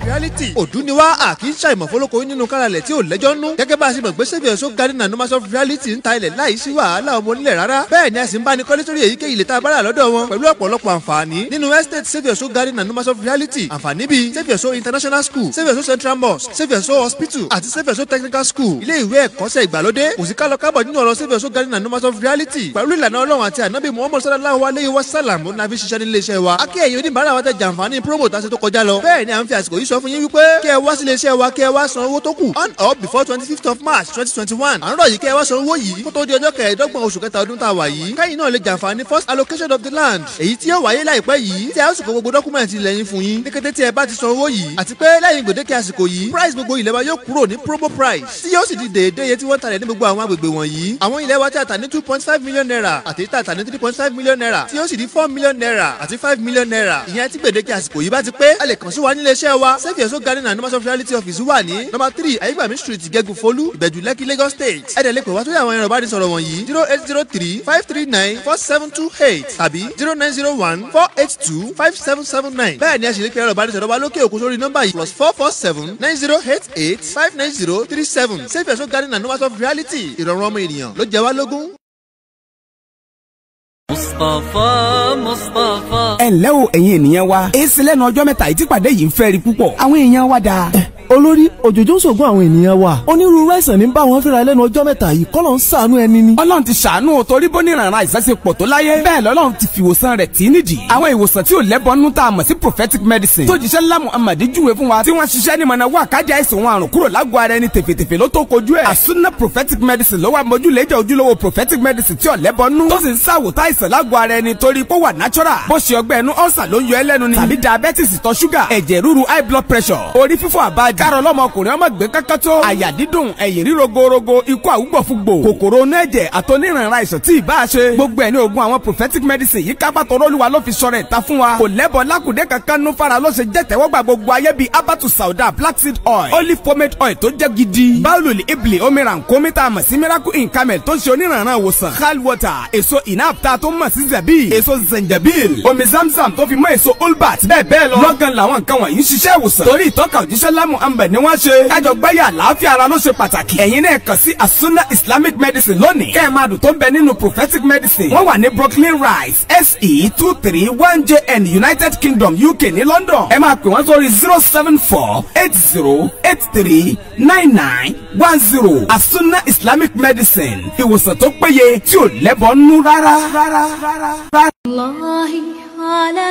reality òdú ni wá à kì í ṣàìmọ̀ fọlọ́kọ nínú káralẹ̀ tí ò lẹ́jọ́ nú gẹ́gẹ́ bá a ṣe mọ̀ pé saviour so garden and numbers of reality ń ta ilẹ̀ láì sí wàhálà ọmọ onílẹ̀ rárá bẹ́ẹ̀ ni a sì ń bá ní kọ́lé sórí èyíkéyìí ilẹ̀ tá a bá rà lọ́dọ̀ wọn pẹ̀lú ọ̀pọ̀lọpọ̀ àǹfààní nínú estate saviour so garden and numbers of reality àǹfààní bíi saviour so international school saviour so central mosque saviour so hospital àti saviour so technical school ilé ìwé ẹ̀kọ́ṣẹ́ ìgbàlódé kò sí kálọ kábọ̀ nínú ọ̀rọ̀ saviour so garden and numbers of reality pẹ̀lú ìlànà ọlọ́run àti ànábì muhammad sallallahu alayhi wa sallam ó nàfi ṣiṣẹ́ nílé iṣẹ́ wa akí ẹ̀yin oníbàárà wa tẹ jàǹfààní promo tá a ṣe tó kọjá lọ bẹ́ẹ̀ ni à ń fi àsìkò yìí sọ fún yín wípé kí ẹ wá sílé iṣẹ́ wa kí ẹ wá san owó tó kù on or before twenty fifth of march twenty twenty one à ń rọ̀ yìí kí ẹ wá san owó yìí kó tó di ọjọ́ kẹẹ̀ẹ́dọ́gbọ̀n oṣù kẹta ọdún tá a wà yìí kẹ́yìn náà lè jàǹfààní first allocation of the land èyí tí yóò wáyé láìpẹ́ yìí tí a ó sì kó gbogbo dọ́kúmẹ̀ntì ilẹ̀ yín fún yín ní kété tí ẹ bá ti san owó yìí àti pé lẹ́yìn gbèdéke àsìkò yìí price gbogbo ilẹ̀ wa yóò kúrò ní promo price tí yóò sì di déédéé iye tí wọ́n talẹ̀ ní gbogbo àwọn agbègbè wọ̀nyí àwọn ilẹ̀ wa tí a tà ní two point five million naira àti tí a tà ní three point five million naira tí yóò sì di four million naira àti five million naira ìyẹn tí gbèdéke àsìkò yìí bá ti pé a lè kàn sí wa nílé iṣẹ́ wa save your soul garden and numbers of reality office wà ní number three ayégbàmí street gẹ́gù folú ìbẹ̀jú lẹ́kì lagos state ẹ̀dẹ̀ lè pè wá sórí àwọn ẹ̀rọ ìbánisọ̀rọ̀ wọ̀nyí zero eight zero three five three nine four seven two eight tàbí zero nine zero one four eight two five seven seven nine bẹ́ẹ̀ ni a sì lè pe ẹ̀rọ ìbánisọ̀rọ̀ wa lókè òkun sórí nọ́mbà yìí plus four four seven nine zero eight eight five nine zero three seven save your soul garden and numbers of reality ìrọ̀rùn ọmọ ènìyàn ló jẹ wá lógún. mustapha mustapha. ẹ ǹlẹ́ o ẹ̀yin ènìyàn wa èsì lẹ́nu ọjọ́ mẹ́ta yìí tí pàdé yìí ń fẹ́ rí púpọ̀ àwọn èèyàn wa dáa. olórí òjòjò ń ṣògùn àwọn ènìyàn wa onírúurú àìsàn ní bá wọn fẹ́ra lẹ́nu ọjọ́ mẹ́ta yìí kọ́lọ̀ ń ṣàánú ẹni ni. ọlọ́run ti ṣàánú o torí bóníranran àìsàn ṣe pọ̀ tó láyé bẹ́ẹ̀ lọ́lọ́run ti fi ìwòsàn rẹ̀ tì í nídìí. àwọn ìwòsàn tí ò lẹ́bọnú tá a mọ̀ sí prophetic medicine tó jíṣẹ́ ńlá muhammad júwe fún wa tí wọ́n ṣiṣẹ́ ní mọ̀nà wà kájà àìsàn wọn àrùn kúrò lágọ̀ọ́ ara ẹni tèfètèfè ló tó kojú ẹ̀. àsúná prophetic medicine ló wà mójúlẹ́jà ojúlówó prophetic medicine tí ò lẹ́bọnú tó sì ń ṣàwòtá àìsàn lágọ̀ọ́ ara ẹni torí pé ó wà natural bó ṣe ọgbẹ́ ẹnu ọ̀sà ló ń yọ ẹlẹ́nu ni tàbí diabetes ìtọ̀ ṣúgà ẹ̀jẹ̀ ríru high blood pressure orí fífọ́ àbájá kárọ̀ lọ́mọkùnrin ọmọ gbé kankan tó àyà dídùn ẹ̀yìn ríro gorogo ikú àwùgbọ̀fúgbò kòkòrò onú ẹ̀jẹ̀ àtọ́nírànra àìsàn tí ì bá a ṣe gbogbo ẹ̀ ní oògùn àwọn prophetic medicine yìí kápá tọrọ olúwa ló fi sọ̀rọ̀ ìta fún wa kò lẹ́bọ̀ lákùdé kankan nú fara ló ṣe jẹ́ tẹ́wọ́gbà gbogbo ayé bíi abatu sauda black seed oil olive pomade oil tó jẹ́ gidi báwùlù ibli omiran komita mọ̀ sí miracle in camel tó ń ṣe onírànra ìwòsàn hal water èso inapta tó mọ̀ sí zabi èso zenjabil omi zamzam tó fi mọ́ èso olbat bẹ́ẹ̀ bẹ́ẹ̀ lọ lọ́gán làwọn nǹkan wọ̀nyí ń ṣiṣẹ́ ìwòsàn torí ìtọ́ka òjíṣẹ́ lámù ambẹ̀ ni wọ́n ṣe kájọ gbáyà àlàáfíà ara ló ṣe pàtàkì ẹ̀yin náà kàn sí asuna islamic medicine lónìí kẹ́ ẹ̀ máa dùn tó ń bẹ nínú prophetic medicine wọ́n wà ní brooklyn rise se two three one jn united kingdom uk ní london ẹ máa pè wọ́n sórí zero seven four eight zero eight three nine nine one zero asuna islamic medicine ìwòsàn tó péye tí ò lẹ́bọ̀ nú rárá rárá rárá. الله على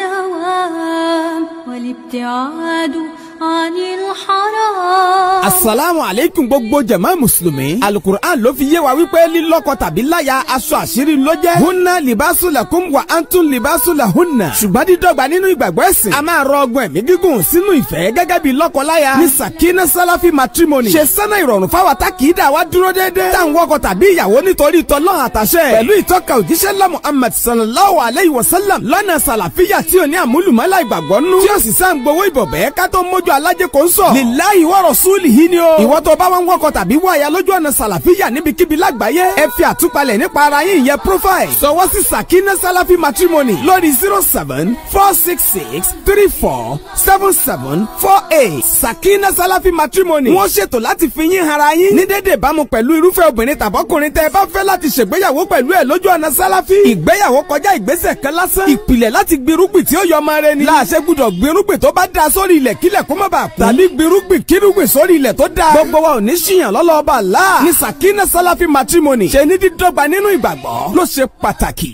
الدوام والابتعاد عن الحرام asalaamu aleykum gbogbo jama musulumi alukur'an ló fi yé wa wípé lílọ́kọ tàbí láya aṣọ àṣírí ló jẹ́ hunna libasu lakum wa antun libasu la hunna ṣùgbọ́n dídọ́gba nínú ìgbàgbọ́ ẹ̀sìn a máa rọ ọgbọ́n ẹ̀mí gígùn sínú ìfẹ́ gẹ́gẹ́ bí lọ́kọ-láya ní sakina salafi matrimony ṣe sẹ́nà ìrọ̀rùn fáwa tá kì í dà wá dúró déédéé tá à ń wọkọ tàbí ìyàwó nítorí tọ́lọ́ àtàṣẹ pẹ̀lú ìtọ́ka òjíṣẹ́ lá Muhammad sallallahu alayhi wa sallam lọ́nà sàlàfíà tí ò ní àmúlùmọ́lá ìgbàgbọ́ nú tí ó sì sá ń gbowó ìbọ̀bẹ́ ká tó mójú alájẹ kò ń sọ lillahi wa rasulihi ni o ìwọ tó bá wọn wọkọ tàbí wọ àyà lójú ọ̀nà sàlàfíà níbikíbi lágbàáyé ẹ fi àtúpalẹ̀ nípa ara yín ìyẹn profile sọwọ́ sí sakina salafi matrimony lórí zero seven four six six three four seven seven four eight sakina salafi matrimony wọ́n ṣètò láti fi yín hara yín ní dédé ìbámu pẹ̀lú irúfẹ́ obìnrin tàbọ́kùnrin tẹ́ ẹ bá fẹ́ láti ṣègbéyàwó pẹ̀lú ẹ̀ lójú ọ̀nà sálàfí ìgbéyàwó kọjá ìgbésẹ̀ kan lásán ìpìlẹ̀ láti gbirúgbìn tí ó yọ ọmọ rẹ ni láàṣẹ gbúdọ̀ gbirúgbìn tó bá da sórí ilẹ̀ kílẹ̀ kó má bàa kú tàbí gbirúgbìn kírúgbìn sórí ilẹ̀ tó da gbogbo wa ò ní ṣìyàn lọ́lọ́ọ̀bà láà ní sakina salafi matrimony ṣe ní dídọ́gba nínú ìgbàgbọ́ ló ṣe pàtàkì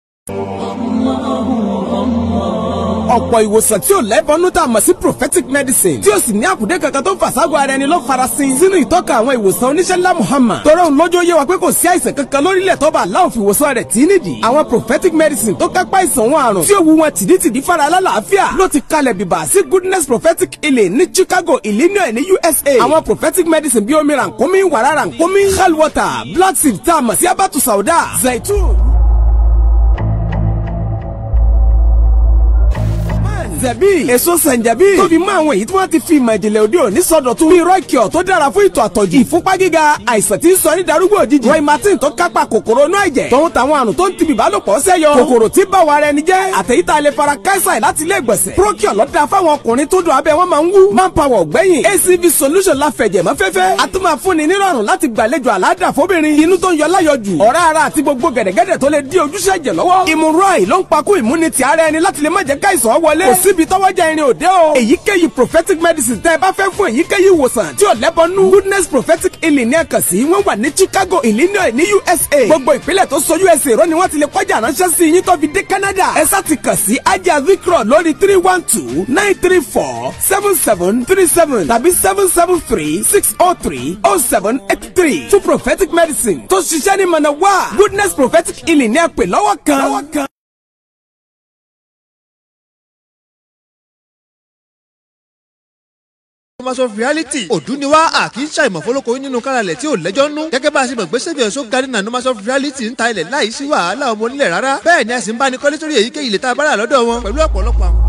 ọ̀pọ̀ ìwòsàn tí ò lẹ́bọnú tá a mọ̀ sí prophetic medicine tí ó sì ní àkùdé kankan tó ń fàságọ́ ara ẹni ló farasin sínú ìtọ́ka àwọn ìwòsàn oníṣẹ́ ńlá Muhammad tọrọ òun lójó yé wa pé kò sí àìsàn kankan lórílẹ̀ tó bá aláwọ̀ fi ìwòsàn rẹ̀ tí nídìí àwọn prophetic medicine tó kápá ìsàn wọn àrùn tí ó wu wọn tìdítìdí fara alálàáfíà ló ti kalẹ̀ bìbà sí goodness prophetic healing ní Chicago Illinois ní USA àwọn prophetic medicine bíi omi rànkómi wàrà rànkómi hell water black seed tá a mọ̀ sí abatu sauda zaitun zanzabi èso sanjabi tóbi mọ́ àwọn èyí tí wọ́n ti fi ìmọ̀ ìjìnlẹ̀ òde òní sọdọ̀tun bíi rọ́ìkìọ̀ tó dára fún ìtọ̀ àtọ̀jù ìfúnpá gíga àìsàn tí ń sọ ní darúgbò òjijì roy martin tó kápá kòkòrò inú ẹ̀jẹ̀ tòun tàwọn àrùn tó ń tibì bálòpọ̀ sẹ́yọ kòkòrò tí bá wa rẹ ni jẹ́ àtẹ̀yítà lè fara káísà láti ilé ìgbọ̀nsẹ̀ procure lọ́dà fáwọn ọkùnrin tó dùn abẹ́ wọn máa ń wú manpower ọ̀gbẹ́yìn acv solution la fẹ̀jẹ̀ mọ́ fẹ́fẹ́ a tún máa fúnni nírọ̀rùn láti gbàlejò àládà fóbìnrin inú tó ń yọ láyọjù ọ̀rá ara àti gbogbo gẹ̀dẹ̀gẹ̀dẹ̀ tó lè dí ojúṣe ẹ̀jẹ̀ lọ́wọ́ ìmúrọ̀ì ló ń pakú ìmúnitì ara ẹni láti lè má jẹ́ káìsàn wọlé kò síbi tọ́wọ́jà irin òde o èyíkéyìí prophetic medicine tẹ́ ẹ bá fẹ́ fún èyíkéyìí ìwòsàn tí ò lẹ́bọnú goodness prophetic healing ní ẹ̀kan sí wọ́n wà ní chicago illinois ní usa gbogbo ìpínlẹ̀ tó so usa rọ ni wọ́n ti lè kọjá ránṣẹ́ sí yín tó fi dé canada ẹ sá ti kàn sí ajá vikro lórí three one two nine three four seven seven three seven tàbí seven seven three six oh three oh seven eight three fún prophetic medicine tó ṣiṣẹ́ ní mọ̀nà wá goodness prophetic healing ní ẹ̀pẹ̀ lọ́wọ́ kan. Numbers of reality òdú ni wá àkì í ṣàìmọ̀ fọlọ́kọ nínú káralẹ̀ tí ò lẹ́jọ́ nú. gẹ́gẹ́ bá a ṣe mọ̀ pé sẹ́fì ọ̀ṣọ́ garden and numbers of reality ń ta ilẹ̀ láì sí wàhálà ọmọ onílẹ̀ rárá. bẹ́ẹ̀ ni a sì ń bá ní kọ́lé sórí èyíkéyìí ilẹ̀ tá a bá rà lọ́dọ̀ wọn pẹ̀lú ọ̀pọ̀lọpọ̀ àwọn.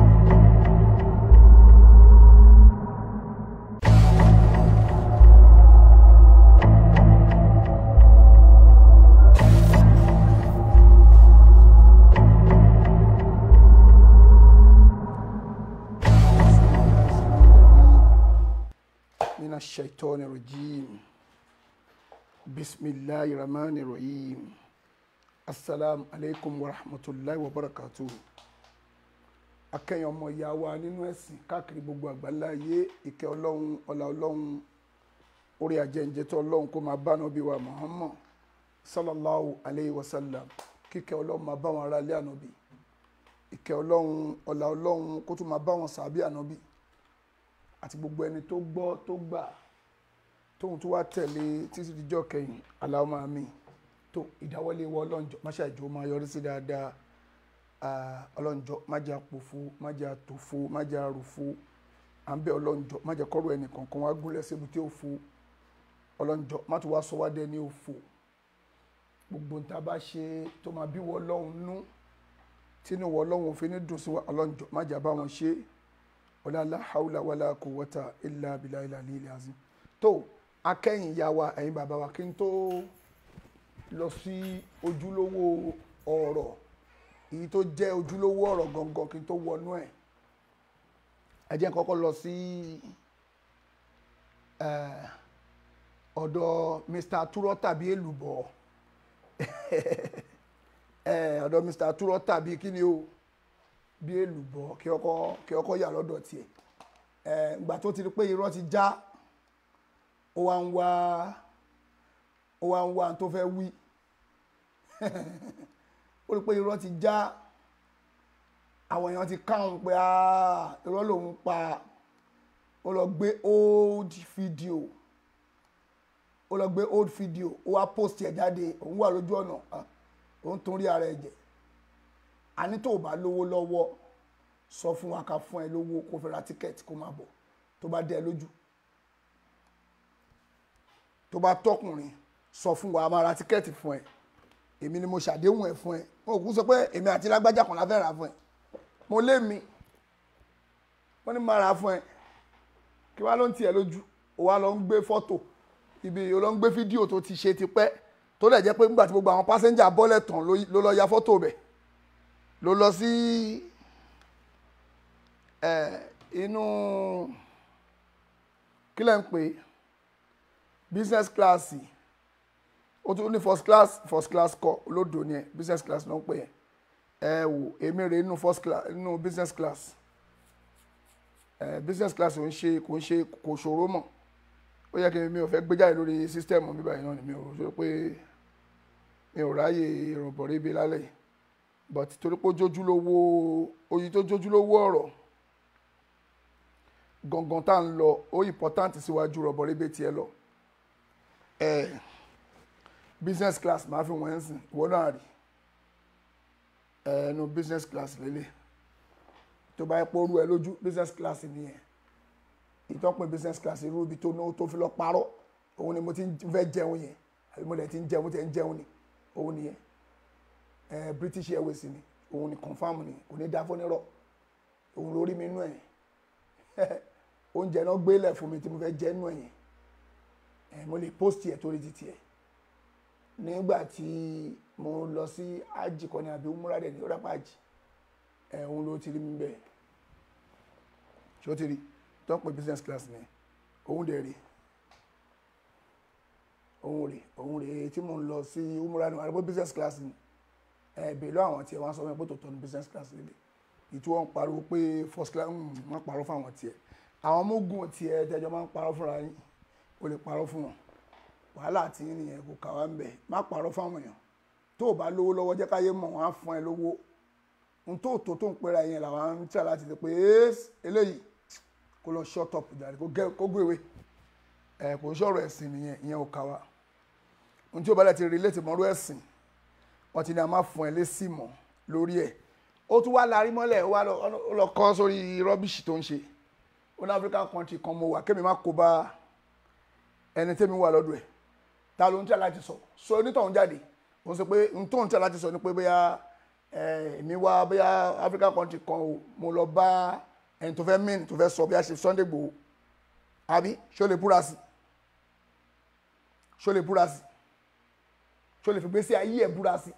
من الشيطان الرجيم بسم الله الرحمن الرحيم السلام عليكم ورحمة الله وبركاته akẹ́yìn ọmọ ìyá wa nínú ẹ̀sìn káàkiri gbogbo àgbáńlá ayé ìkẹ́ ọlọ́run ọlá ọlọ́run orí ajẹ́njẹ́tọ́ ọlọ́run kó máa bá nàbí wa Muhammad sallallahu alayhi wa sallam kíkẹ́ ọlọ́run máa bá wọn ará ilé ànábì ìkẹ́ ọlọ́run ọlá ọlọ́run kó tún máa bá wọn sàbí ànábì àti gbogbo ẹni tó gbọ́ tó gbà tóun tó wá tẹ̀lé títí dijọ́ kẹyìn aláwọ̀ àmín tó ìdáwọ́lé wọ ọlọ́njọ́ má ṣàjò máa yọrí sí dáadáa ọlọ́njọ́ má jẹ́ àpòfo má jẹ́ àtòfo má jẹ́ àròfo à ń bẹ ọlọ́njọ́ má jẹ́ kọ́rọ̀ ẹnì kankan wá gúnlẹ̀ síbi tí ó fo ọlọ́njọ́ má tún wá sọ wá dé ní òfo gbogbo nta bá ṣe tó máa bí wọ ọlọ́run nú tínú wọ ọlọ́run òfin ní dùn sí wa ọlọ́njọ́ má jẹ́ àbáwọn ṣe é wala la hawla wala quwwata illa billahi al-aliyyil azim tó akẹ́yìn ìyá wa ẹ̀yin bàbá wa kí n tó lọ sí ojúlówó ọ̀rọ̀ èyí tó jẹ́ ojúlówó ọ̀rọ̀ gangan kí n tó wọnú ẹ̀ ẹ jẹ́ n kọ́kọ́ lọ sí ọ̀dọ̀ Mr. Turọ́ tàbí èlùbọ̀ ọ̀dọ̀ Mr. Turọ́ tàbí kí ni o bí èlùbọ́ kí ọkọ kí ọkọ yà lọ́dọ̀ tiẹ̀ ẹ ìgbà tó ti rí pé irọ́ ti já ó wá ń wá ó wá ń wá tó fẹ́ wí ó rí pé irọ́ ti já àwọn èèyàn ti káwọn pé irọ́ lòun pa ó lọ gbé old video ó lọ gbé old video ó wá post ẹ̀ jáde òun wà lójú ọ̀nà òun tún rí ara ẹ̀ jẹ́ àní tó o bá lówó lọ́wọ́ sọ fún wa ká fún ẹ lówó kó fi ra tíkẹ́ẹ̀tì kó máa bọ̀ tó bá dẹ lójú tó bá tọkùnrin sọ fún wa a máa ra tíkẹ́ẹ̀tì fún ẹ èmi ni mo ṣàdéhùn ẹ fún ẹ wọn ò kú sọ pé èmi àti lágbájá kan la fẹ́ rà fún ẹ mo lé mi wọ́n ní máa rà fún ẹ kí wàá ló ń tiẹ̀ lójú o wá lọ ń gbé fọ́tò ibi o lọ ń gbé fídíò tó ti ṣe tipẹ́ tó lẹ̀ jẹ́ pé nígbà tí gbogbo àwọn pásẹ́njà bọ́lẹ̀ tán ló lọ ya fọ́tò bẹ̀ ló lọ sí inú kí lẹ́ ń pè business class ó tún ní first class first class kọ olódò ni ẹ business class ló ń pè ẹ ẹ wò èmi rè inú first class inú business class ẹ business class ò ń ṣe kò ń ṣe kò ṣòro mọ́ ó yẹ kí mi ò fẹ́ gbé jáde lórí system mi báyìí náà ni mi ò sọ pé mi ò ráyè ìrọ̀bọ̀rẹ́ ibi lálẹ́ yìí but torí pé ojójúlówó oyin tó jójúlówó ọ̀rọ̀ gangan tá ń lọ ó important síwájú rọ̀bọ̀ rébé tiẹ̀ lọ ẹ̀ business class máa fi wọ́n sìn ìwọ náà rí ẹnu business class lélẹ̀ tó bá yẹ pé orú ẹ lójú business class nìyẹn ìtọ́pin business class irú ibi tó ní tó fi lọ parọ́ òun ni mo ti fẹ́ jẹun yẹn àbí mo lè ti ń jẹun tẹ̀ ń jẹun ni òun nìyẹn eh, British Airways ni òun ni confam ni kò ní dá fún nírọ̀ òun lórí mi nú ẹ̀ oúnjẹ náà gbélẹ̀ fún mi tí mo fẹ́ jẹ́ nú ẹ̀yìn ẹ̀ mo lè post ẹ̀ torí títí ẹ̀ nígbà tí mo lọ sí ájì kan ní àbí umrah dẹ̀ ní ọ̀dàpá ájì ẹ̀ òun ló ti rí mi bẹ́ẹ̀ ṣé ó ti rí tó ń pè business class ni òun dẹ̀ rí òun rè òun rè tí mo ń lọ sí umrah ní àdúgbò business class ni ẹ̀ bèèlú àwọn tiẹ̀ wọ́n sọ fún mi pé tòótọ́ ní business class nílé ìtú wọn pariwo pé first class wọ́n parọ́ fún àwọn tiẹ̀ àwọn mógùn tiẹ̀ tẹjọ́ máa ń parọ́ fúnra yín o lè parọ́ fún wọn wàhálà tí ń nìyẹn kò kà wá ń bẹ̀ má parọ́ fáwọn èèyàn tó o bá lówó lọ́wọ́ jẹ́ káyé mọ̀ wọ́n á fún ẹ lówó n tó tó tó ń pera yẹn làwọn ń tẹ̀ láti ṣe pé eléyìí kó lọ shut up jàre kó gbéwé ẹ kò ń sọ̀rọ̀ ẹ̀sìn nìyẹn ìyẹn ò kà wá n tí o bá dẹ̀ ti relate mọ́rú ẹ̀sìn wọ́n ti ní a máa fún ẹ lésì mọ́ lórí ẹ̀ ó tún wá larí mọ́lẹ̀ ó wá lọ kọ́ sórí rọ́bìṣì tó ń ṣe ó ní African country kan mo wà kémi má kó bá ẹni tẹ́mi wà lọ́dọ̀ ẹ̀ ta ló ń tẹ́ láti sọ sọ onítọ̀hún jáde ó sọ pé n tó ń tẹ́ láti sọ ni pé bóyá èmi wá bóyá African country kan o mo lọ bá ẹni tó fẹ́ mìn tó fẹ́ sọ bí a ṣe Sunday Igboho àbí ṣó lè búra sí ṣó lè búra sí ṣó lè fi gbé sí ayé ẹ̀ búra sí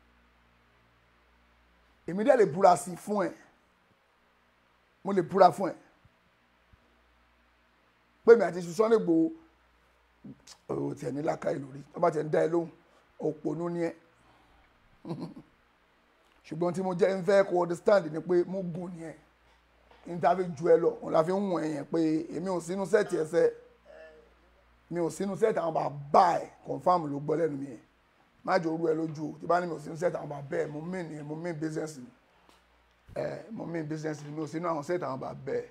èmi dẹ̀ lè búra sí fún ẹ mo lè búra fún ẹ pé mi àti Sunday Igboho o tiẹ̀ ní làákàyè lórí tó bá tiẹ̀ ń dá ẹ lóhùn òpònú ni ẹ ṣùgbọ́n tí mo jẹ́ ń fẹ́ kó understand ni pé mo gùn ni ẹ níta fi ju ẹ lọ òun la fi ń wọ̀n ẹ̀yẹn pé èmi ò sínú sẹ́ẹ̀tì ẹsẹ̀ mi ò sínú sẹ́ẹ̀tì àwọn bàbá ẹ̀ confam ló gbọ́ lẹ́nu mi yẹn má jò orú ẹ lójú o tí bá ní mi ò sínú sẹ́ẹ̀tì àwọn bàbá ẹ̀ mo mìn ni mo mìn business ni ẹ̀ mo mìn business ni mi ò sínú àwọn sẹ́ẹ̀tì àwọn bàbá ẹ̀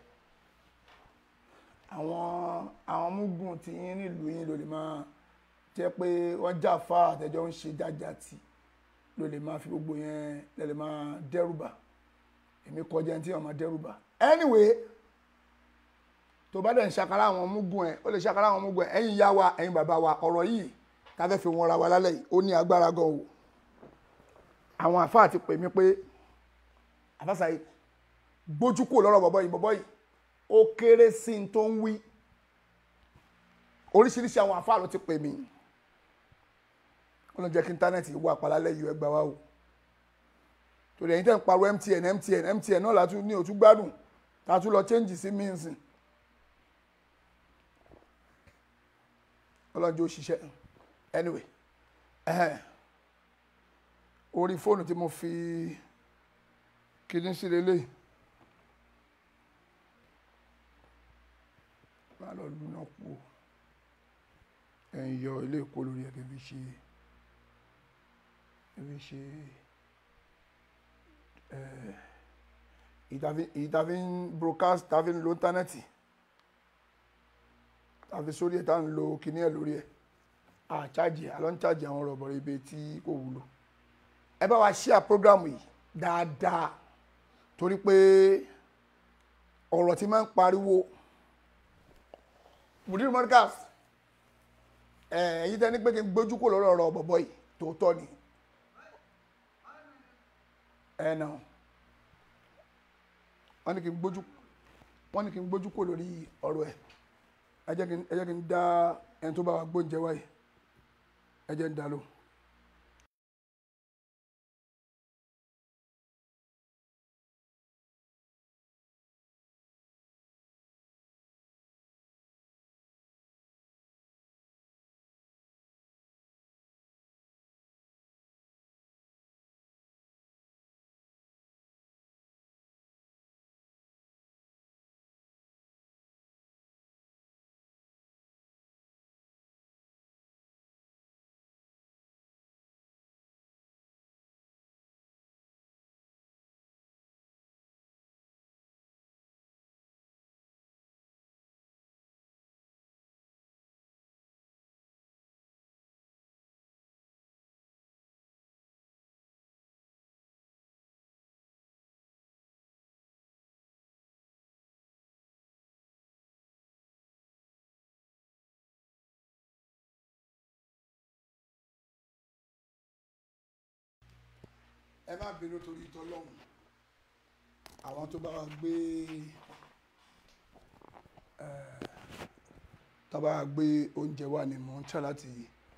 àwọn àwọn múgùn tí yín nílùú yín ló lè máa jẹ́ pé wọ́n jà fá àtẹjọ́ ń ṣe jájà tì ló lè máa fi gbogbo yẹn lè lè máa dẹ́rùbà èmi kọjá ẹni tí wọ́n máa dẹ́rùbà anyway tó bá dẹ̀ ń ṣàkárá àwọn múgùn ẹ̀ ó lè ṣàkárá àwọn múgùn ẹ̀ ẹ̀yin ìyá wa ẹ̀yin bàbá wa ọ̀rọ̀ yìí ká fẹ́ fi wọn ra wa lálẹ́ yìí ó ní agbára gan o àwọn àfáà ti pè mí pé àfáàsà gbójú kò lọ́rọ̀ bọ̀bọ̀ yìí bọ̀bọ̀ yìí ó kéré sí n tó ń wí oríṣiríṣi àwọn àfáà ló ti pè mí ó lọ jẹ́ kí íńtánẹ́ẹ̀tì wà pàlálẹ́ yìí ẹgbàá wa o torí ẹ̀yin tẹ́ ń pariwo MTN MTN MTN náà látún ní òtún gbádùn tàtún lọ change sí mínsìn ọlọ́njẹ́ òṣìṣẹ́ anyway ẹ̀hẹ́n orí fóònù tí mo fi kíní sí lélẹ́yìí. máa lọ lúná kú ẹ̀yìn yọ ilé ìkó lórí ẹ̀ kẹfí ṣe kẹfí ṣe ìtàfi ń broadcast tàfi ń lo íńtánẹ́ẹ̀tì tàfi sórí ẹ̀ tá ń lo kíní ẹ̀ lórí ẹ̀ àchájì àlọ́ ń chájì àwọn rọ̀bọ̀rọ̀ ibi tí kò wúlò ẹ bá wa share program yìí dáadáa torí pé ọ̀rọ̀ tí máa ń pariwo mudir mordecas ẹ̀yin tẹ́ ní pé kí n gbójú kò lọ́rọ̀ ọ̀rọ̀ bọ̀bọ̀ yìí tòótọ́ ni ẹ̀ nà wọ́n ní kí n gbójú wọ́n ní kí n gbójú kò lórí ọ̀rọ̀ ẹ̀ ẹ jẹ́ kí n ẹ jẹ́ kí n dá ẹni tó bá wa gbóúnjẹ wáyé ẹ jẹ́ n dá lóhùn. ẹ má bínú torí ìtọ́lọ́hún àwọn tó bá wa gbé tó bá wa gbé oúnjẹ wà ní mò ń try láti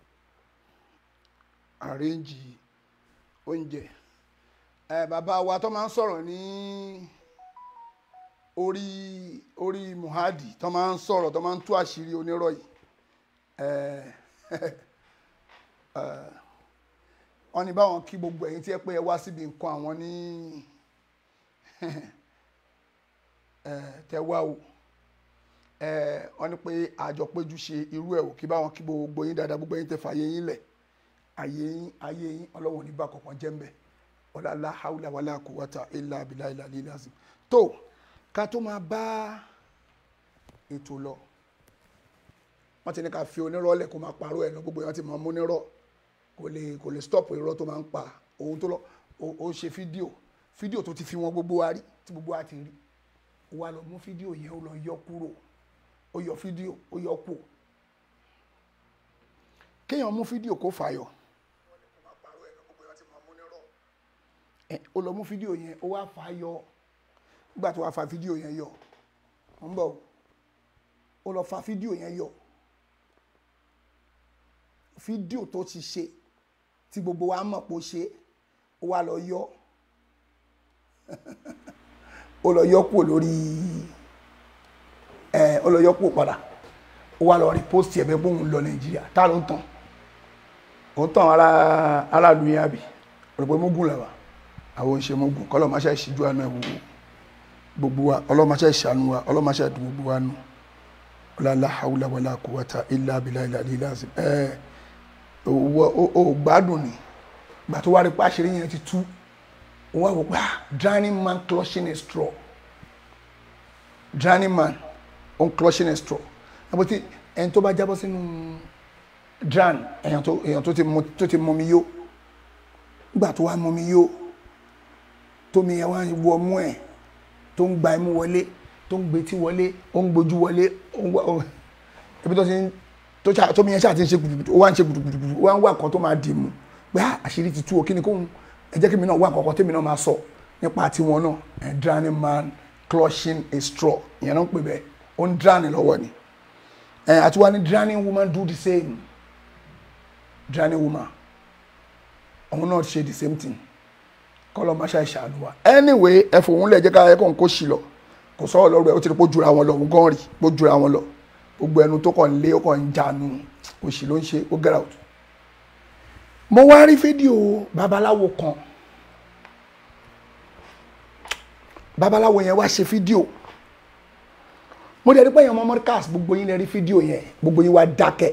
arrange oúnjẹ ẹ bàbá wa tó máa ń sọ̀rọ̀ ní orí orí muhadi tó máa ń sọ̀rọ̀ tó máa ń tú àṣírí onírọ̀ yìí ẹ ẹ wọ́n ní báwọn kí gbogbo ẹ̀yin tí ẹ pé ẹ wá síbi nǹkan àwọn ní tẹ wá o wọ́n ní pé àjọ péjú ṣe irú ẹ̀ o kí báwọn kí gbogbo yín dáadáa gbogbo yín tẹ fàyè yín lẹ̀ ayé yín ayé yín ọlọ́wọ́n ní bá kọ̀ọ̀kan jẹ́ mbẹ́ ọ̀làlá haúlà wàlá quwwata illa billahi al-aliyyil azim tó ká tó máa bá ètò lọ wọ́n ti ní ká fi onírọ́ lẹ̀ kó máa parọ́ ẹ̀ lọ gbogbo yẹn ti máa mú onírọ́ kò lè kò lè stop irọ́ tó máa ń pa òun tó lọ ó ṣe fídíò fídíò tó ti fi wọn gbogbo wa rí tí gbogbo wa ti rí ó wá lọ mú fídíò yẹn ó lọ yọ kúrò ó yọ fídíò ó yọ kú kéèyàn mú fídíò kó fàyọ ó lọ mú fídíò yẹn ó wá fàyọ nígbà tó wá fa fídíò yẹn yọ ó ń bọ̀ ó lọ fa fídíò yẹn yọ fídíò tó ti ṣe tí gbogbo wa mọ̀ pé ó ṣe ó wá lọ yọ ó lọ yọ kúrò lórí ẹ ó lọ yọ kúrò padà ó wá lọ rí post ẹ̀ bẹ́ẹ̀ bóun lọ nàìjíríà tá ló ń tàn ó ń tàn ara aráàlú yẹn àbí òrùpẹ́ mógùn làwà àwọn oníṣẹ́ mógùn kọ́ lọ́ọ́ máa ṣe ìṣíjú àná ẹ̀ wò gbogbo wa ọlọ́ọ́ máa ṣe ìṣàánú wa ọlọ́ọ́ máa ṣe ìdùn gbogbo wa nù ọlọ́lá haúlá wàlá quwwata illa billahi al-aliyyil azim ẹ̀ o gbádùn ni gbà tó wá rí pàṣírí yẹn ti tú wọ́n wá wò pé ah drowning man clutching a straw drowning man on clutching a straw àbò tí ẹni tó bá jábọ́ sínú drown èèyàn tó èèyàn tó ti mu tó ti mú mi yó gbà tó wá mú mi yó tómi yẹn wá wọ mú ẹ̀ tó ń gba imú wọlé tó ń gbetí wọlé ó ń gbójú wọlé ó ń wá ebi tó ti ń tó ṣá tómi yẹn ṣáà ti ń ṣe gbùdùgbùdù ó wá ń ṣe gbùdùgbùdù ó wá ń wá nǹkan tó máa dì mú pé àṣírí ti tú o kí ni kóhun ẹ jẹ́ kí mi náà wá nǹkan kan tèmi náà máa sọ nípa tiwọn náà ẹ drowning man clutching a straw ìyẹn náà ń pè bẹ́ẹ̀ ó ń drowning lọ́wọ́ ni ẹ àti wá ní drowning woman do the same drowning woman òun náà ṣe the same thing kọ́lọ́ máa ṣe àìṣàánú wa anyway ẹ fòun lẹ̀ jẹ́ ká ẹ kàn kó ṣì lọ kò sọ̀rọ̀ lọ́rọ̀ ẹ ó ti rí pé ó jura wọn lọ òun gan rí pé ó jura wọn lọ gbogbo ẹnu tó kàn lé ó kàn ń jánu òṣì ló ń ṣe ó get out. mo wá rí fídíò babaláwo kan babaláwo yẹn wá ṣe fídíò mo dẹ̀ rí pé èèyàn ọmọ mọ́ríkàs gbogbo yín lè rí fídíò yẹn gbogbo yín wá dákẹ́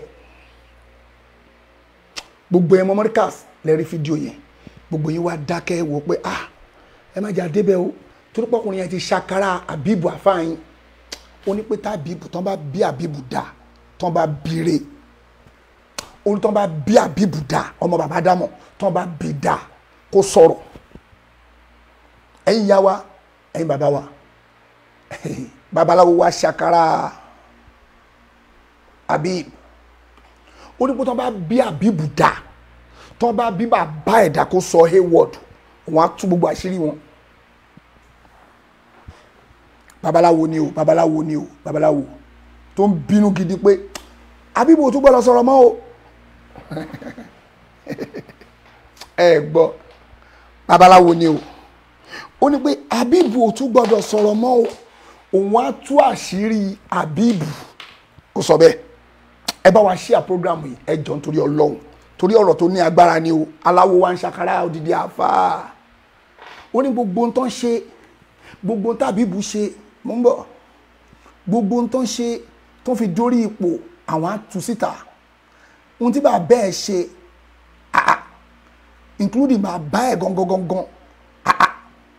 gbogbo yẹn ọmọ mọ́ríkàs lè rí fídíò yẹn gbogbo yín wá dákẹ́ wò pé ah ẹ má jà débẹ̀ o torí pọ́kùnrin yẹn ti ṣàkárà àbíbù àfáàyín ó ní pé tábìbù tán bá bí àbíbù dá tán bá bire ó ní tán bá bí àbíbù dá ọmọ bàbá dámọ̀ tán bá bí dá kó sọ̀rọ̀ ẹ̀yin yá wa ẹ̀yin bàbá wa babaláwo wa ṣàkárà àbíbù ó ní pé tán bá bí àbíbù dá tán bá bí bàbá ẹ̀dá kó sọ hayward wọn á tú gbogbo àṣírí wọn babaláwo ni o babaláwo ni o babaláwo tó ń bínú gidi pé abibu tó gbọ́dọ̀ sọ̀rọ̀ mọ́ o ẹ gbọ́ babaláwo ni o ó ní pé abibu tó gbọ́dọ̀ sọ̀rọ̀ mọ́ o òun á tú àṣírí abibu kò sọ bẹ́ẹ̀ ẹ bá wa ṣíà program yìí ẹ jọ nítorí Ọlọ́run torí ọ̀rọ̀ tó ní agbára ni o aláwo wa ń ṣàkárà òdìdí àfáà ó ní gbogbo ń tán ṣe gbogbo ń tàbíbu ṣe mo ń bọ̀ gbogbo tó ń ṣe tó fi dórí ipò àwọn á tú síta ohun tí bàbá ẹ̀ ṣe ah including bàbá ẹ̀ gangan gangan ah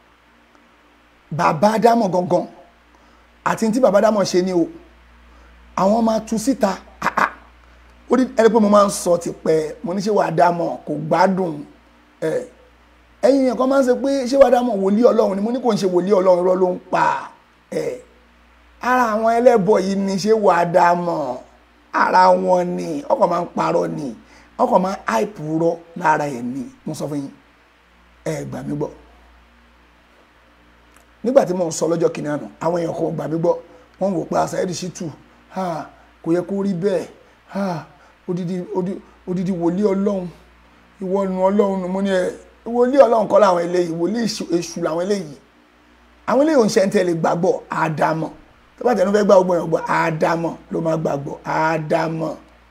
bàbá dámọ̀ gangan àti tí bàbá dámọ̀ ṣe ni o àwọn máa tú síta ah ó ní ẹni pé mo máa ń sọ tipẹ́ mo ní ṣé wàá dámọ̀ kò gbádùn ẹ̀ ẹ̀yin yẹn kan máa ń sọ pé ṣé wàá dámọ̀ wòlíì ọlọ́run ni mo ní kò ń ṣe wòlíì ọlọ́run irọ́ ló ń pa ẹ̀ ara àwọn ẹlẹ́bọ yìí ni ṣé wàá dá mọ̀ ara wọn ni ọkọ̀ máa ń parọ́ ni ọkọ̀ máa ń àìpù rọ lára ẹ̀ ni mo sọ fún yín ẹ gbà mí gbọ́ nígbà tí mò ń sọ lọ́jọ́ kìnìún àná àwọn èèyàn kan gbà mí gbọ́ wọ́n wò pé Saheed Shittu ha kò yẹ kó rí bẹ́ẹ̀ ha odidi odi- odidi wòlíì ọlọ́run ìwọ nu ọlọ́run nu mo ní ẹ wòlíì ọlọ́run kọ́ làwọn eléyìí wòlíì èṣù- èṣù làwọn eléyìí àwọn eléyìí ò ń ṣe ń tẹ̀lé gbàgbọ́ àdàmọ̀ tó bá tẹnu fẹ́ gbà gbọ́ yẹn gbọ́ àdàmọ̀ ló máa gbàgbọ́ àdàmọ̀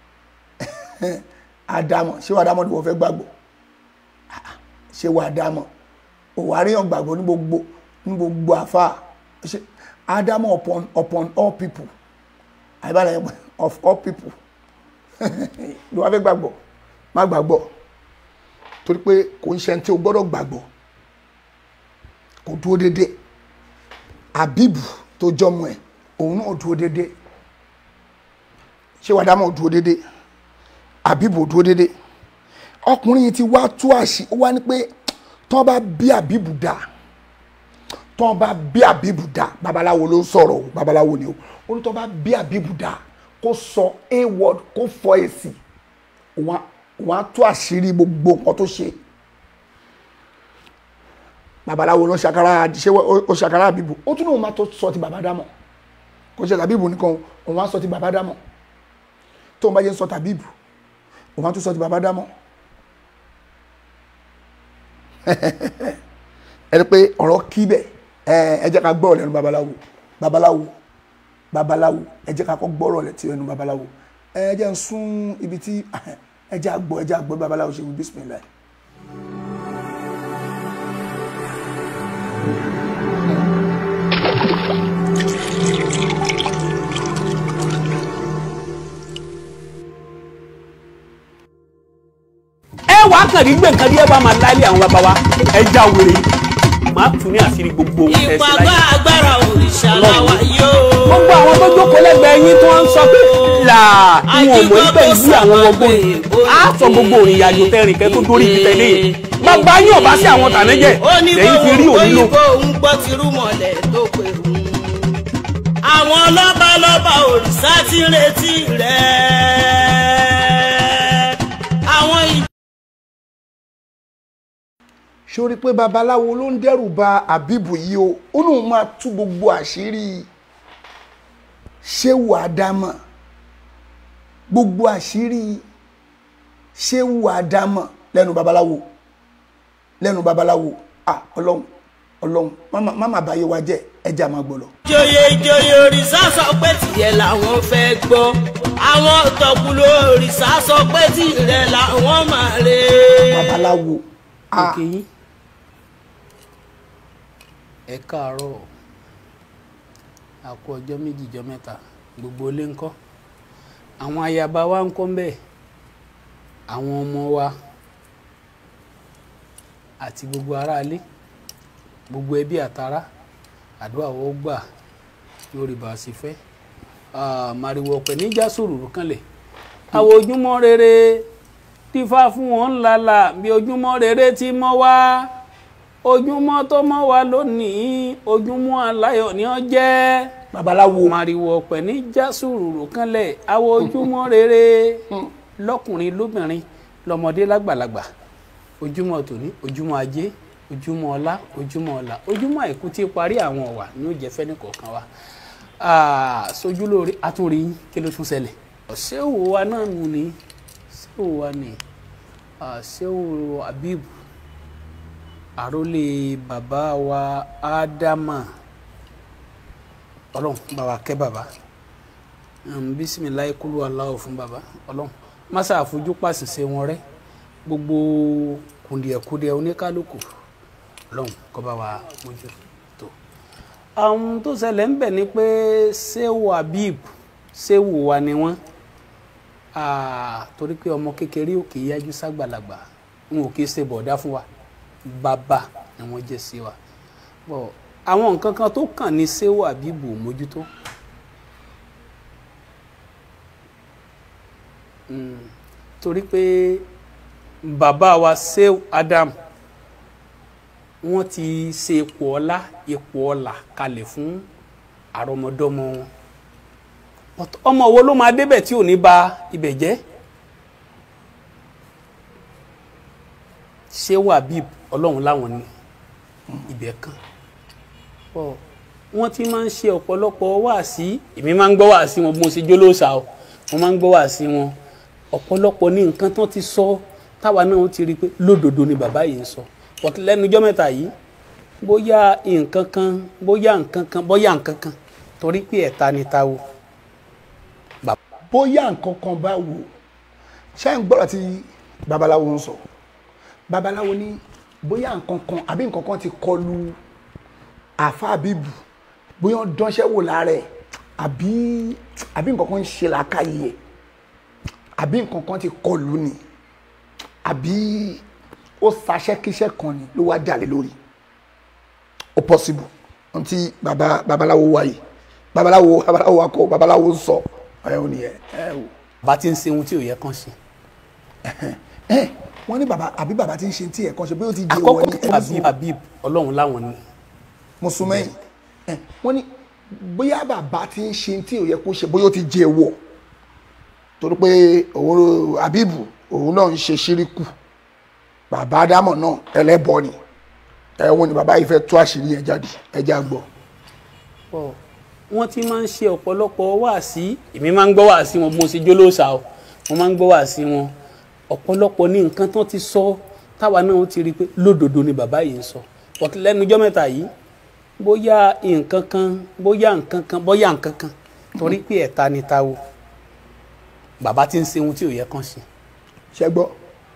àdàmọ̀ ṣé wàá dàmọ̀ ni wọ́n fẹ́ gbàgbọ́ ṣé wàá dàmọ̀ òwáríyàn gbàgbọ́ ní gbogbo ní gbogbo àfa ṣe àdàmọ̀ upon upon all people àyíbára yẹn of all people ló wá fẹ́ gbàgbọ́ má gbàgbọ́ torí pé kò ń ṣe ẹni tí o gbọ́dọ̀ gbàgbọ́ kò dúró déédéé abibu tó jọmọ ẹ òun náà dúró déédéé ṣé wàá dámọ̀ dúró déédéé abibu ò dúró déédéé ọkùnrin yìí ti wá tú àṣì ó wá ní pé tọ́ bá bí abibu dá tọ́ bá bí abibu dá babaláwo ló ń sọ̀rọ̀ o babaláwo ni o ó ní tọ́ bá bí abibu dá kó sọ a word kó fọ èsì òun á- òun á tú àṣírí gbogbo nǹkan tó ṣe babaláwo ló ṣàkárà ṣé ó ṣàkárà àbíbù ó tún náà máa tó sọ ti bàbá dámọ̀ kò ṣe tàbíbù nìkan òun á sọ ti bàbá dámọ̀ tó ń bá jẹ́ sọ tàbíbù òun á tún sọ ti bàbá dámọ̀ ẹ rí pé ọ̀rọ̀ kí bẹ̀ ẹ ẹ jẹ́ ká gbọ́ lẹ́nu babaláwo babaláwo babaláwo ẹ jẹ́ ká kọ́ gbọ́rọ̀ lẹ́tí ẹnu babaláwo ẹ jẹ́ ń sún ibi tí ẹ jẹ́ àgbọ̀ ẹ jẹ́ àgbọ̀ babaláwo ṣe wí bísímìlá ẹ wàá kàn rí gbé nǹkan rí ẹ bá máa láìlé àwọn bàbá wa ẹ já wèrè máa tún ní àṣírí gbogbo ohun tẹ́ ẹ ṣe ìpàgọ́ láyé. agbára òrìṣà làwà yóò. gbogbo àwọn tó jókòó lẹ́gbẹ̀ẹ́ yín tí wọ́n ń sọ pé là ń wọ̀n mọ́ ẹgbẹ́ ìlú àwọn ọgbọ́n á sọ gbogbo òrìn ìyàjò tẹrìn kẹ́ tó dórí ibi tẹ̀lé yìí bàbá yín ọ̀bá sí àwọn tànẹ́jẹ̀ ó ní lẹ́yìn fi rí bóun òun lò. òyìnbó ń gbọ́ tirú mọ̀lẹ́ tó pé òun. àwọn lọ́balọ́ba òrìṣà ti ń retí rẹ̀. àwọn ìjọba. sórí pé babaláwo ló ń dẹ́rù ba àbíbù yìí o ó lóun máa tú gbogbo àṣírí ṣéwù àdámọ̀ gbogbo àṣírí ṣéwù àdámọ̀ lẹ́nu babaláwo lẹ́nu babaláwo ah ọlọ́run ọlọ́run má- má má báyé wa jẹ́ ẹja máa gbọ́ lọ. ìjòyè ìjòyè òrìṣà sọ pé tìyẹ làwọn fẹ́ gbọ́ àwọn tọkùlù òrìṣà sọ pé tìrẹ làwọn máa rè é. babaláwo ah òkè yín ẹ káàárọ̀ àkó ọjọ́ méjì jọ mẹ́ta gbogbo ilé ńkọ́ àwọn ayaba wa ńkọ́ ń bẹ àwọn ọmọ wa àti gbogbo aráalé gbogbo ẹbí àtará àdúrà wọ́n gbà lórí bá a sì fẹ́ Ah, màrìwò ọ̀pẹ níjà sòrùrù kanlẹ̀ àwọn ojúmọ́ rere tífà fún wọn ńlala bí ojúmọ́ rere ti mọ́ wá ojúmọ́ tó mọ́ wá lónìí ojúmọ́ aláyọ̀ ni ó jẹ́ babaláwo màrìwò ọ̀pẹ níjà sòrùrù kanlẹ̀ àwọn ojúmọ́ rere lọ́kùnrin lóbìnrin lọ́mọdé lágbàlagbà ojúmọ́ tòní ojúmọ́ ajé ojúmọ́ ọlá ojúmọ́ ọlá ojúmọ́ àìkú tí parí àwọn ọ̀wà ní ó jẹ́ fẹ́ni kọ̀ọ̀kan wa Ah, sojú lóore atúnrí yín kí ló tún ṣẹlẹ̀ ṣé òwò wa náà nù ní ṣé òwò wa ní Ah, ṣé òwò Habib àrólé bàbá wa ádámà ọlọ́run bá wa kẹ́ bàbá Um, bísímìláì kúlú aláwọ̀ fún bàbá ọlọ́run masa àfojú pàṣẹṣẹ wọn rẹ gbogbo kùndìẹ̀kùndìẹ̀ oníkálukú ọlọ́run kó bá wa mójú tó àwọn tó ṣẹlẹ̀ ń bẹ̀ ni pé ṣéwù Habib ṣéwù wa ni wọ́n Ah, torí pé ọmọ kékeré ò kì í yájú ságbàlagbà n ò kì í ṣe bọ̀dá fún wa bàbá ni wọ́n jẹ́ sí wa bọ̀ àwọn nǹkan kan tó kàn ní ṣéwù Habib ò mójútó Mm, torí pé bàbá wa ṣéwù Adam wọ́n ti ṣe ipò ọlá ipò ọlà kalẹ̀ fún àrọmọdọ́mọ wọn But ọmọ wo ló máa débẹ̀ tí ò ní ba ibẹ̀ jẹ́ ṣé Habib ọlọ́run láwọn ní ibẹ̀ kan Ọ, wọ́n ti máa ń ṣe ọ̀pọ̀lọpọ̀ wáàsí èmi máa ń gbọ́ wáàsí wọn bí mo ṣe jólóòsà o wọ́n máa ń gbọ́ wáàsí wọn ọ̀pọ̀lọpọ̀ ní nǹkan tán ti sọ táwa náà ti rí i pé lódodo ni bàbá yìí ń sọ but lẹ́nujọ́ mẹ́ta yìí bóyá nǹkan kan bóyá nǹkan kan bóyá nǹkan kan torí pé ẹ̀ta ni ta wo bóyá nǹkan kan bá wò ṣé ń gbọ́dọ̀ tí babaláwo ń sọ babaláwo ní bóyá nǹkan kan àbí nǹkan kan ti kọlu àfa àbíbù bóyá ó dánṣẹ́ wò lára ẹ̀ àbí àbí nǹkan kan ń ṣe làákàyè ẹ̀ àbí nǹkan kan ti kọlu ni àbí ó ṣaṣẹ́kíṣẹ́ kan ni ló wá jalè lórí ó possible ohun tí baba babaláwo wáyé babaláwo babaláwo akọ babaláwo ń sọ ẹ ò nìyẹn ẹ ò bàbá ti ń ṣe ohun tí ò yẹ kán ṣe ẹ wọ́n ní baba àbí baba ti ń ṣe tí ẹ̀ kan ṣe bí ó ti jẹ àkọ́kọ́ wọ́n ní tó Habib Habib ọlọ́run láwọn ni mùsùlùmí ẹ wọ́n ní bóyá bàbá ti ń ṣe tí ò yẹ kó ṣe bóyá ó ti jẹ wọ̀ torí pé òun Habibu òun náà ń ṣe ṣíríkù bàbá Ádámọ̀ náà ẹlẹ́bọ ni ẹ wọ́n ní bàbá yìí fẹ́ tú àṣírí yẹn jáde ẹ já gbọ́. Ọ, wọ́n ti máa ń ṣe ọ̀pọ̀lọpọ̀ wáàsí èmi máa ń gbọ́ wáàsí wọn bí mo ṣe jólóòsà o wọ́n máa ń gbọ́ wáàsí wọn ọ̀pọ̀lọpọ̀ ní nǹkan tán ti sọ táwa náà ti rí i pé lódodo ni bàbá yìí ń sọ but lẹ́nujọ́ mẹ́ta yìí bóyá nǹkan kan bóyá nǹkan kan bóyá nǹkan kan torí pé ẹ̀ta ni ta wo bàbá ti ń ṣe ohun tí ò yẹ kán ṣe. ṣẹ gbọ́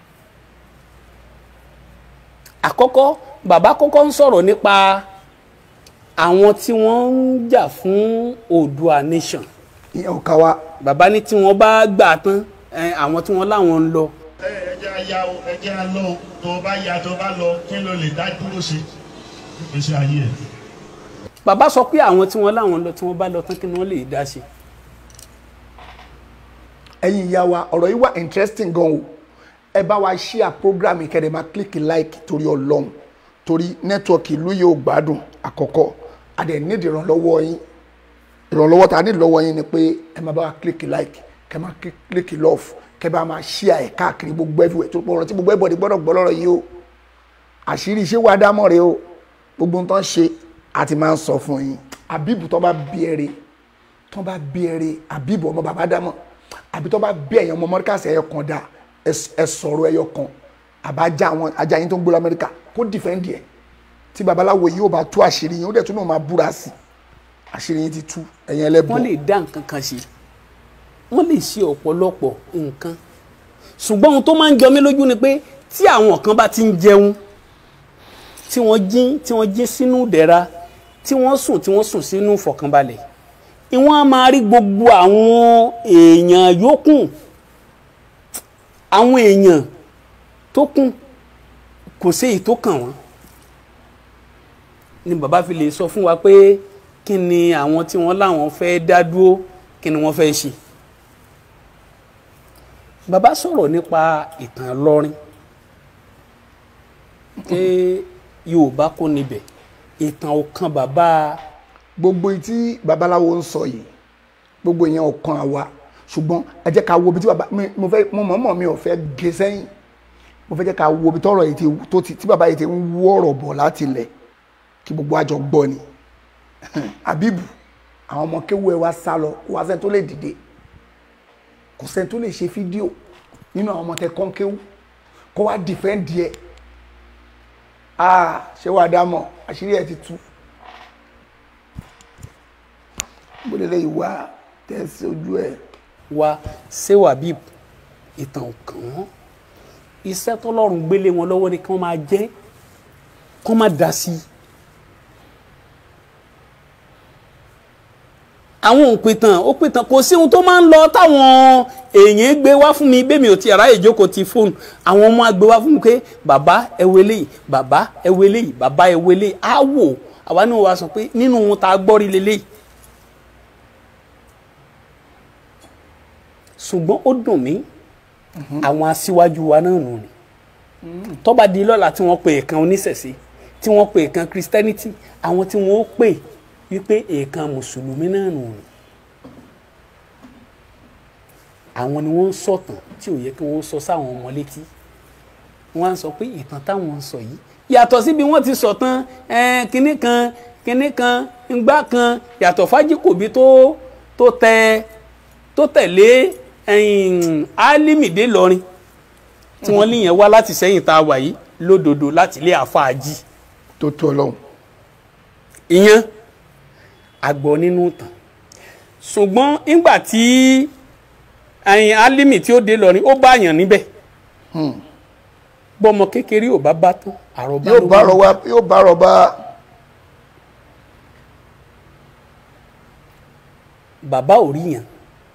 àkọ́kọ́ bàbá kọ́kọ́ ń sọ̀rọ̀ nípa àwọn tí wọ́n ń jà fún Oòduà nation ìyẹn ò ká wa bàbá ní tí wọ́n bá gbà tán ẹ, àwọn tí wọ́n láwọn ń lọ ẹjẹ́ aya o ẹjẹ́ alọ́ o tó o bá ya tó o bá lọ kí ló lè dá dúró ṣe ìgbésí ayé ẹ̀. bàbá sọ pé àwọn tí wọ́n láwọn ń lọ tí wọ́n bá lọ tán kí ni wọ́n lè dá ṣe. ẹ̀yin ìyá wa ọ̀rọ̀ yìí wà interesting gan o ẹ bá wa share program kẹ́rẹ́ máa click like torí ọlọ́run torí nẹ́tíwọ́ọ̀kì ìlú yìí ò gbádùn àkọ́kọ́ a dẹ̀ need ìrànlọ́wọ́ yín ìrànlọ́wọ́ tá a need lọ́wọ́ yín ni pé ẹ máa bá wa click like kẹ́ máa click love kẹ́ bá máa share ẹ̀ káàkiri gbogbo everywhere tó pọ̀ ọ̀rọ̀ tí gbogbo everybody gbọ́dọ̀ gbọ́ lọ́rọ̀ yìí o àṣírí iṣẹ́ wa dámọ̀ rẹ o gbogbo ohun tó ń ṣe àti máa ń sọ fún yín àbíbù tó bá bí ẹrẹ tó bá bí ẹrẹ àbíbù ọmọ bàbá dámọ̀ àbí tó bá bí ẹ̀yàn ọmọ mọ́ríkàsì ẹ̀yọ kan dá ẹ sọ̀rọ̀ ẹ̀yọ kan àbájá àwọn ajá yín tó ń gbé lamẹ́ríkà kó dìfẹ́ǹdì ẹ̀ tí babaláwo yìí ó bá tú àṣírí yín ó dẹ̀ tún náà máa búra sí i àṣírí yín ti tú ẹ̀yìn ẹlẹ́bùn. wọ́n lè dá nǹkan kan ṣe wọ́n lè ṣe ọ̀pọ̀lọpọ̀ nǹkan ṣùgbọ́n ohun tó máa ń jọ mí lójú ni pé tí àwọn kan bá ti ń jẹun tí wọ́n jí tí wọ́n jí sínú ìdẹ̀ra tí wọ́n sùn tí wọ́n sùn sínú ìfọ̀kànbalẹ̀ ìwọ́n á máa rí gbogbo àwọn èèyàn yòókù àwọn èèyàn tó kù kò sí èyí tó kàn wọ́n ni bàbá fi lè sọ fún wa pé kí ni àwọn tí wọ́n láwọn fẹ́ dá dúró kí ni wọ́n fẹ́ ṣe bàbá sọ̀rọ̀ nípa ìtàn lọ́rin pé yorùbá kò níbẹ̀ ìtàn ọ̀kan bàbá gbogbo tí babaláwo ń sọ yìí gbogbo ìyẹn ọ̀kan àwa ṣùgbọ́n ẹ jẹ́ ká wo ibi tí baba mi mo fẹ́ mo mọ̀ọ́mọ̀ mi ò fẹ́ gé sẹ́yìn mo fẹ́ jẹ́ ká wo ibi tọ́rọ̀ yìí ti tó ti tí baba yìí ti ń wú ọ̀rọ̀ bọ̀ láti ilẹ̀ kí gbogbo àjọ gbọ́ ni Habibu àwọn ọmọ kéwu ẹ wá sá lọ kó wá sẹ́ni tó lè dìde kò sẹ́ni tó lè ṣe fídíò nínú àwọn ọmọ tẹ kán kéwu kó wá dìfẹ́ǹdì ẹ ah ṣé wàá dá mọ̀ àṣírí ẹ ti tú gbọ́dọ̀ lè wá tẹ̀sí ojú ẹ. wa ṣéwà Habib ìtàn ọ̀kan wọn iṣẹ́ tọ́lọ́run gbélé wọn lọ́wọ́ ni kí wọ́n máa jẹ́ kí wọ́n máa dá sí i. àwọn òpìtàn òpìtàn kò sí ohun tó máa ń lọ táwọn èèyàn gbé wá fún mi bẹ́ẹ̀ mi ò ti ara ìjókòó ti fóònù àwọn ọmọ àgbé wá fún mi pé bàbá ẹ wo eléyìí bàbá ẹ wo eléyìí bàbá ẹ wo eléyìí á wò àwa náà wá sọ pé nínú ohun tá a gbọ́ rí leléyìí. ṣùgbọ́n ó dùn mí àwọn aṣíwájú wa náà nù ni tó bá di lọ́la tí wọ́n pe èèkan oníṣẹ̀ṣe tí wọ́n pe èèkan christianity àwọn tí wọ́n ó pè wípé èèkan mùsùlùmí náà nù ni àwọn ni wọ́n ń sọ̀tàn tí ò yẹ kí wọ́n sọ sáwọn ọmọ létí wọ́n á sọ pé ìtàn táwọn ń sọ yìí yàtọ̀ síbi wọ́n ti sọ̀tàn kínní kan kinní kan ngbá kan yàtọ̀ fájíkòbí tó tó tẹ tó tẹ̀lé ẹ̀yìn álímìdé lọrin tí wọ́n níyẹn wá láti sẹ́yìn tá a wà yìí lódodo láti ilé àfáàjì tó tó ọlọ́run ìyẹn àgbọ̀ nínú tàn ṣùgbọ́n nígbà tí ẹ̀yìn álímì tí ó dé lọrin ó bá yàn níbẹ̀ bọ́mọ kékeré ò bá bá tán àròbá yóò ló bá wà. rọ wá yóò bá rọ bá bàbá ò rí yàn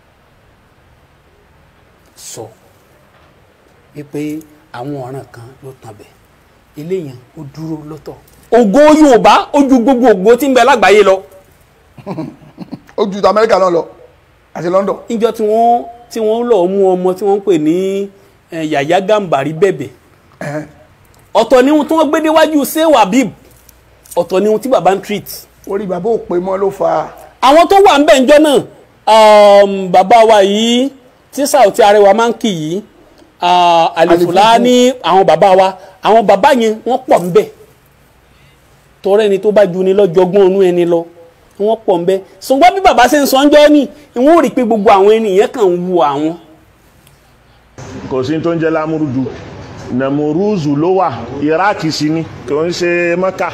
sọ wípé àwọn ọ̀ràn kan ló tàn bẹ̀ ilé yẹn ó dúró lọ́tọ̀. ògo yorùbá ó ju gbogbo ògo tí ń bẹ lágbàáyé lọ. ó ju ti amẹ́ríkà náà lọ àti london níjọ́ tí wọ́n tí wọ́n lọ mú ọmọ tí wọ́n ń pè ní eh, yàyà gàmbàrí bẹ̀bẹ̀ ọ̀tọ̀ ni ohun tí wọ́n gbé déwájú sewa bib ọ̀tọ̀ ni ohun tí bàbá ń treat. orí bàbá ò pé mọ́ ló fa àwọn tó wà ń bẹ̀ ńjọ́ náà um, bàbá wa yìí tí Saoty Arewa máa ń kì yìí ah, àlìfùlá ní àwọn bàbá wa àwọn bàbá yẹn wọ́n pọ̀ ń bẹ̀ tọrọ ẹni tó bá ju ni lọ́jọ́gbọ́n ọ̀nú ẹni lọ wọ́n pọ̀ ń bẹ̀ ṣùgbọ́n bí bàbá ṣe ń sọ ńjọ́ ní ìwọ́n ò rí i pé gbogbo àwọn ènìyàn kàn ń wu àwọn. kò sí tó ń jẹ́ lámúrúdù nàmúrúzù ló wà iraki sí ni kò ń ṣe mọ́kà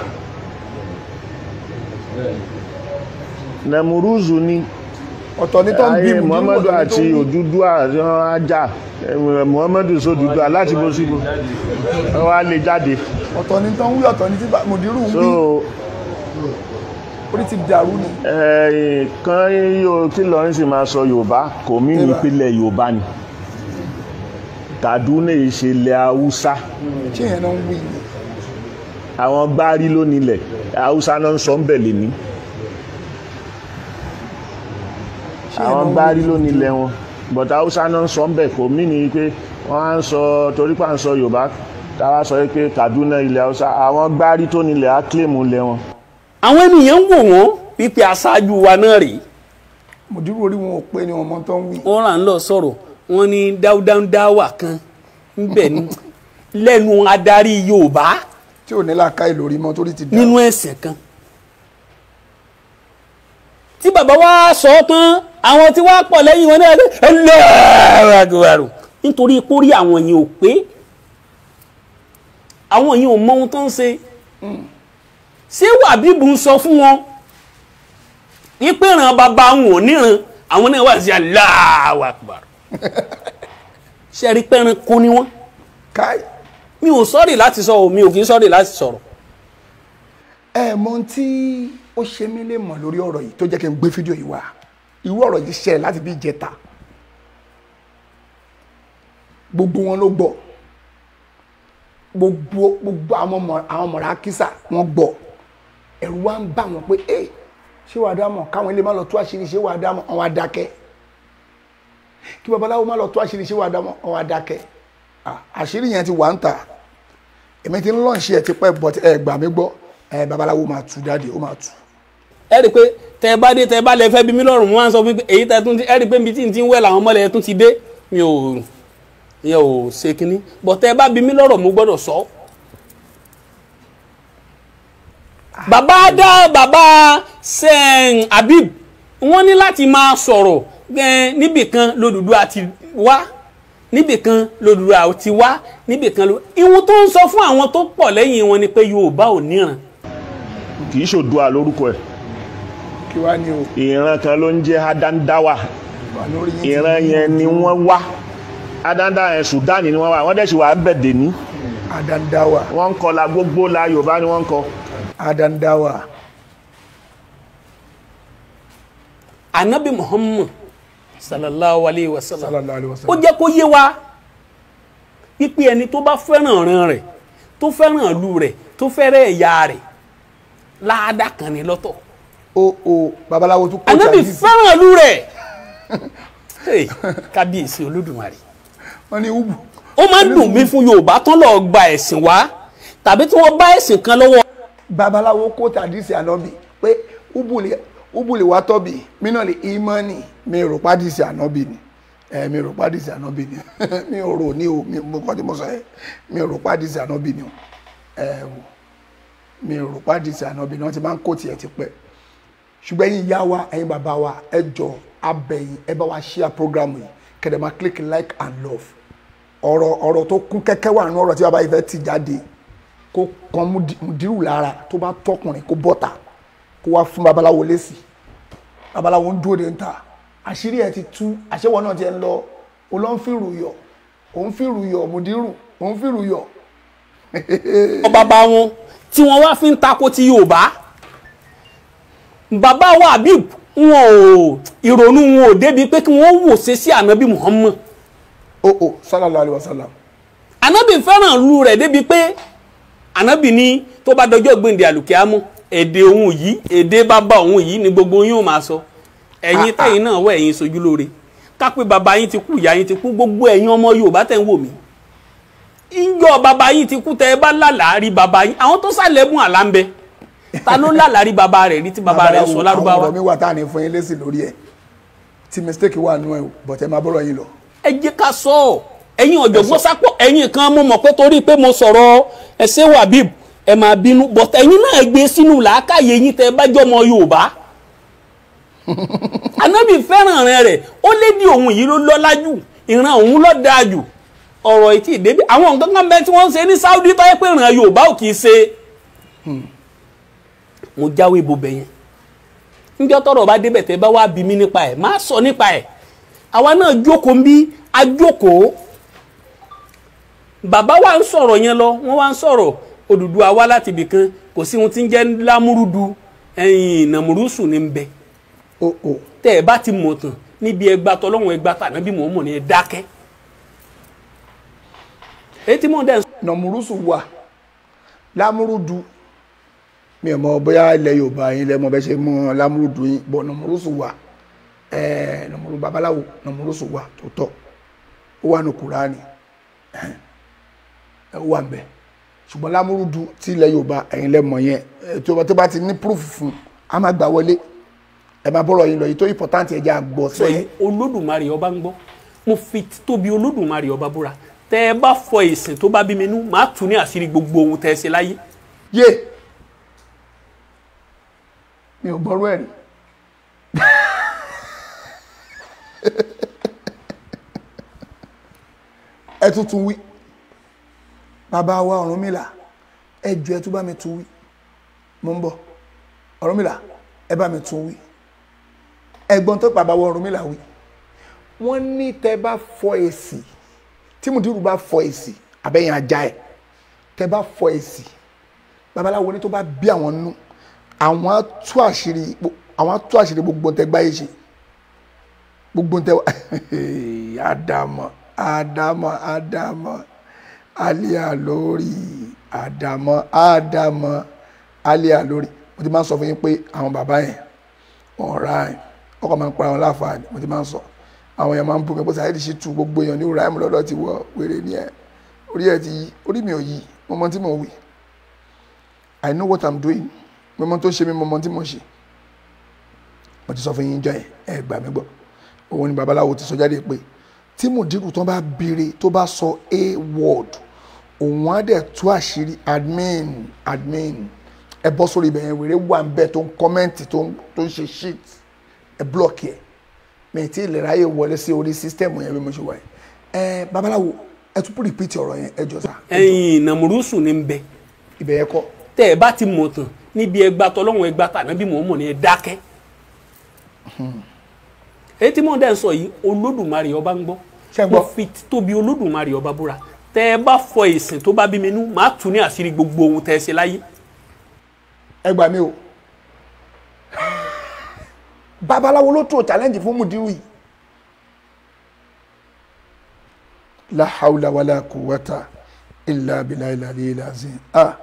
nàmúrúzù ni ọ̀tọ̀ ní tó ń bí ayé mu muhammadu àti òdúdúà wọn ajá eh, muhammadu sódúdúà láti bó síbò wọn á lè jáde ọ̀tọ̀ ní tó ń wí ọ̀tọ̀ ní tí bá- mùdírù ń so wí orí ti dàrú ni eh, kan yóò kí lọrin sì máa sọ yorùbá kò mí ní ìpínlẹ̀ yorùbá ni Kaduna ìṣẹ̀lẹ̀ haúsá ṣé yẹn náà ń wí ni àwọn gbárí ló nílẹ̀ haúsá náà ń sọ ń bẹ̀ lè ní àwọn gbárí ló nílẹ̀ wọn but haúsá náà ń sọ ń bẹ̀ kò mí ní pé wọ́n á ń sọ torí pà ń sọ yorùbá táwa sọ pé Kaduna ilẹ̀ haúsá àwọn gbárí tó nílẹ̀ á kílèmù lẹ̀ wọn. àwọn ènìyàn ń wò wọ́n wípé aṣáájú wa náà rèé mùdírù orí wọn ò pé ni wọn mọ tó ń wí wọ́n rà ń lọ sọ̀rọ̀ wọ́n ní dáúdáúdáwà kan ńbẹ̀ ní lẹ́nu adarí yorùbá tí ò ní làákà ìlórí mọ́ torí ti dàrú nínú ẹ̀sìn kan tí bàbá wa sọ ọ́ tán àwọn tí wàá pọ̀ lẹ́yìn wọn náà ẹlẹ́ẹ̀rọ nítorí pórí àwọn yìí ò pé àwọn yìí ò mọ ohun tó ń ṣe ṣé wàbíbù ń sọ fún wọn wípé ìran bàbá wọn ò níran àwọn náà wà sí Allahu Akbar ṣe rí pẹ́ran kó ní wọ́n káì mi ò sọ́ọ̀rì láti sọ ò mi ò kì í sọ́ọ̀rì láti sọ̀rọ̀ ẹ mọ ohun tí ó ṣe mí lè mọ̀ lórí ọ̀rọ̀ yìí tó jẹ́ kí n gbé fídíò yìí wá irú ọ̀rọ̀ yìí ṣẹlẹ̀ láti bí ìjẹta gbogbo wọn ló gbọ́ gbogbo gbogbo àwọn ọmọ àwọn ọmọ rákísà wọn gbọ́ ẹ̀rù wa ń bà wọ́n pé ẹ ṣé wàá dá mọ̀ káwọn ilé má lọ tú àṣírí ṣé wàá dá mọ̀ àwọn adákẹ́ kí babaláwo má lọ tú àṣírí ṣé wàá dá mọ̀ àwọn adákẹ́ Ah, àṣírí yẹn ti wà ń tà èmi ti ń lọ́ọ̀ṣì ẹ̀ ti pẹ́ bọ́t ẹ gbà mí gbọ́ ẹ babaláwo máa tú jáde ó máa tú. ẹ rí i pé tẹ ẹ bá dé tẹ ẹ bá lẹ fẹ́ bí mí lọ́rùn mo máa ń sọ fún pé èyí tẹ tún ti ẹ rí i pé ibi tí n ti ń wẹ̀ làwọn ọmọlẹ̀ tún ti dé mi ò mi ò ṣe kínní bọ̀ tẹ ẹ bá bí mí lọ́rọ̀ mo gbọ́dọ̀ sọ. bàbá dá bàbá sẹ́ẹ̀n Habib wọ́n ní láti máa sọ̀rọ̀ ẹ, níbìkan lódùdú àti wá níbìkan lódùdú àti wá níbìkan lódùdú ìwọ̀n tó ń sọ fún àwọn tó pọ̀ lẹ́yìn wọn ni pé Yorùbá ò níran kì í ṣòdua lórúkọ ẹ̀ kí wàá ní o ìran kan ló ń jẹ́ adandawa wà lórí yín ti ìran ní yẹn ni wọ́n wá adandawa yẹn Sudan ni wọ́n wá wọ́n dẹ̀ sì wà bẹ̀dẹ̀ ní adandawa wọ́n ń kọ́ la gbogbo la Yorùbá ni wọ́n ń kọ́ adandawa anabi muhammad sallallahu alayhi wa sallam sallallahu alayhi wa ó sallam jẹ́ kó yé wa wípé ẹni tó bá fẹ́ràn ọ̀ràn rẹ̀ tó fẹ́ràn ìlú rẹ̀ tó fẹ́ràn ẹ̀yà rẹ̀ láàdá kan ní lọ́tọ̀ o o babaláwo tún kó anabi Chinese. fẹ́ràn ìlú rẹ̀ Hey, kábíyèsí olódùmarè wọ́n ní ubu ó máa ń dùn mí fún yorùbá tán lọ́ọ́ gba ẹ̀sìn wá tàbí tí wọ́n bá ẹ̀sìn kan lọ́wọ́ babaláwo kó tàdísì ànábì pé ubu lè ubu lè wá tọ́bì mí náà lè ìmọ̀ọ́nì mi rò pàdísì ànábì ni ẹ mi rò pàdísì ànábì ni mi ò rò ní o mi mo kọ́ tí mo sọ yẹ mi rò pàdísì ànábì ni o ẹ wò mi ò rò pàdísì ànábì náà ti máa ń kó tiẹ̀ ti pẹ́ ṣùgbọ́n ẹ̀yin ìyá wa ẹ̀yin bàbá wa ẹ jọ abẹ́yìn ẹ bá wa share program yìí kẹ̀dẹ̀ máa click like and love ọ̀rọ̀ ọ̀rọ̀ tó kún kẹ́kẹ́ wà nínú ọ̀rọ̀ tí bàbá yìí fẹ́ ti jáde kó kan mùdírù lára tó bá tọkùnrin kó bọ́ta kó wá fún babaláwo lésì babaláwo ń dúró de ń ta àṣírí ẹ ti tú àṣẹwọ náà ti ń lọ olóńfìrù yọ òun fìrù yọ mùdírù òun fìrù yọ. bàbá wọn tí wọn wá fi ń takò ti Yorùbá bàbá wa Habib wọn ò ìrònú wọn ò débi pé kí wọn wò ṣe sí ànábì Muhammad. o o sallallahu alayhi wa sallam. ànábì fẹ́ràn lu rẹ̀ débi pé ànábì ní tó bá dọjọ́ gbèǹde àlùkìámọ́ èdè òun yìí èdè bàbá òun yìí ni gbogbo yín ò máa sọ ẹ̀yin tẹ̀yin náà wọ ẹ̀yin sojú lóore kápẹ́ bàbá yín ti kú ìyá yín ti kú gbogbo ẹ̀yin ọmọ Yorùbá tẹ̀ ń wò mí ìjọ bàbá yín ti kú tẹ ẹ bá lálàá rí bàbá yín àwọn tó sàlẹ̀mú àlá ń bẹ ta ló lálàá rí bàbá rẹ̀ rí tí bàbá rẹ̀ sọ lárúbáwá. àwọn ọ̀rọ̀ mi wà tá à ní fún yín lésì lórí ẹ̀ tí mistake wà nù ẹ̀ bọ̀tẹ́ máa bọ́rọ̀ yín lọ. ẹ jẹ́ ká sọ ọ́ ẹ̀yin ọ̀jọ̀gbọ́n sápọ̀ ẹ̀yin kan mo mọ̀ pé torí pé mo sọ̀rọ̀ ẹ̀sẹ̀ wàbíb ẹ máa bínú bọ̀tẹ́ ẹ̀yin náà gbé sínú làákàyè yín tẹ́ ẹ bá jọmọ Yorùbá anabi fẹ́ràn rẹ̀ rẹ̀ ó lé ní òun yìí ló lọ́lá jù ìran òun ló dáa jù ọ̀rọ̀ ìtì ìdébí àwọn nǹkan kan bẹ́ẹ̀ tí wọ́n ń ṣe ní Saudi tó yẹ pé ìran Yorùbá ò kì í ṣe mo jáwé ibo bẹ̀yẹn níjọ́ tọ́rọ̀ bá débẹ̀ tẹ́ bá wá bí mi nípa ẹ̀ má sọ nípa ẹ̀ àwa náà jókòó ń bí a jókòó bàbá wa ń sọ̀rọ̀ yẹn lọ wọ́n wá ń sọ̀rọ̀ Odùduwà wá láti ibì kan kò sí ohun tí ń jẹ́ lámúrúdu ẹ̀yìn nàmúrúsù ní ń bẹ tẹ́ ẹ bá ti mọ̀ tán níbi ẹgbà tọ́lọ́wọ́n ẹgbà tà nábì mọ̀ mọ̀ ní ẹ dákẹ́ etí mọ̀ dẹ́ nàmúrúsù wà lámúrúdu mi ò mọ bóyá ilẹ̀ Yorùbá yín lẹ́mọ bẹ́ ṣe mọ lámúrúdu yín bọ̀ nàmúrúsù wà ẹ̀ẹ́ nàmúrú babaláwo nàmúrúsù wà tó tọ́ ó wà ní Kùránì ẹ̀ ó wà ń bẹ̀ ṣùgbọ́n lámúrúdu tí ilẹ̀ Yorùbá ẹ̀yin lẹ́mọ yẹn tó bá ti ní proof fún a máa gbà wọlé ẹ máa bọ́rọ̀ yín lọ yìí tó important ẹ jẹ́ àgbọ̀ sọ yìí olódùmarè ọba ń gbọ́ mo fi tóbi olódùmarè ọba búra tẹ ẹ bá fọ ìsìn tó bá bí mi nú màá tù ní àṣírí gbogbo ohun tẹ ẹ ṣe láyé. yé mi ò gbọ́rú ẹ̀ rí ẹ tuntun wí bàbá wa Ọ̀rúnmìlà ẹ jọ ẹ tún bá mi tún wí mo ń bọ̀ Ọ̀rúnmìlà ẹ bá mi tún wí ẹ̀gbọ́n tó bàbá wa Ọ̀rúnmìlà wí wọ́n ní tẹ́ bá fọ èsì tí mùdírù bá fọ èsì àbẹ̀yìn ajá ẹ̀ tẹ́ bá fọ èsì babaláwo ní tó bá bí àwọn nú àwọn á tú àṣírí àwọn á tú àṣírí gbogbo tẹ́ gbáyé ṣe gbogbo tẹ́ àdàmọ̀ àdàmọ̀ àdàmọ̀ àlíà lórí àdàmọ̀ àdàmọ̀ àlíà lórí mo ti máa ń sọ fún yín pé àwọn bàbá yẹn ọ̀rá ẹ̀ ọkọ̀ máa ń pa àwọn láǹfààní mo ti máa ń sọ àwọn èèyàn máa ń bú mi pé Saheed Shittu gbogbo èèyàn ní ìrora ẹ̀mú lọ́dọ̀ ti wọ wèrè ní ẹ̀ orí ẹ̀ ti yí orí mi ò yí mo mọ tí mo wí I know what I'm doing mo mọ tó ṣe mi mo mọ tí mo ṣe mo ti sọ fún yín jọ ẹ ẹ gbà mí gbọ́ òun ni babaláwo ti sọ jáde pé tí mùdírù tó bá béèrè tó bá sọ a word òun á dẹ̀ tú àṣírí admin admin ẹ bọ́ sórí ibẹ̀ yẹn wèrè wà ń bẹ̀ tó ń kọ́mẹ́ǹtì tó ń ṣe shit ẹ blọọkì ẹ mi ti lè ráyè wọlé sí orí sísítẹ́ẹ̀mù yẹn bí mo ṣe wà yẹn ẹ babaláwo ẹ tún rìpíìtì ọ̀rọ̀ yẹn ẹ jọ sá. ẹ̀yin nàmúrúsù ní ń bẹ. ibẹ̀ yẹn kọ́. tẹ́ ẹ bá ti mọ̀ tán níbi ẹgbà tọ́lọ́wọ́n ẹgbà tàná bí mò ń mọ̀ ní ẹ dákẹ́. èyí tí mò ń dẹ́ sọ yìí olódùmarè ọba ń gbọ́ mo fi tóbi olódùmarè ọba búra tẹ́ ẹ bá fọ ìsìn tó bá bí mi nú màá tù ní àṣírí gbogbo ohun tẹ́ ẹ ṣe láyé. ẹ gbà mí o babaláwo ló tó challenge fún mudiru yìí la hawla wala quwwata illa billahi al-aliyyil azim ah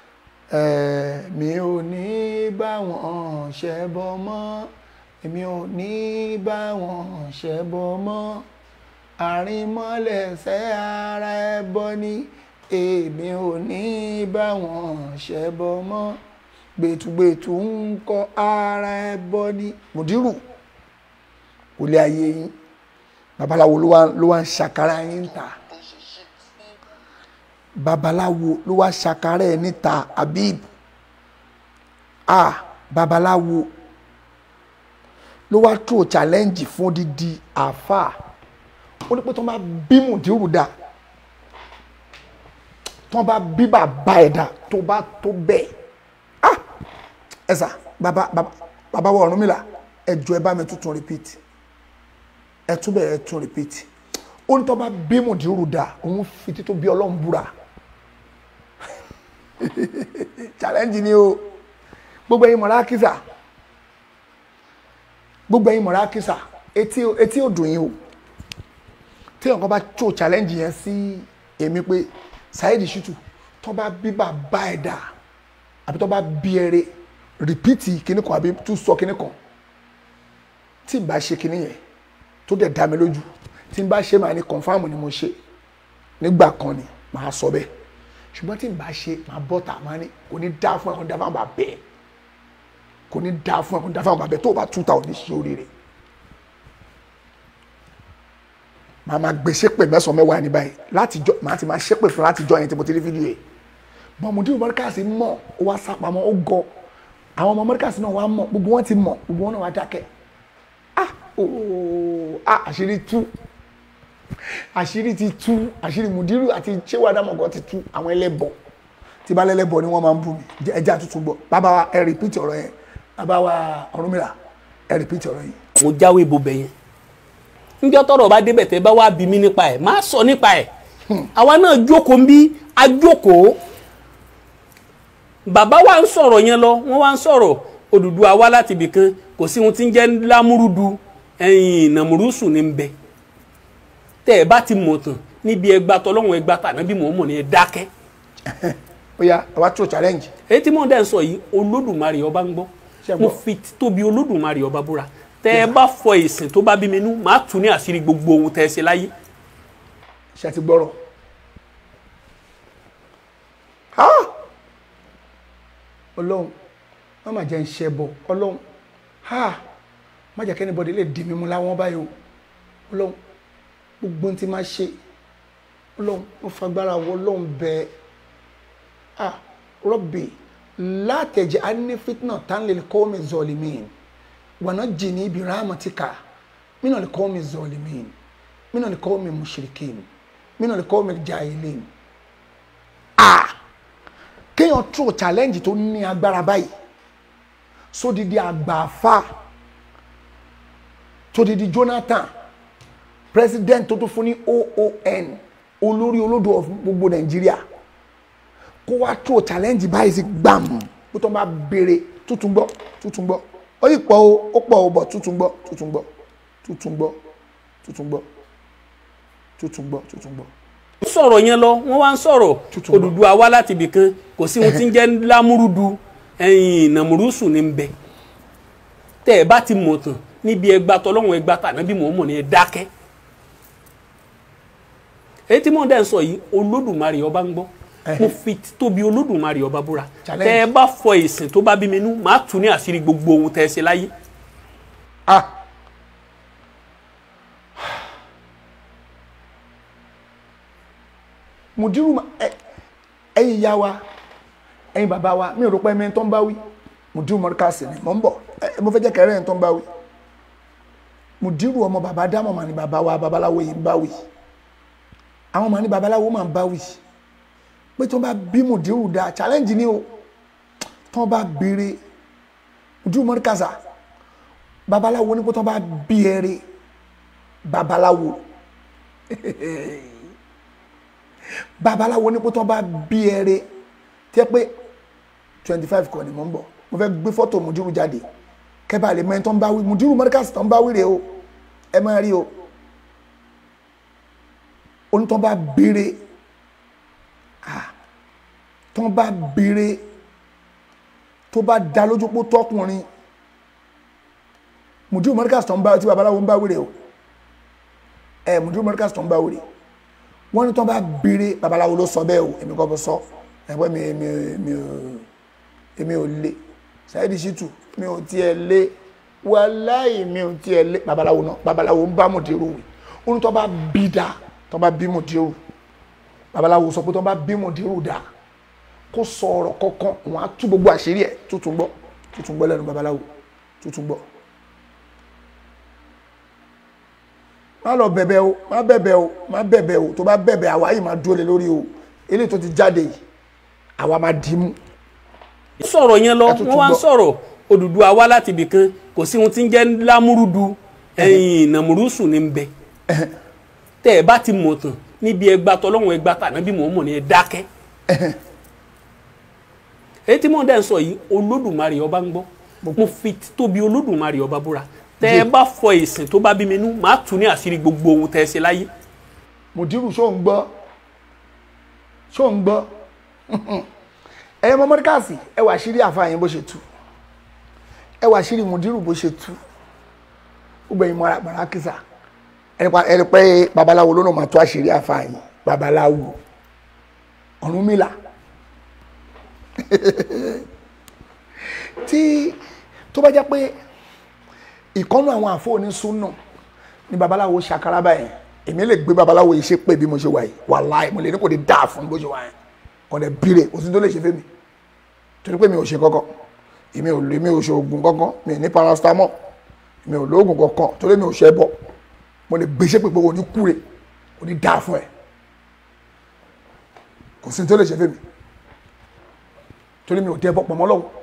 mi ò ní bá wọn ṣẹbọ mọ́ èmi ò ní bá wọn ṣẹbọ mọ́ àrìnmọ́lẹ̀ṣẹ̀ ara ẹbọ ni èmi ò ní bá wọn ṣẹbọ mọ́ gbẹ̀tùgbẹ̀tù ń kọ́ ara ẹ bọ́ ní mùdírù olè ayé yín babaláwo ló wá ń ṣàkárà yín ta babaláwo ló wá ṣàkárà ẹ níta Habib ah babaláwo ló wá tó challenge fún odidi àáfàá ó ní pé tó bá bí mùdírù dá tó bá bí bàbá ẹ̀ dá tó bá tó bẹ́ẹ̀ ah ẹ sà bàbá bàbá bàbá wọ Ọ̀rúnmìlà ẹ jọ̀ọ́ ẹ bá mi tuntun repeat ẹ tún bẹ̀rẹ̀ ẹ tún repeat ó ní tó bá bí mùdírù dá òun fi títún bí ọlọ́run búra challenge ni o gbogbo ẹ̀yin mọ̀ra kísà gbogbo ẹ̀yin mọ̀ra kísà etí etí ò dùn yín o tí ọ̀kan bá tó challenge yẹn sí èmi pé Saheed Shittu tó bá bí bàbá ẹ̀ dà àbí tó bá bí ẹrẹ rìpíìtì kíní kan àbí tún sọ kíní kan tí n bá ṣe kíní yẹn tó dẹ̀ dá mi lójú tí n bá ṣe màá ní confam ni mo ṣe nígbà kan ni màá sọ bẹ́ẹ̀ ṣùgbọ́n tí n bá ṣe màá bọ́ta màá ní kò ní dá fún ẹ kò ní dá fún àwọn bàbá ẹ kò ní dá fún ẹ kò ní dá fún àwọn bàbá ẹ tó o bá tún ta ò ní ṣe oríire màá máa gbé ṣépè mẹ́sàn-án mẹ́wàá ní báyìí láti jọ màá ti máa ṣépè fún láti jọ yẹn tí mo ti rí fídíò yẹn bọ́mùdí mọ́ríkàsì mọ̀ ó wá sápamọ́ ó gọ àwọn ọmọ mọ́ríkàsì náà wá mọ̀ gbogbo wọn ti mọ̀ gbogbo wọn náà wá dákẹ́ ah ooo ah àṣírí tú àṣírí ti tú àṣírí mùdírù àti ṣéwà dàmọ̀gọ́ ti tú àwọn ẹlẹ́bọ tí bá lẹ́lẹ́bọ ni wọ́n máa ń bú mi ẹja tuntun gbọ́ bàbá wa ẹ rìpíìtì ọ̀rọ̀ yẹn bàbá wa Ọ̀rúnmìlà ẹ rìpíìtì ọ̀rọ̀ yẹn. mo jáwé bobẹ yẹn njọ́ tọ́rọ̀ bá débẹ̀ tẹ́ bá wá bí mi nípa ẹ̀ má sọ nípa ẹ̀ àwa náà jókòó ń bí a jókòó bàbá wa ń sọ̀rọ̀ yẹn lọ wọ́n wá ń sọ̀rọ̀ Odùduwà wá láti ibì kan kò sí ohun tí ń jẹ́ lámúrúdu ẹ̀yìn nàmúrúsù ní bẹ tẹ́ ẹ bá ti mọ̀ tán níbi ẹgbà tọ́lọ́hún ẹgbà tàná bí mò ń mọ̀ ní ẹ dákẹ́. ó yá àwa tó challenge. èyí tí mò ń dẹ́ sọ yìí Olódùmarè ọba ń gbọ́ Ṣé mo gbọ́? fi tóbi Olódùmarè ọba búra tẹ́ ẹ bá fọ ìsìn tó bá bí mi nú màá tù ní àṣírí gbogbo ohun tẹ́ ẹ ṣe láyé. ṣe ti gbọ́rọ̀ Ah! ọlọ́run má má jẹ́ ń ṣe bọ̀ ọlọ́run Ah! má jẹ́ kẹ́ni bọ́dé lè dì mí mú láwọn báyìí o ọlọ́run gbogbo ohun tí máa ṣe ọlọ́run mo fagbára wọ ọlọ́run bẹ́ẹ̀ ah rọ́bì látẹ̀jẹ̀ anífitná tán lè kọ́ mi zọlímìn wọnà jìnnì ibi rámọ̀tìkà mínà lè kọ́ mi zọlímìn mínà lè kọ́ mi mushrikin mínà lè kọ́ mi jahilin ah kéèyàn tó challenge tó ní agbára báyìí sódìdí àgbààfà tódìdí Jonathan president tó tún fún ní OON olórí olódò of gbogbo Nàìjíríà kó wá tó challenge báyìí sí gbàm bó tó bá béèrè tuntun gbọ́ tuntun gbọ́ ó yìí pọ̀ o ó pọ̀ o bọ̀ tuntun gbọ́ tuntun gbọ́ tuntun gbọ́ tuntun gbọ́ tuntun gbọ́ tuntun gbọ́. ń sọ̀rọ̀ yẹn lọ wọ́n wá ń sọ̀rọ̀ Tuntun gbọ́. Odùduwà wá láti ibì kan kò sí ohun tí ń jẹ́ lámúrúdu ẹ̀yìn nàmúrúsù ní bẹ tẹ́ ẹ bá ti mọ̀ tán níbi ẹgbà tọ́lọ́hún ẹgbà tàná bí mò ń mọ̀ ní ẹ dákẹ́ èyí tí mò ń dẹ́ sọ yìí Olódùmarè ọba ń gbọ́ mo fi tóbi Olódùmarè ọba búra Challenge. tẹ́ ẹ bá fọ ìsìn tó bá bí mi nú màá tù ní àṣírí gbogbo ohun tẹ́ ẹ ṣe láyé ah mùdírù ma- ẹ- ẹ̀yin ìyá wa ẹ̀yin bàbá wa mi ò rò pé ẹ̀mí tó ń bá wí mùdírù mọ́ríkàsì ni mò ń bọ̀ ẹ- mo fẹ́ jẹ́ kẹrẹ́ ẹ̀ tó ń bá wí mùdírù ọmọ bàbá dámọ̀ mà ní bàbá wa babaláwo yìí ń bá wí àwọn mà ní babaláwo mà ń bá wí pé tó ń bá bí mùdírù dáa challenge ni o tó ń bá béèrè mùdírù mọ́ríkàsà babaláwo ní pé tó bá bí ẹrẹ babaláwo babaláwo ní pé tó bá bí ẹrẹ tí ẹ pé twenty five kọ́ ni mò ń bọ̀ mo fẹ́ gbé fọ́tò mùdírù jáde kẹ́bà lè mẹ́rin tó ń bá wí mùdírù mọ́ríkàsì tó ń bá wí rèé o ẹ máa rí o onítọ́ bá béèrè ah tó bá béèrè tó bá dá lójú pé tọkùnrin mùdúrù mọ́ríkàsì tó ń bá tí babaláwo ń bá wèrè o ẹ mùdúrù mọ́ríkàsì tó ń bá wèrè wọ́n ní tó bá béèrè babaláwo ló sọ bẹ́ẹ̀ o èmi kọ́ bọ́ sọ ẹ̀pẹ́ mi èmi èmi ò èmi ò lé Saheed Shittu mi ò tiẹ̀ lé wàláì mi ò tiẹ̀ lé babaláwo náà babaláwo ń bá mùdúrù wì ó ní tó bá bí dá tó bá bí mùdúrù babaláwo sọ pé tó bá bí mùdúrù dá kó sọ ọ̀rọ̀ kọ̀ọ̀kan wọn á tú gbogbo àṣírí ẹ̀ tuntun gbọ́ tuntun gbọ́ lẹ́nu babaláwo tuntun gbọ́. má lọ bẹ̀bẹ̀ o má bẹ̀bẹ̀ o má bẹ̀bẹ̀ o tó bá bẹ̀bẹ̀ àwa yìí máa dúró lé lórí o eléyìí tó ti jáde yìí àwa máa dì í mú. sọ̀rọ̀ yẹn lọ Ẹ tún wọ́n wá ń tún gbọ́. sọ̀rọ̀ Odùduwà wá láti ibì kan kò sí ohun tí ń jẹ́ lámúrúdu ẹ̀yìn nàmúrúsù ní bẹ tẹ́ ẹ bá ti mọ̀ tán níbi ẹgbà tọ́lọ́hún ẹgbà tà níbi mọ̀ mọ̀ ní ẹ dákẹ́ èyí tí mò ń dẹ́ ń sọ yìí Olódùmarè ọba ń gbọ́ mo fi tóbi Olódùmarè ọba búra tẹ́ ẹ bá fọ ìsìn tó bá bí mi nú màá tún ní àṣírí gbogbo ohun tẹ́ ẹ ṣe láyé mùdírù ṣó ń gbọ́ ṣó ń gbọ́ ẹ̀yin ọmọ mọ́ríkàsì ẹ wà sírí àfààyàn bó ṣe tú ẹ wà sírí mùdírù bó ṣe tú gbogbo ẹ̀yin mọ́ra gbàrà kìsà ẹni pé babaláwo ló náà máa tó àṣírí àfààyàn babaláwo Ọ̀rúnmìlà tí tó bá jẹ́ pé ìkọ́nù àwọn àfọ̀ní súnà ni babaláwo ṣàkárá báyìí èmi lè gbé babaláwo yìí ṣe pé bí mo ṣe wà yìí wàláì mo lè ní kò ní dáa fún bó ṣe wà yẹn kò dẹ̀ bírè kò sí tó lè ṣe fẹ́ mi torí pé mi ò ṣe kọ́kọ́ èmi ò lè mi ò ṣe oògùn kankan mi ò ní paracetamol mi ò lóògùn kankan torí mi ò ṣe bọ́ mo lè gbé ṣe pé kò ní kúre kò ní dáa fún ẹ kò sí tó lè ṣe fẹ́ mi torí mi ò dẹ́ bọ́ pọ̀mọ́ lọ́wọ́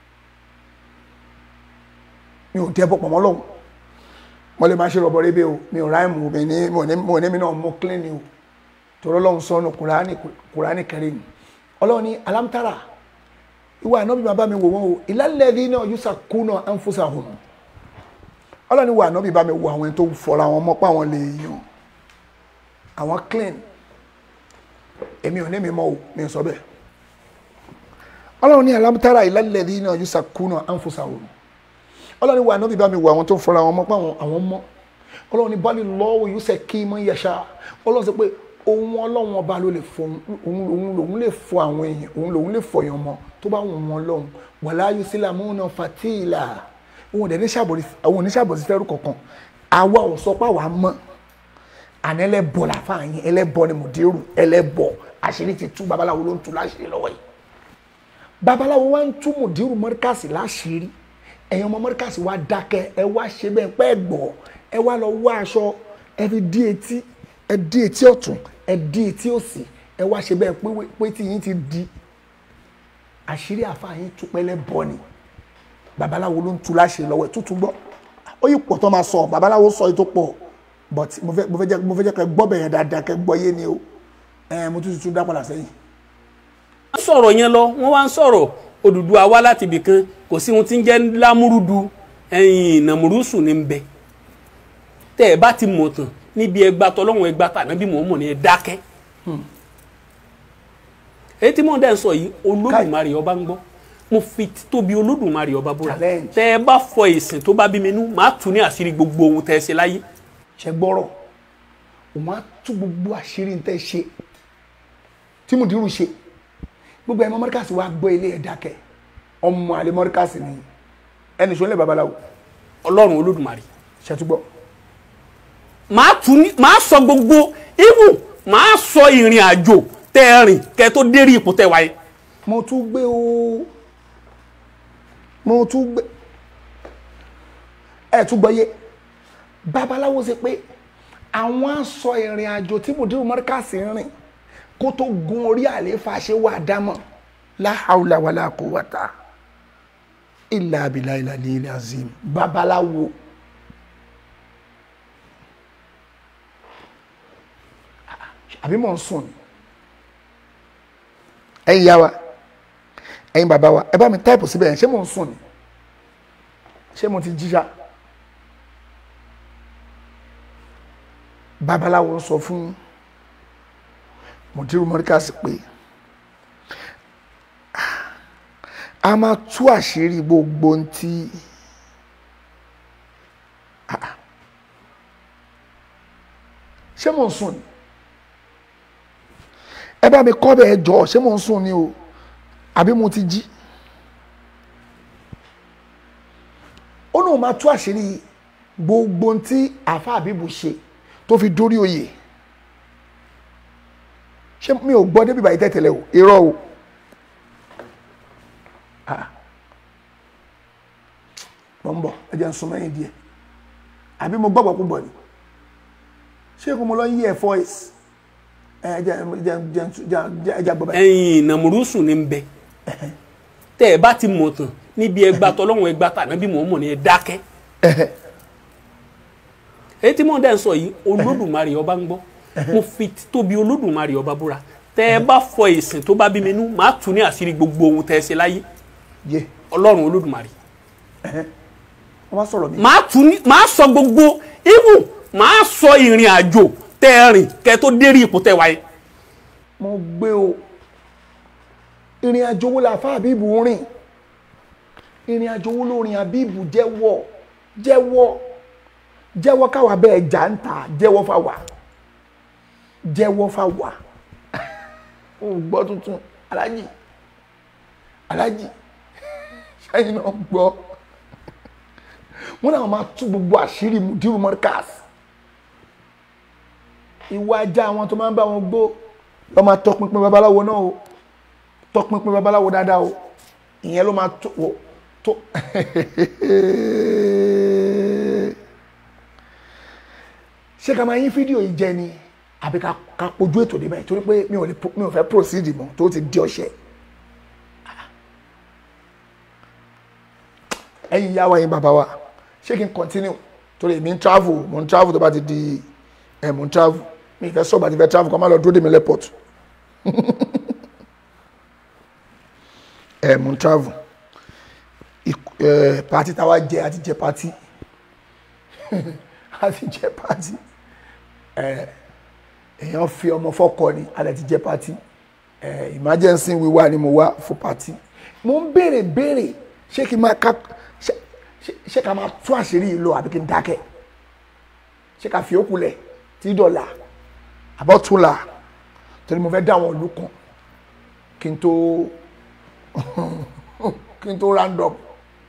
mi ò dẹ́ bọ́ pọ̀mọ́ lọ́wọ́ mo lè máa ṣe rọ̀bọ̀ rébé o mi ò ráìmù mi ní mo ní mo ní mi náà mú clean ni o torí ọlọ́run sọnù kùránì kùránì kẹrin ni ọlọ́run ní alámtara ìwà ànábì máa bá mi wò wọ́n o ìlàlẹ́dí náà yúsà kúnà ànfúsà hùn ọlọ́run ní ìwà ànábì bá mi wò àwọn ẹni tó fọra wọn mọ́ pa àwọn lè yàn àwọn clean èmi ò ní mi mọ́ o mi sọ bẹ́ẹ̀ ọlọ́run ní alámtara ìlàlẹ́dí náà yúsà kúnà ànfúsà hùn ọlọ́run wà nábì bá mi wọ àwọn tó ń fọra àwọn ọmọ pé àwọn àwọn mọ́ ọlọ́run ní bali lọ́wọ́ yóò ṣe kí mọ́ yẹ̀ṣà ọlọ́run sọ pé òun ọlọ́run ọba ló lè fọ òun òun lòun lè fọ àwọn èèyàn òun lòun lè fọ èèyàn mọ́ tó bá wọn wọn lọ́hùn wàlá yusila múna fatila òun ò dẹ̀ ní ṣàbòsí àwọn oníṣàbòsí fẹ́rù kankan àwa ò sọ pé àwa mọ́ àná ẹlẹ́bọ làfà yín ẹlẹ́bọ ni mùdírù ẹlẹ́bọ àṣírí ti tú babaláwo ló ń tú láṣírí lọ́wọ́ yìí babaláwo wa ń tú mùdírù mọ́ríkàsì láṣírí ẹ̀yin ọmọ mọ́ríkàsì wa dákẹ́ ẹ wá ṣe bẹ́ẹ̀ pẹ́ gbọ́ ẹ wá lọ wá aṣọ ẹ fi dí etí ẹ dí etí ọ̀tún ẹ dí etí òsì ẹ wá ṣe bẹ́ẹ̀ pé pé tí yín ti di àṣírí àfa yín tú pẹ́lẹ́ bọ́ ni babaláwo ló ń tu láṣẹ lọ́wọ́ ẹ̀ tútù gbọ́ ó yí pọ̀ tó máa sọ babaláwo sọ yìí tó pọ̀ but mo fẹ́ mo fẹ́ jẹ́ mo fẹ́ jẹ́ kẹ́ gbọ́ bẹ̀yẹn dáadáa kẹ́ gbọ́ yé ni o ẹ̀ mo tún tún dá padà sẹ́yìn. wọ́n sọ̀rọ̀ yẹn lọ wọ́n wá ń sọ̀rọ̀ Odùduwà wá láti ibì kan kò sí ohun tí ń jẹ́ lámúrúdu ẹ̀yìn nàmúrúsù ní bẹ tẹ́ ẹ bá ti mọ̀ tán níbi ẹgbà tọ́lọ́hún ẹgbà tà níbi mọ̀ mọ̀ ní ẹ dákẹ́ èyí tí mò ń dẹ́ ń sọ yìí Olódùmarè ọba ń gbọ́ mo fi tóbi Olódùmarè ọba búra Challenge. tẹ́ ẹ bá fọ ìsìn tó bá bí mi nú màá tún ní àṣírí gbogbo ohun tẹ́ ẹ ṣe láyé ṣe gbọ́rọ̀ òun á tú gbogbo àṣírí ń tẹ́ ṣe tí mùdírù ṣe gbogbo ẹ̀mọ́ mọ́ríkàsì wa gbọ́ ilé ẹ̀ dákẹ́ ọmọ àlè mọ́ríkàsì ni ẹni ṣọlẹ̀ babaláwo Ọlọ́run Olódùmarè ṣètúgbọ́ màá tún ní màá sọ gbogbo even màá sọ ìrìn àjò tẹ́ ẹ rìn kẹ́ tó dérí ipò tẹ́ wáyé mo tún gbé o mo tún gbé ẹ tún gbọ́ yé babaláwo ṣe pé àwọn á sọ ìrìn àjò tí mùdírù mọ́ríkàsì ń rìn kó tó gun orí àlééfà ṣe wà dámọ̀ la hawla wala quwwata illa billahi al-aliyyil azim babaláwo àbí mò ń sùn ni ẹ̀yin yá wa ẹ̀yin bàbá wa ẹ bá mi táìpù síbẹ̀ yẹn ṣé mò ń sùn ni ṣé mo ti jíjà babaláwo ń sọ fún mùdírù mọ́ríkàsì pé a máa tú àṣírí gbogbo ohun tí ṣé mò ń sùn ni ẹ bá mi kọ́ bẹ́ẹ̀ jọ ṣé mò ń sùn ni o àbí mo ti jí ó náà máa tú àṣírí gbogbo ohun tí àfa àbíbù ṣe tó fi dórí oyè ṣé mi ò gbọ́ débi báyìí tẹ̀tẹ̀lẹ̀ o irọ́ o Ah. tó ń bọ̀ ẹ jẹ́ ń sún mẹ́yìn díẹ̀ àbí mo gbọ́gbọ́ púpọ̀ ni ṣé kò mo lọ yí ẹ̀ voice ẹ jẹ́ jẹ́ jẹ́ jẹ́ ẹ jẹ́ gbọ́ báyìí. ẹ̀yin nàmúrúsùn ní bẹ tẹ́ ẹ bá ti mọ̀ tán níbi ẹgbà tọlọ́run ẹgbà tàná bí mò ń mọ̀ ní ẹ dákẹ́ èyí tí mò ń dẹ́ ń sọ yìí olódùmarè ọba ń gbọ́ mo fi tóbi olódùmarè ọba búra tẹ́ ẹ bá fọ ìsìn tó bá bí mi nú màá tún ní àṣírí gbogbo ohun tẹ́ ẹ ṣe láyé yé ọlọ́run olódùmarè wọ́n wá sọ̀rọ̀ mi. màá tún ní màá sọ gbogbo ibù màá sọ ìrìn àjò tẹ́ ẹ rìn kẹ́ ẹ tó dérí ipò tẹ́ ẹ wáyé. mo gbé o ìrìn àjò wo la fa àbíbù rìn ìrìn àjò wo ló rìn àbíbù jẹ́wọ́ jẹ́wọ́ jẹ́wọ́ káwa bẹ́ẹ̀ jà ń ta jẹ́wọ́ fà wá jẹ́wọ́ fà wá o gbọ́ tuntun alájì alájì ṣáyìn náà gbọ́ wọn náà máa tú gbogbo àṣírí mudiru mọ́ríkàs ìwà ajá àwọn tó máa ń bá wọn gbó lọ́ máa tọpinpin babaláwo náà o tọpinpin babaláwo dáadáa o ìyẹn ló máa tó wò tó ṣé ká máa yín fídíò yìí jẹ ni àbí ká ká pojú ètò débẹ̀ torí pé mi ò lè mi ò fẹ́ proceed mọ́ tó ti di ọṣẹ. ẹ̀yin ìyá wa yín bàbá wa ṣé kí n continue torí èmi ń travel mo ń travel tó bá ti di ẹ̀ mo ń travel mi ì fẹ́ sọ̀bà ti fẹ́ travel kọ́ máa lọ dúró dè mí lẹ́pọ̀tù ẹ̀ mo ń travel pati táwa jẹ àti jẹ pati àti jẹ pati èèyàn fi ọmọ fọkọ ni alẹ ti jẹ pati emergency wíwá ni mo wá fún pati mo ń béèrè béèrè ṣé kí n máa ká ṣé ká máa tú àṣírí yìí lọ àbí kí n dákẹ́ ṣé ká fi ókú lẹ̀ tí dọ̀là àbọ̀túnla torí mo fẹ́ dá àwọn ìlú kan kí n tó kí n tó round up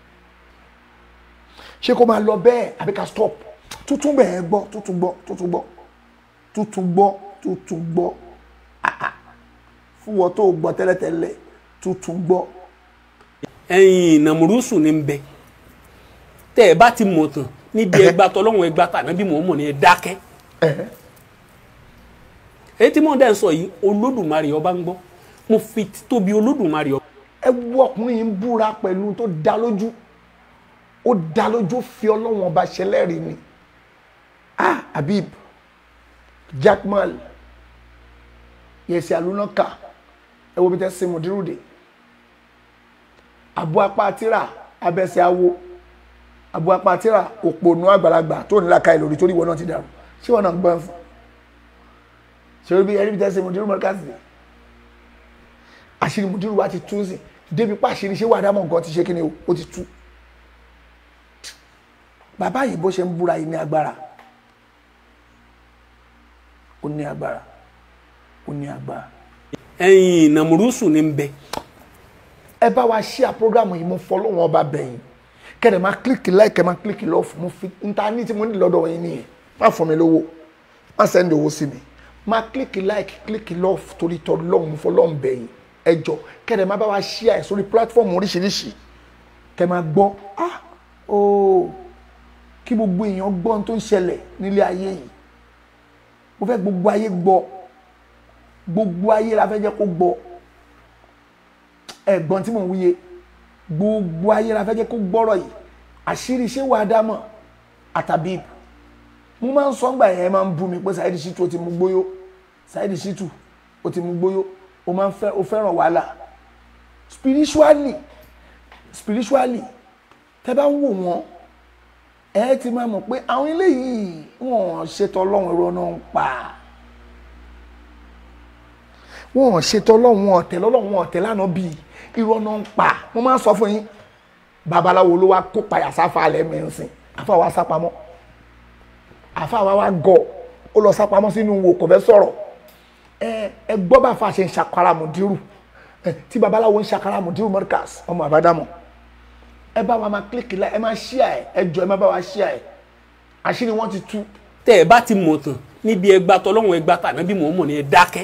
ṣé kó máa lọ bẹ́ẹ̀ àbí ká stop tuntun bẹ́ẹ̀ gbọ́ tuntun gbọ́ tuntun gbọ́ tuntun gbọ́ tuntun gbọ́ fún wọn tó gbọ́ tẹ́lẹ̀tẹ́lẹ̀ tuntun gbọ́. ẹ̀yin nàmúrúsùn ní bẹ tẹ́ ẹ bá ti mọ̀ tán níbi ẹgbà tọlọ́run ẹgbà tàná bí mò ń mọ̀ ní ẹ dákẹ́ èyí tí mò ń dẹ́ ń sọ yìí olódùmarè ọba ń gbọ́ mo fi tóbi olódùmarè ọba. ẹ wo ọkùnrin yìí ń búra pẹ̀lú tó dá lójú ó dá lójú fi ọlọ́wọ́n ọba ṣẹlẹ́rìí ni ah habib jackmal yẹsẹ alunaka ẹ wo bí tẹ ṣe mùdírùdè abu apá tíra abẹsẹ awo abu apá tíra òpònú àgbàlagbà tó nílá ka ìlòrí torí ìwọ náà ti dàrú ṣé wọn náà gbọ́n fún ṣe bí ẹni bí tẹ ṣe mùdírù mọ́ríkàsì àṣírí mùdírù wa ti tú sí débi pàṣírí ṣé wàá dámọ̀ nǹkan ti ṣe kí ni ó ti tú bàbá yìí bó ṣe ń búra yìí ní agbára ó ní agbára ó ní agbára. ẹ̀yin nàmúrúsùn ní bẹ. ẹ bá wa ṣí à programu yìí mo fọlọ́wọ́n ọba bẹ̀yìn kẹ́rẹ̀ máa kílìkì láìkẹ́ máa kílìkì lọ́ọ̀fù mo fi níta ní tí mo ní lọ́dọ̀ yín nìyẹn má fún mi lówó má sẹ́ndì owó sí mi máa kílìkì láìkì kílìkì lọ́ọ̀fù torí tọ́ lọ́hùn mo fọlọ́hùn bẹ̀yìn ẹ jọ kẹ́rẹ̀ máa bá wa ṣí à sórí pílátífọ̀mù oríṣiríṣi kẹ́ máa gbọ́ ah ooo kí gbogbo èèyàn gbọ́ ohun tó ń ṣẹlẹ̀ nílé ayé yìí mo fẹ́ gbogbo ayé gbọ́ gbogbo ayé la fẹ́ jẹ́ kó gbọ́ ẹ̀gbọ́n tí mò ń wúye gbogbo ayé la fẹ́ jẹ́ kó gbọ́rọ̀ yìí àṣírí ṣé wàá dámọ̀ àtàbí mo máa ń sọ ńgbà yẹn máa ń bú mi pé Saheed Shittu ó ti mú gbóyó Saheed Shittu ó ti mú gbóyó ó máa ń fẹ́ ó fẹ́ràn wàhálà spiritually spiritually tẹ́ bá ń wò wọ́n ẹ ti máa mọ̀ pé àwọn eléyìí wọ́n ṣètò ọlọ́run ẹ̀rọ náà ń pa wọ́n ṣètò ọlọ́run wọn ọ̀tẹ̀ lọ́lọ́run wọn ọ̀tẹ̀ lánàá bíi irọ́ náà ń pa mo máa ń sọ fún yín babaláwo ló wá kó payà sáfà alẹ́ mẹ́sìn àfa wa sápamọ́ àfa wa wá gọ̀ ó lọ sápamọ́ sínú wo kò fẹ́ sọ̀rọ̀ ẹ ẹ gbọ́ bá fa ṣe ń ṣàkàrà mùdírù tí babaláwo ń ṣàkàrà mùdírù mọ́ríkàs ọmọ àbádámọ̀ ẹ bá wa máa kílíkì láì ẹ máa ṣíà ẹ ẹ jọ ẹ máa bá wa ṣíà ẹ àṣírí wọn ti tú. tẹ́ ẹ bá ti mọ̀ tán níbi ẹgbà tọlọ́run ẹgbà tàná bí mò ń mọ̀ ní ẹ dákẹ́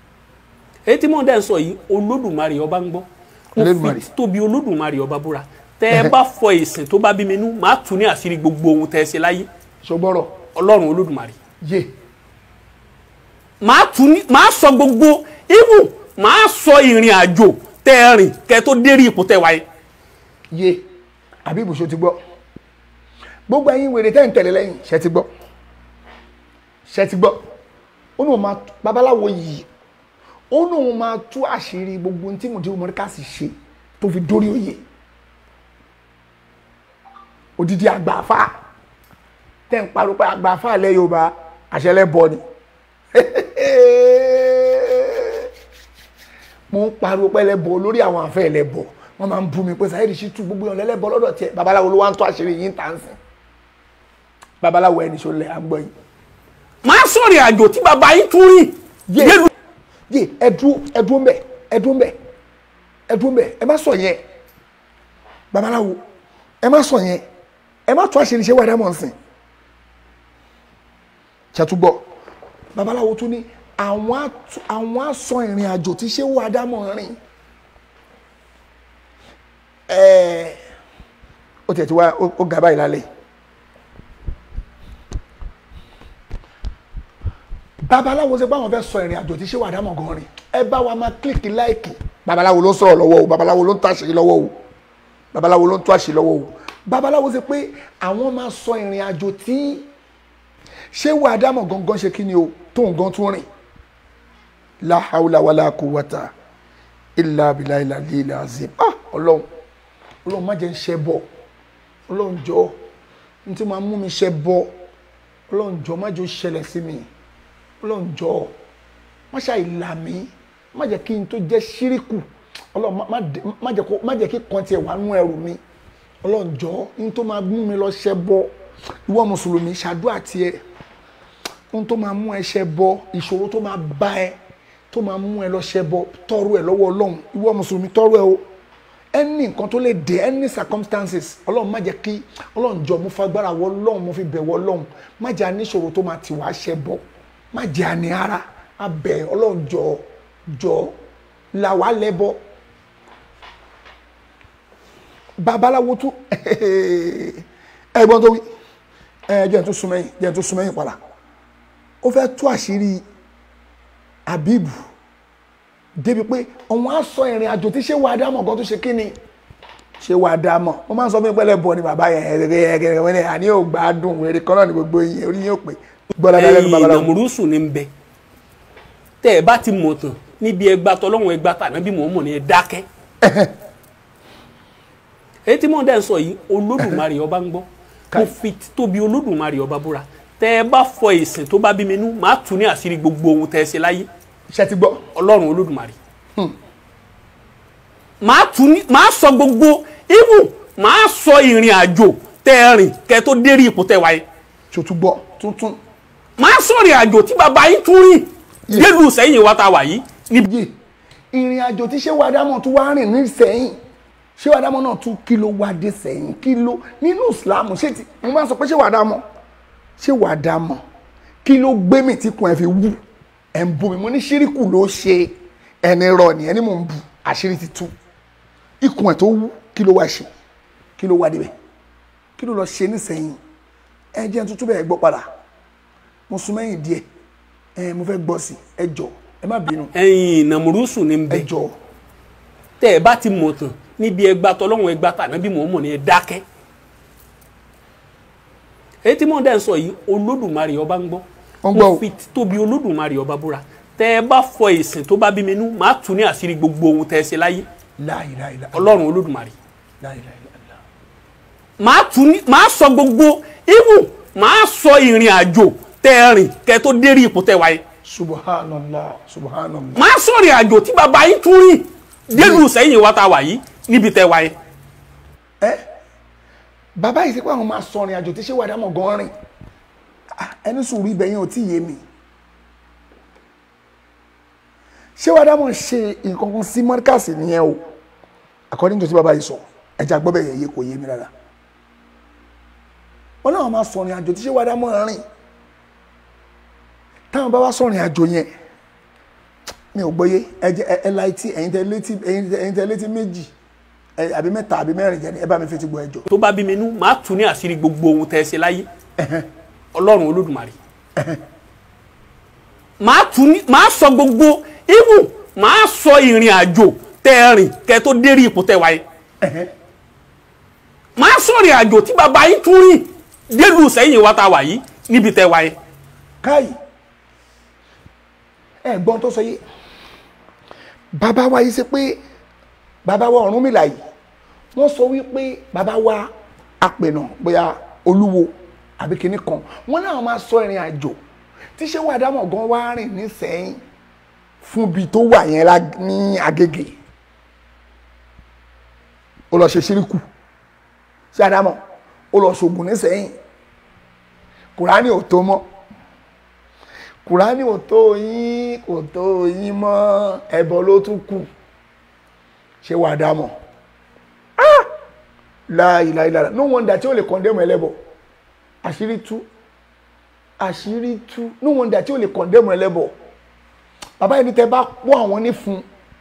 èyí tí mò ń dẹ́ ń sọ yìí olódùmarè ọba ń gbọ́ mo fi tóbi olódùmarè ọba búra tẹ́ ẹ bá fọ ìsìn tó bá bí mi nú màá tù ní àṣírí gbogbo ohun tẹ́ ẹ ṣe láyé ṣògbọ́rọ̀ ọlọ́run olódùmarè yé màá tù ní màá sọ gbogbo ibù màá sọ ìrìn àjò tẹ́ ẹ rìn kẹ́ ẹ tó dérí ipò tẹ́ ẹ wáyé yé àbí ibùsọ ti gbọ́ gbogbo ẹ̀yin wèrè tẹ́ ń tẹ̀lé lẹ́yìn ṣe ti gbọ́ ṣe ti gbọ́ ó ní òun máa babaláwo yìí ó ní òun máa tú àṣírí gbogbo ohun tí mo ti mọ̀ ká sì ṣe tó fi dórí òye odidi àgbàfà tẹ́ ń parọ́ pé àgbàfà ilẹ̀ Yorùbá àṣẹlẹ̀ bọ ni mo ń pariwo pé ẹlẹ́bọ lórí àwọn àfẹ́ ẹlẹ́bọ wọ́n máa ń bú mi pé Saheed Shittu gbogbo yàn lẹ́lẹ́bọ lọ́dọ̀ tiẹ̀ babaláwo ló wá ń tó àṣírí yín tà ń sìn babaláwo ẹni ṣó lẹ̀ à ń gbọ́ yìí. màá sọ ìrìn àjò tí bàbá yín tún rìn yé yélu yé ẹdú ẹdú mbẹ ẹdú mbẹ ẹdú mbẹ ẹ má sọ yẹn babaláwo ẹ má sọ yẹn ẹ má tó àṣírí ṣe wà dámọ̀ nsìn ṣàtúgbọ́ babaláwo tún ní àwọn á- àwọn àsọ ìrìn àjò tí ṣé wà dámọ̀ rìn ẹ̀ẹ́ ó tiẹ̀ ti wá ó ó ga báyìí lálẹ́ babaláwo ṣe báwọn fẹ́ sọ ìrìn àjò tí ṣé wà dámọ̀ gan rìn ẹ bá wa máa kílìkì láìkì babaláwo ló ń sọ̀rọ̀ lọ́wọ́ o babaláwo ló ń tó àṣírí lọ́wọ́ o babaláwo ló ń tó àṣírí lọ́wọ́ o babaláwo ṣe pé àwọn máa sọ ìrìn àjò tí ṣé wà dámọ̀ gangan ṣe kí ni o tó nǹkan tún rìn la hawla wala quwwata illa billahi al-aliyyil azim ah ọlọ́run ọlọ́run má jẹ́ ń ṣe bọ̀ ọlọ́run jọ n tí máa mú mi ṣe bọ̀ ọlọ́run jọ má jẹ́ ó ṣẹlẹ̀ sí mi ọlọ́run jọ má ṣe àìlà mí má jẹ́ kí n tó jẹ́ ṣíríkù ọlọ́run má- má dé- má jẹ́ kó- má jẹ́ kí kan tiẹ̀ wà nú ẹrù mi ọlọ́run jọ n tó máa mú mi lọ ṣe bọ̀ ìwọ mùsùlùmí ṣàdúrà tiẹ̀ ohun tó máa mú ẹ ṣe bọ ìṣòro tó máa bá ẹ tó máa mú ẹ lọ ṣe bọ tọrọ ẹ lọ́wọ́ Ọlọ́run ìwọ mùsùlùmí tọrọ ẹ o any nǹkan tó lè dé any circumstances Ọlọ́run má jẹ́ kí Ọlọ́run jọ mo fagbára wọ Ọlọ́run mo fi bẹ̀ wọ Ọlọ́run má jẹ́ aníṣòro tó máa tì wá ṣe bọ má jẹ́ àní ara abẹ Ọlọ́run jọ jọ là wá lẹ́bọ babaláwo tún ẹ̀gbọ́n tó wí ẹ jẹ́ n tún súnmẹ́yìn jẹ́ n tún súnmẹ́yìn padà ó fẹ́ tú àṣírí abibu débi pé òun á sọ ìrìn àjò tí ṣé wàá dámọ̀ gan tó ṣe kí ni ṣé wàá dámọ̀ mo máa ń sọ fún mi pẹ́lẹ́ bọ̀ ni bàbá yẹn ẹ̀rẹ̀gẹ̀rẹ̀ wọ́n ní àní ò gbádùn wèrè kan náà ní gbogbo yín orí yín ò pé gbọ́dọ̀ lẹ́nu ẹ̀yin babaláwo ìnàmúrúsù ní ń bẹ tẹ́ ẹ bá ti mọ̀ tán níbi ẹgbà tọlọ́run ẹgbà tàná bí mò ń mọ̀ ní ẹ dákẹ́ èyí tí mò ń dẹ́ ń sọ yìí olódùmarè ọba ń gbọ́ mo fi tóbi olódùmarè ọba búra tẹ́ ẹ bá fọ ìsìn tó bá bí mi nú màá tù ní àṣírí gbogbo ohun tẹ́ ẹ ṣe láyé ṣe ti gbọ́ ọlọ́run olódùmarè màá tù ní màá sọ gbogbo ibù màá sọ ìrìn àjò tẹ́ ẹ rìn kẹ́ ẹ tó dérí ipò tẹ́ ẹ wáyé tó tún gbọ́ tuntun màá sọ ìrìn àjò tí bàbá yín tún rìn délùú sẹ́yìn wa ta wà yìí níbi yìí ìrìn àjò tí ṣé wàá dámọ̀ tún wá rìn ní sẹ́yìn ṣé wàá dámọ̀ náà tún kí ló wá dé sẹ́yìn kí ló nínú Islam ṣé ti mo máa ń sọ pé ṣé wàá dámọ̀ ṣé wàá dámọ̀ kí ló gbé mi tí kun ẹ fi wú ẹ ń bu mi mo ní ṣíríkù ló ṣe ẹni rọ ni ẹni mò ń bu àṣírí ti tú ikùn ẹ tó wú kí ló wá ṣe kí ló wá débẹ̀ kí ló lọ ṣe nísẹ̀yìn ẹ jẹ́ tuntun bẹ́ẹ̀ gbọ́ padà mo sún mẹ́yìn díẹ̀ ẹ mo fẹ́ gbọ́ sí ẹ jọ ẹ má bínú ẹ̀yin ìnàmúrúsù ní ń ẹ bẹ jọ tẹ́ ẹ bá ti mọ̀ tán níbi ẹgbà tọlọ́run ẹgbà tàná bí mò ń mọ̀ ní ẹ dákẹ́ èyí tí mò ń dẹ́ ń sọ yìí olódùmarè ọba ń gbọ́ Ó ń gbọ́ o. mo fi tóbi olódùmarè ọba búra tẹ́ ẹ bá fọ ìsìn tó bá bí mi nú màá tù ní àṣírí gbogbo ohun tẹ́ ẹ ṣe láyé la ilaha illa ọlọ́run olódùmarè la ilaha illa màá tù ní màá sọ gbogbo ibù màá sọ ìrìn àjò tẹ́ ẹ rìn kẹ́ ẹ tó dérí ipò tẹ́ ẹ wáyé subhanallah subhanallah màá sọ ìrìn àjò tí bàbá yín tún rìn délùú sẹ́yìn wa ta wà yìí níbi tẹ́ ẹ wáyé ẹ bàbá yìí sí pé àwọn máa sọ ìrìn àjò tí ṣé wàá dámọ̀ gan rìn Ah, ẹni sùúrù ibẹ̀ yẹn ò tí ì yé mi ṣé wàá dámọ̀ ṣe nǹkan kan sí mọ́ríkàsì nìyẹn o according to ti bàbá yìí sọ ẹja gbọ́ bẹ́ẹ̀ yẹ kò yé mi rárá wọn náà máa sọ ìrìn àjò tí ṣé wàá dámọ̀ rìn táwọn bá wá sọ ìrìn àjò yẹn mi ò gbọ́yé ẹ jẹ́ ẹ- ẹ la etí ẹ̀yin tẹ létí ẹ̀yin tẹ- ẹ̀yin tẹ létí méjì ẹ àbí mẹ́ta àbí mẹ́rin jẹ́ ni ẹ bá mi fi ti gbọ́ ẹjọ́. tó bá bí mi nú màá tú ní àṣírí gbogbo ohun tẹ́ ẹ ṣe láyé ọlọ́run olódùmarè màá tú ní màá sọ gbogbo ibù màá sọ ìrìn àjò tẹ́ ẹ rìn kẹ́ tó dérí ipò tẹ́ wáyé màá sọ ìrìn àjò tí bàbá yín tún rìn délùú sẹ́yìn wa ta wà yìí níbi tẹ́ wáyé. káyì ẹ gbọ́n tó sọ yé bàbá wa yìí ṣe pé bàbá wa Ọ̀rúnmìlà yìí wọ́n sọ wípé bàbá wa apẹ̀nà bóyá olúwo àbí kinní kan wọ́n náà máa sọ ìrìn àjò tí ṣé wà dámọ̀ gan wá rìn ní sẹ́yìn fún ibi tó wà yẹn lá- ní Agége ó lọ ṣe ṣíríkù ṣé àdámọ̀ ó lọ ṣògùn ní sẹ́yìn kùránì ò tó mọ́ kùránì ò tó yín kò tó yín mọ́ ẹbọ ló tún kù ṣé wàá dá mọ̀ láìláìlára no wonder tí ó lè condemn ẹlẹ́bọ àṣírí tú àṣírí tú no wonder tí ó lè condemn ẹlẹ́bọ bàbá yìí ní tẹ bá pọ́ àwọn ní fún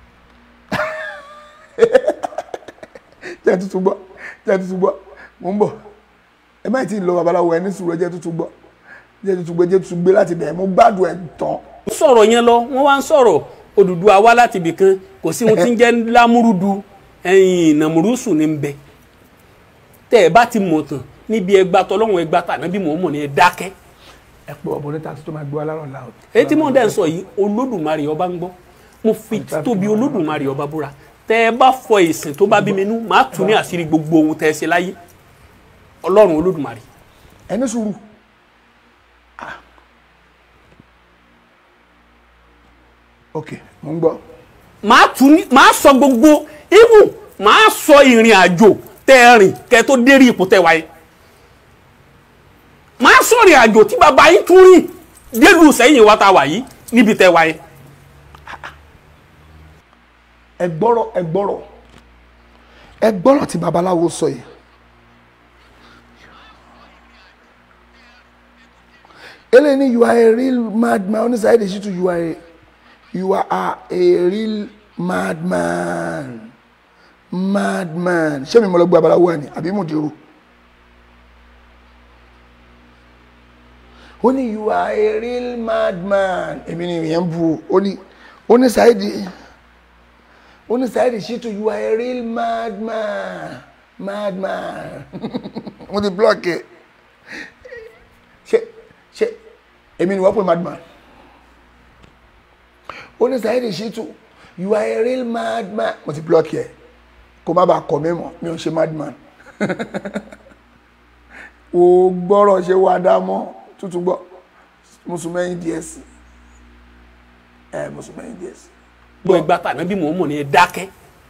jẹ́ tuntun gbọ́ jẹ́ tuntun gbọ́ mò ń bọ̀ ẹ má tí ì lọ babaláwo ẹni sùúrù ẹ jẹ́ tuntun gbọ́ jẹ́ tuntun gbé jẹ́ tuntun gbé láti bẹ̀rẹ̀ mo gbádùn ẹ̀ tán ń sọ̀rọ̀ yẹn lọ wọ́n wá ń sọ̀rọ̀ Odùduwà wá láti ibì kan kò sí ohun tí ń jẹ́ lámúrúdu ẹ̀yìn nàmúrúsù ní bẹ tẹ́ ẹ bá ti mọ̀ tán níbi ẹgbà tọ́lọ́hún ẹgbà tàná bí mò ń mọ̀ ní ẹ dákẹ́ ẹ pé ọ̀bọ̀n níta tó máa gbé wa lárọ̀ la o. èyí tí mò ń dẹ́ ń sọ yìí Olódùmarè ọba ń gbọ́ mo fi tóbi Olódùmarè ọba búra tẹ́ ẹ bá fọ ìsìn tó bá bí mi nú màá tún ní àṣírí gbogbo ohun tẹ́ ẹ ṣe láyé Ọlọ́run Olódùmarè ẹni sùúrù ok mo ń gbọ́ màá tún ní màá sọ gbogbo ibù màá sọ ìrìn àjò tẹ́ ẹ rìn kẹ́ tó dérí ipò tẹ́ wáyé màá sọ ìrìn àjò tí bàbá yín tún rìn délùú sẹ́yìn wa ta wà yìí níbi tẹ́ wáyé. ẹ gbọ́rọ̀ ẹ gbọ́rọ̀ ẹ gbọ́rọ̀ tí babaláwo sọ yìí eléyìí ni you are a real madman oníṣàyẹ̀ lè ṣètò you are a you are a, a real madman madman ṣé mi mọ̀ lọ gbé babaláwo wà ní àbí mo dèrò ó ní you are a real madman èmi ni ìyẹn bu ó ní oníṣàyẹ̀ oníṣàyẹ̀dì ṣètò you are a real madman madman mo ti block ẹ ṣe ṣe èmi ni wọ́n pè madman oníṣàyẹ̀dì ṣètò you are a real madman mo ti block ẹ kó má bàa kọ̀ mí mọ́ mi ò ṣe madman o gbọ́rọ̀ ṣe wá dá mọ́ tuntun gbọ́ mùsùlùmí díẹ̀ sí ẹ mùsùlùmí díẹ̀ sí gbọ́ ẹgbà tàná bí mò ń mọ̀ ní ẹ dákẹ́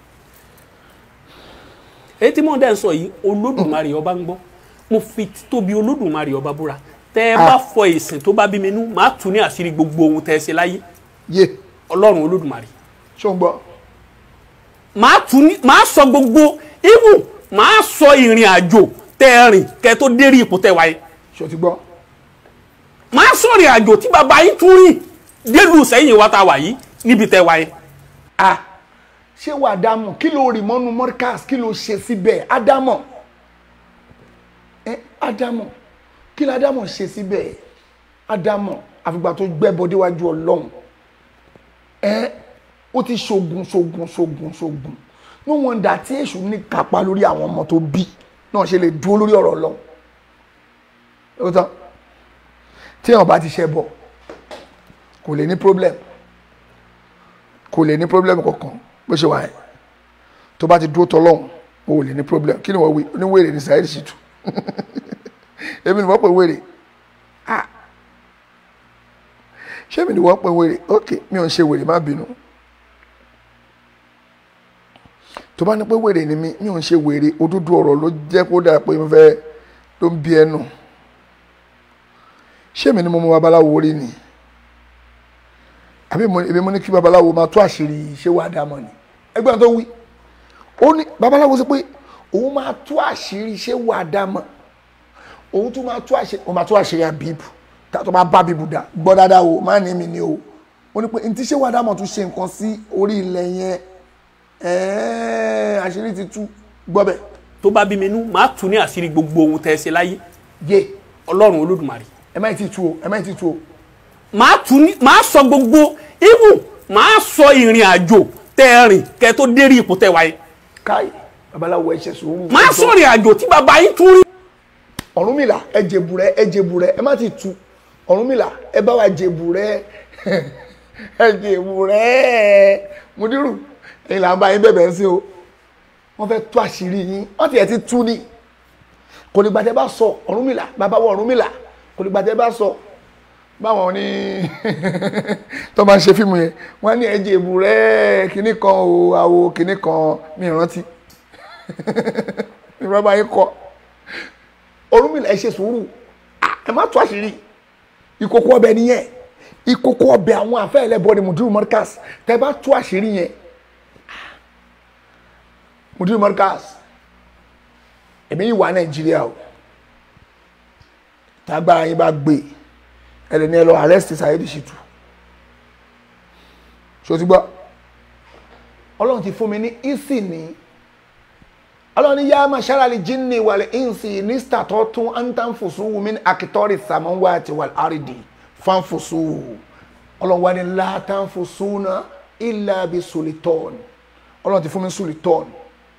èyí tí mò ń dẹ́ ń sọ yìí Olódùmarè ọba ń gbọ́ mo fi tóbi Olódùmarè ọba búra tẹ́ ẹ bá fọ ìsìn tó bá bí mi nú màá tún ní àṣírí gbogbo ohun tẹ́ ẹ ṣe láyé yé Ọlọ́run Olódùmarè ṣó ń gbọ́ màá tún ní màá sọ gbogbo ibù màá sọ ìrìn àjò tẹ́ ẹ rìn kẹ́ tó dérí ipò tẹ́ wáyé ṣó ti gbọ́ màá sọ ìrìn àjò tí bàbá yín tún rìn délùú sẹ́yìn wa ta wà yìí níbi tẹ́ wáyé. ah ṣé wà á dámọ̀ kí ló rì mọ́nú mọ́ríkàs kí ló ṣe síbẹ̀ ádámọ̀ ẹ ádámọ̀ kí ló ádámọ̀ ṣe síbẹ̀ ádámọ̀ àfìgbà tó gbẹ́bọ déwájú ọlọ́run ẹ ó ti ṣoògùn ṣoògùn ṣoògùn ṣoògùn no wonder tí èṣù ní kápá lórí àwọn ọmọ tó bí náà ṣe lè dúró lórí ọ̀rọ̀ ọlọ́run ó tán tí èèyàn bá ti ṣẹ bọ̀ kò lè ní problem kò lè ní problem kankan bó ṣe wà yẹn tó bá ti dúró tọlọ́hún o ò lè ní problem kí ni wọ́n wí oníwèrè ní Saheed Shittu èmi ni wọ́n pè wèrè ah ṣé èmi ni wọ́n pè wèrè ok mi ò ń ṣe wèrè má bínú tó bá ní pé wèrè ni mi mi ò ń ṣe wèrè òdodo ọ̀rọ̀ ló jẹ́ kó dà pé mo fẹ́ ló ń bí ẹnu ṣé èmi ni mo mọ babaláwo rí ni àbí mo èmi mo ní kí babaláwo máa tú àṣírí ṣé wàá dá mọ ni ẹgbẹ́ tó wí ó ní babaláwo sọ pé òun máa tú àṣírí ṣé wàá dá mọ òun tún máa tú àṣírí òun máa tú àṣírí àbíbù tó máa bá bíbù dá gbọ́ dáadáa o má ní mi ní o ó ní pé ntí ṣé wàá dá mọ tún ṣe nǹkan sí orí ilẹ̀ yẹn ẹ̀ẹ́ àṣírí ti tú gbọ́bẹ̀ tó bá bí mi nú màá tù ní àṣírí gbogbo ohun tẹ́ ẹ ṣe láyé yé ọlọ́run olódùmarè ẹ má ti tú o ẹ má ti tú o màá tù ní màá sọ gbogbo ibù màá sọ ìrìn àjò tẹ́ ẹ rìn kẹ́ ẹ tó dérí ipò tẹ́ wáyé káì babaláwo ẹ ṣe sùúrù màá sọ ìrìn àjò tí bàbá yín tún rí ọ̀rúnmìlà ẹ jèbù rẹ ẹ jèbù rẹ ẹ má ti tú ọ̀rúnmìlà ẹ bá wa jèbù rẹ ẹ jèbù rẹ mudiru ẹ̀yin là ń bá yín bẹ̀bẹ̀ sí o wọ́n fẹ́ tú àṣírí yín wọ́n tiẹ̀ ti tú ni kò ní gbàtẹ́ bá sọ ọ̀rúnmìlà bàbá wọ ọ̀rúnmìlà kò ní gbàtẹ́ bá sọ báwọn ní tó máa ń ṣe fíìmù yẹn wọ́n ní ẹ jèbù rẹ kinní kan o àwo kinní kan mi rántí mi bàbá yín kọ Ọ̀rúnmìlà ẹ ṣe sùúrù Ah, ẹ má tú àṣírí ìkòkò ọbẹ̀ nìyẹn ìkòkò ọbẹ̀ àwọn àfẹ́ ẹlẹ́bọ ni mudiru mọ́ríkàs tẹ bá tú àṣírí yẹn ah, mudiru mọ́ríkàs èmi yìí wà nàìjíríà o tágbára yín bá gbé ẹlẹ́ni ẹ lọ arrest Saheed Shittu ṣó ti gbọ́ ọlọ́run ti fún mi ní isi ní ọlọ́run ní yá máa ṣáràlì jíní wàlẹ̀ ìǹsì ní sítàtọ́ tún antanfusu min akitori samanwati wal aridi fanfusu ọlọ́run wà ní látànfusu náà illa bi sulitọ́n ọlọ́run ti fún mi sulitọ́n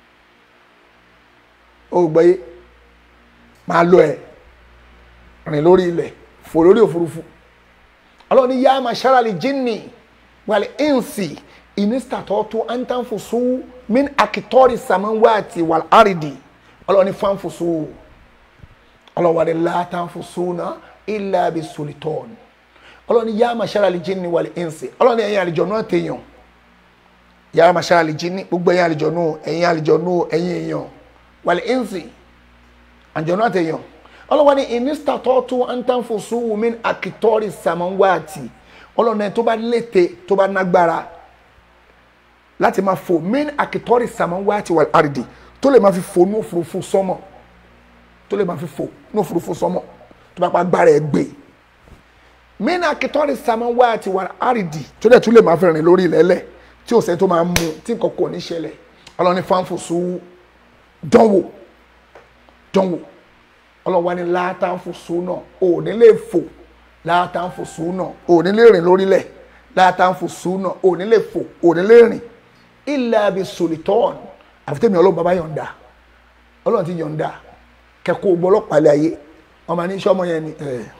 ó gbọ́yé máa lọ ẹ̀ rìn lórí ilẹ̀ fò lórí òfurufú ọlọ́run ní yá máa ṣáràlì jíní wàlẹ̀ ìǹsì inistatọ́tù antanfusu min akitori samanwati wal aridi ọlọ́ni fanfusu ọlọ́wàdí látànfusu na illa bi sulitọ́n ọlọ́ni yá mashara lè jinni wal insi ọlọ́ni ẹ̀yin àlejò náà tèèyàn yá mashara lè jinni gbogbo ẹ̀yin àlejò náà ẹ̀yin àlejò náà ẹ̀yin èèyàn wal insi àlejò náà tèèyàn ọlọ́wàdí inistatọ́tù antanfusu min akitori samanwati ọlọ́ni tó bá lété tó bá nágbára láti máa fò main akitori samawati wal ardi tó lè máa fi fò ní òfurufú sọmọ tó lè máa fi fò ní òfurufú sọmọ tó bá pa agbára ẹ gbé main akitori samawati wal ardi tó dẹ̀ tún lè máa fi rìn lórí ilẹ̀ẹ́lẹ̀ tí ò sẹ́ tó máa mú tí nǹkan kò ní ṣẹlẹ̀ ọlọ́ni fanfusu dánwò dánwò ọlọ́wà ní látàǹfusu náà ò ní lè fò látàǹfusu náà ò ní lè rìn lórílẹ̀ látàǹfusu náà ò ní lè fò ò ní lè rìn ilẹ̀ abi solitọ́ọ̀n àfitẹ́mi ọlọ́run bàbá yọ̀ǹda ọlọ́run ti yọ̀ǹda kẹ́kọ̀ọ́ gbọ́ ọlọ́pàá lé ayé wọn máa ní iṣẹ́ ọmọ yẹn ni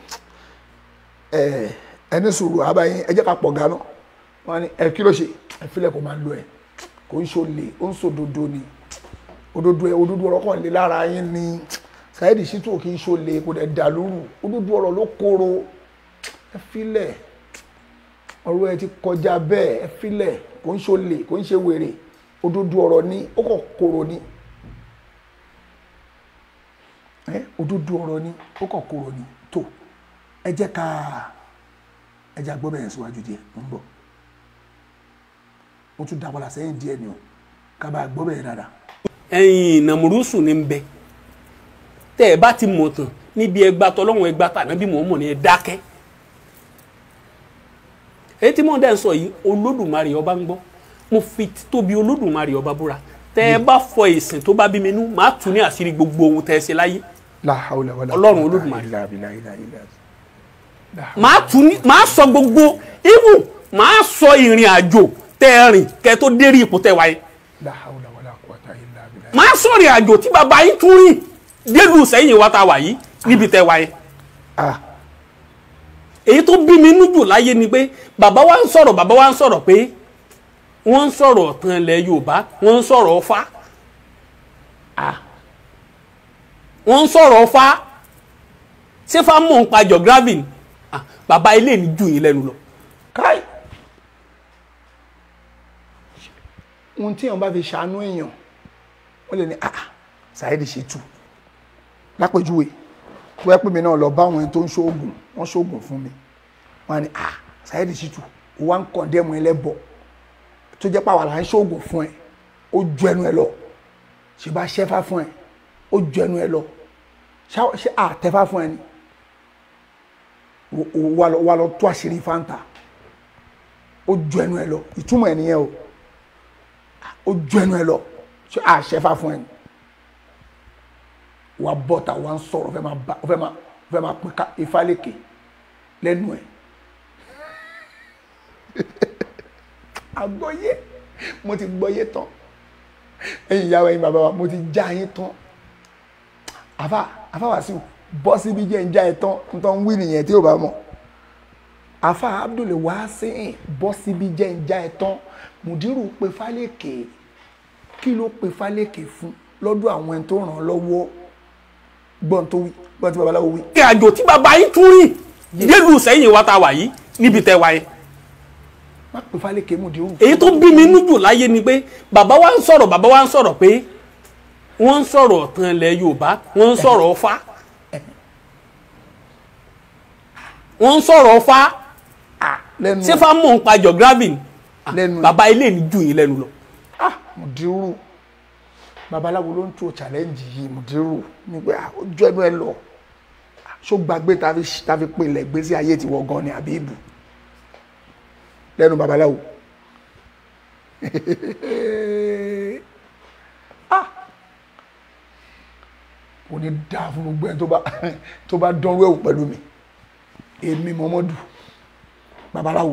ẹni sùúrù àbáyín ẹ jẹ́ ká pọ̀ gánà wọn ni ẹ kí ló ṣe ẹ filẹ̀ kó máa lo ẹ kò ń ṣòlè ó ń sòdodo ni òdodo ẹ òdodo ọ̀rọ̀ kan lè lára yín ni Saheed Shittu kì í ṣòlè kò dẹ̀ dà lóru òdodo ọ̀rọ̀ ló kóró ẹ filẹ̀ ọ̀rọ̀ ẹ ti kọjá bẹ́ẹ̀ ẹ filẹ̀ kò ń ṣolè kò ń ṣe wèrè òdodo ọ̀rọ̀ ni ó kàn kóró ni ẹ òdodo ọ̀rọ̀ ni ó kàn kóró ni tó ẹ jẹ́ ká ẹ jẹ́ agbọ́ bẹ̀rẹ̀ síwájú díẹ̀ ń bọ̀ ó tún dá padà sẹ́yìn díẹ̀ ni o ká bá gbọ́ bẹ̀rẹ̀ dáadáa. ẹ̀yin nàmúrúsù ní bẹ tẹ́ ẹ bá ti mọ̀ tán níbi ẹgbà tọlọ́run ẹgbà tàná bí mò ń mọ̀ ní ẹ dákẹ́ èyí tí mò ń dẹ́ ń sọ yìí olódùmarè ọba ń gbọ́ mo fi tóbi olódùmarè ọba búra tẹ́ ẹ bá fọ ìsìn tó bá bí mi nú màá tù ní àṣírí gbogbo ohun tẹ́ ẹ ṣe láyé La hawla wala Ọlọ́run Olódùmarè. illa billahi illa illa. La hawla. màá tù ní màá sọ gbogbo ibù màá sọ ìrìn àjò tẹ́ ẹ rìn kẹ́ ẹ tó dérí ipò tẹ́ wáyé La hawla wala quwwata illa billah. màá sọ ìrìn àjò tí bàbá yín tún rìn délùú sẹ́yìn wa ta wà yìí níbi tẹ́ wáyé Ah, èyí tó bí mi nújù láyé ni pé bàbá wa ń sọ̀rọ̀ bàbá wa ń sọ̀rọ̀ pé wọ́n ń sọ̀rọ̀ ọ̀tàn ilẹ̀ Yorùbá wọ́n ń sọ̀rọ̀ Ọ̀fà Ah. wọ́n ń sọ̀rọ̀ Ọ̀fà ṣé fá mọ̀ ń pa geography ni Ah, bàbá ilé mi jù yín lẹ́nu lọ káì. Ohun tí èèyàn bá fi ṣàánú èèyàn, wọ́n lè ní ah Saheed Shittu. Lápèjúwe, tó yẹ pé mi náà lọ bá àwọn ẹni tó ń ṣoògùn, wọ́n ṣoògùn fún mi. Wọ́n á ní ah Saheed Shittu, ó wá ń kọ̀ndẹ́mù ẹlẹ́bọ̀. Tó jẹ́ pàwọ́ là ń ṣoògùn fún ẹ, ó ju ẹnu ẹ lọ. Ṣé bá ṣẹ́fà fún ẹ, ó ju ẹnu ẹ lọ. Ṣá- Ṣé àtẹ́fà fún ẹ ni? Ó- ó wá lọ- wá lọ tó àṣírí fáńtà ó ju ẹnu ẹ lọ ìtumọ̀ ẹ nìyẹn o ó ju ẹnu ẹ lọ ṣé àṣẹfà fún ẹ ni wà bọ́ta wà ń sọ̀rọ̀ fẹ́ máa bá fẹ́ máa fẹ́ máa pín ká ìfálẹ́kẹ̀ lẹ́nu ẹ̀ àgbọ́yé mo ti gbọ́yé tán ẹ̀yin ìyàwó ẹ̀yin bàbá wa mo ti já yín tán àfà àfà Wàsíù bọ́ síbi jẹ́ ń já ẹ tán ń tán ń wí nìyẹn tí ò bá mọ̀ àfà Abdul Wasiu bọ́ síbi jẹ́ ń já ẹ tán mùdírù pé fálẹ́kẹ̀ kí ló pe fálẹ́kẹ̀ fún lọ́dọ̀ àwọn ẹni tó ràn án lọ́wọ́ gbọ́n tó wí gbọ́n tí babaláwo wí. ìrìn àjò tí bàbá yín tún rìn délùú sẹ́yìn wa ta wà yìí níbi tẹ́ wa yẹn. má pe fálẹ́kẹ̀ mùdírù. èyí tó bí mi nújù láyé ni pé bàbá wa ń sọ̀rọ̀ bàbá wa ń sọ̀rọ̀ pé wọ́n ń sọ̀rọ̀ ọ̀tàn ilẹ̀ Yorùbá wọ́n ń sọ̀rọ̀ Ọ̀fà wọ́n ń sọ̀rọ̀ Ọ̀fà lẹ́nu ṣé fáwọn mọ̀ ń pa geography ni lẹ́nu bàbá ilé ní jù yín lẹ́nu lọ. ah mùdírù babaláwo ló ń tó challenge yìí mùdírù ní pé ah, ojú ẹnu ẹ lọ Ah, ṣó gbàgbé tàbí tàbí pinlẹ̀ gbèsè ayé ti wọ gan ni àbí ìbù lẹ́nu babaláwo ah kò ní dáa fún gbogbo ẹni tó bá tó bá dánwó ẹ̀wò pẹ̀lú mi èmi mọ́mọ́dù babaláwo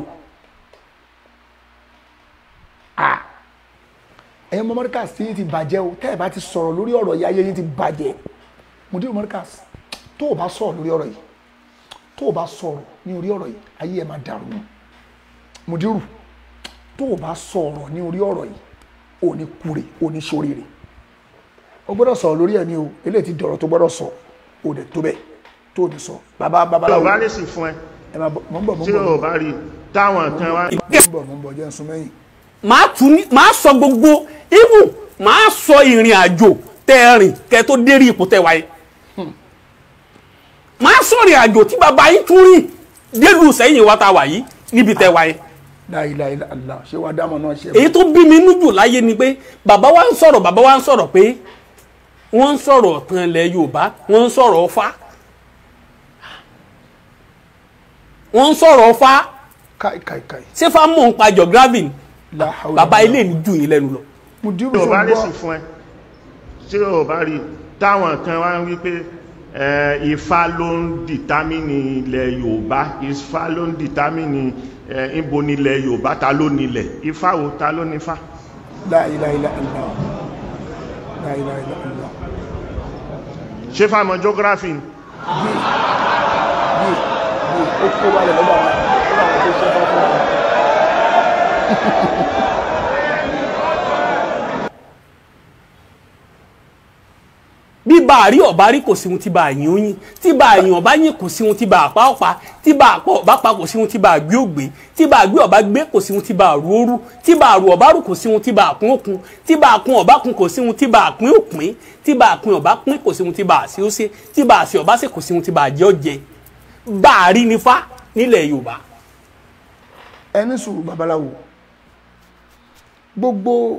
ah ẹ̀yin mọ́mọ́dúkàs tí yín ti bàjẹ́ o tẹ́ ẹ̀ bá ti sọ̀rọ̀ lórí ọ̀rọ̀ yìí ayé yín ti bàjẹ́ mùdírù mọ́dúkàs tó o bá sọ̀rọ̀ lórí ọ̀rọ̀ yìí tó o bá sọ̀rọ̀ ní orí ọ̀rọ̀ yìí ayé ẹ̀ máa dàrú mùdírù tó o bá sọ̀rọ̀ ní orí ọ̀rọ̀ yìí ò ní kúre ò ní ṣoríire o gbọ́dọ̀ sọ̀rọ̀ lórí ẹ̀ ní o eléyìí ti dọ̀rọ̀ tó gbọ́dọ̀ sọ o dẹ̀ tó bẹ́ẹ̀ tó o ní sọ bàbá tí babaláwo o bá lè sì fún ẹ ẹ máa bọ̀ mọ̀ ń bọ̀ mọ̀ tí ń bọ̀ o bá rí táwọn kan wá. mọ̀ ń bọ̀ mọ̀ ń bọ̀ jẹ́ ń sún mẹ́yìn màá tún ní màá sọ gbogbo ibù màá sọ ìrìn àjò tẹ́ ẹ rìn kẹ́ tó dérí ipò tẹ́ wáyé màá sọ ìrìn àjò tí bàbá yín tún rìn délùú sẹ́yìn wa ta wà yìí níbi tẹ́ wáyé láìláìlá ṣé wàá dámọ̀ náà ṣe èyí tó bí mi nújù láyé ni pé bàbá wa ń sọ̀rọ̀ bàbá wa ń sọ̀rọ̀ pé wọ́n ń sọ̀rọ̀ ọ̀tàn ilẹ̀ Yorùbá wọ́n ń sọ̀rọ̀ Ọ̀fà wọ́n ń sọ̀rọ̀ Ọ̀fà káì káì káì ṣé fáwọn mọ̀ ń pa geography ni la hawla bàbá wala ilé ní jù yín lẹ́nu lọ. mùdírù tí o bá lè sì ṣùgbọ́n fún ẹ tí o bá rí táwọn kan wá ń wí pé ẹ, Ifá ló ń dìtámìnì ilẹ̀ Yorùbá Ifá ló ń dìtámìnì ẹ, ibo nílẹ̀ Yorùbá ta ló nílẹ̀ Ifá wo ta ló nífá. láìláìlá ilá láìláìlá ilá ṣé fáwọn geography ni? yìí yìí yìí ó kó wálẹ̀ lọ́dọ̀ àwọn lọ́dọ̀ àwọn tó ṣe fún fún wa. bí bá a rí ọba rí kò sí ohun tí bá a yín ó yín tí bá a yín ọba yín kò sí ohun tí bá a pa ọ̀pá tí bá a pa ọba pa kò sí ohun tí bá a gbé ògbé tí bá a gbé ọba gbé kò sí ohun tí bá a rú òru tí bá a rú ọba rú kò sí ohun tí bá a kún òkun tí bá a kún ọba kún kò sí ohun tí bá a pín òpín tí bá a pín ọba pín kò sí ohun tí bá a sí ó ṣe tí bá a sí ọba ṣe kò sí ohun tí bá a jẹ́ ọ̀jẹ̀ bá a rí nífá nílẹ̀ Yorùbá ẹni sùúrù babaláwo gbogbo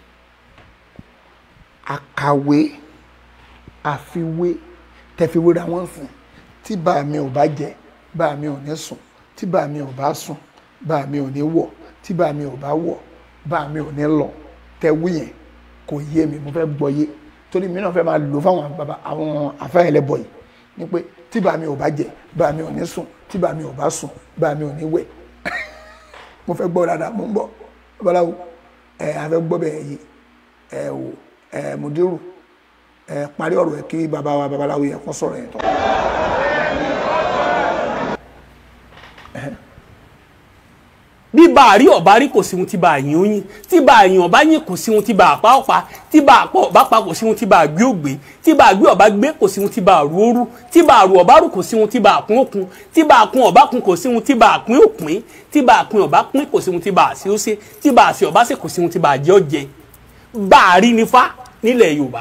àkàwé àfiwé tẹfiwéra wọn sìn tí bá mi ò bá jẹ bá mi ò ní sùn tí bá mi ò bá sùn bá mi ò ní wọ̀ tí bá mi ò bá wọ̀ bá mi ò ní lọ tẹwí yẹn kò yé mi mo fẹ́ gbọ́ yé torí mi náà fẹ́ máa lò fáwọn baba àwọn afẹ́yẹlẹ́bọ̀ yìí ni pé tí bá mi ò bá jẹ bá mi ò ní sùn tí bá mi ò bá sùn bá mi ò ní wẹ̀ mo fẹ́ gbọ́ dáadáa mo ń bọ̀ babaláwo ẹ a fẹ́ gbọ́ bẹ́ẹ̀ yìí ẹ wò ẹ mùdírù ẹ parí ọ̀rọ̀ ẹ kí baba wa babaláwo yẹ kó sọ̀rọ̀ yẹn tán. bí bá a rí ọba rí kò sí ohun tí bá a yín ó yín tí bá a yín ọba yín kò sí ohun tí bá a pa ọ̀pá tí bá a pa ọba pa kò sí ohun tí bá a gbé ògbé tí bá a gbé ọba gbé kò sí ohun tí bá a rú òru tí bá a rú ọba rú kò sí ohun tí bá a kún òkun tí bá a kún ọba kún kò sí ohun tí bá a pín òpín tí bá a pín ọba pín kò sí ohun tí bá a sí ó ṣe tí bá a sí ọba ṣe kò sí ohun tí bá a jẹ́ ọ̀jẹ̀ bá a rí nífá nílẹ̀ Yorùbá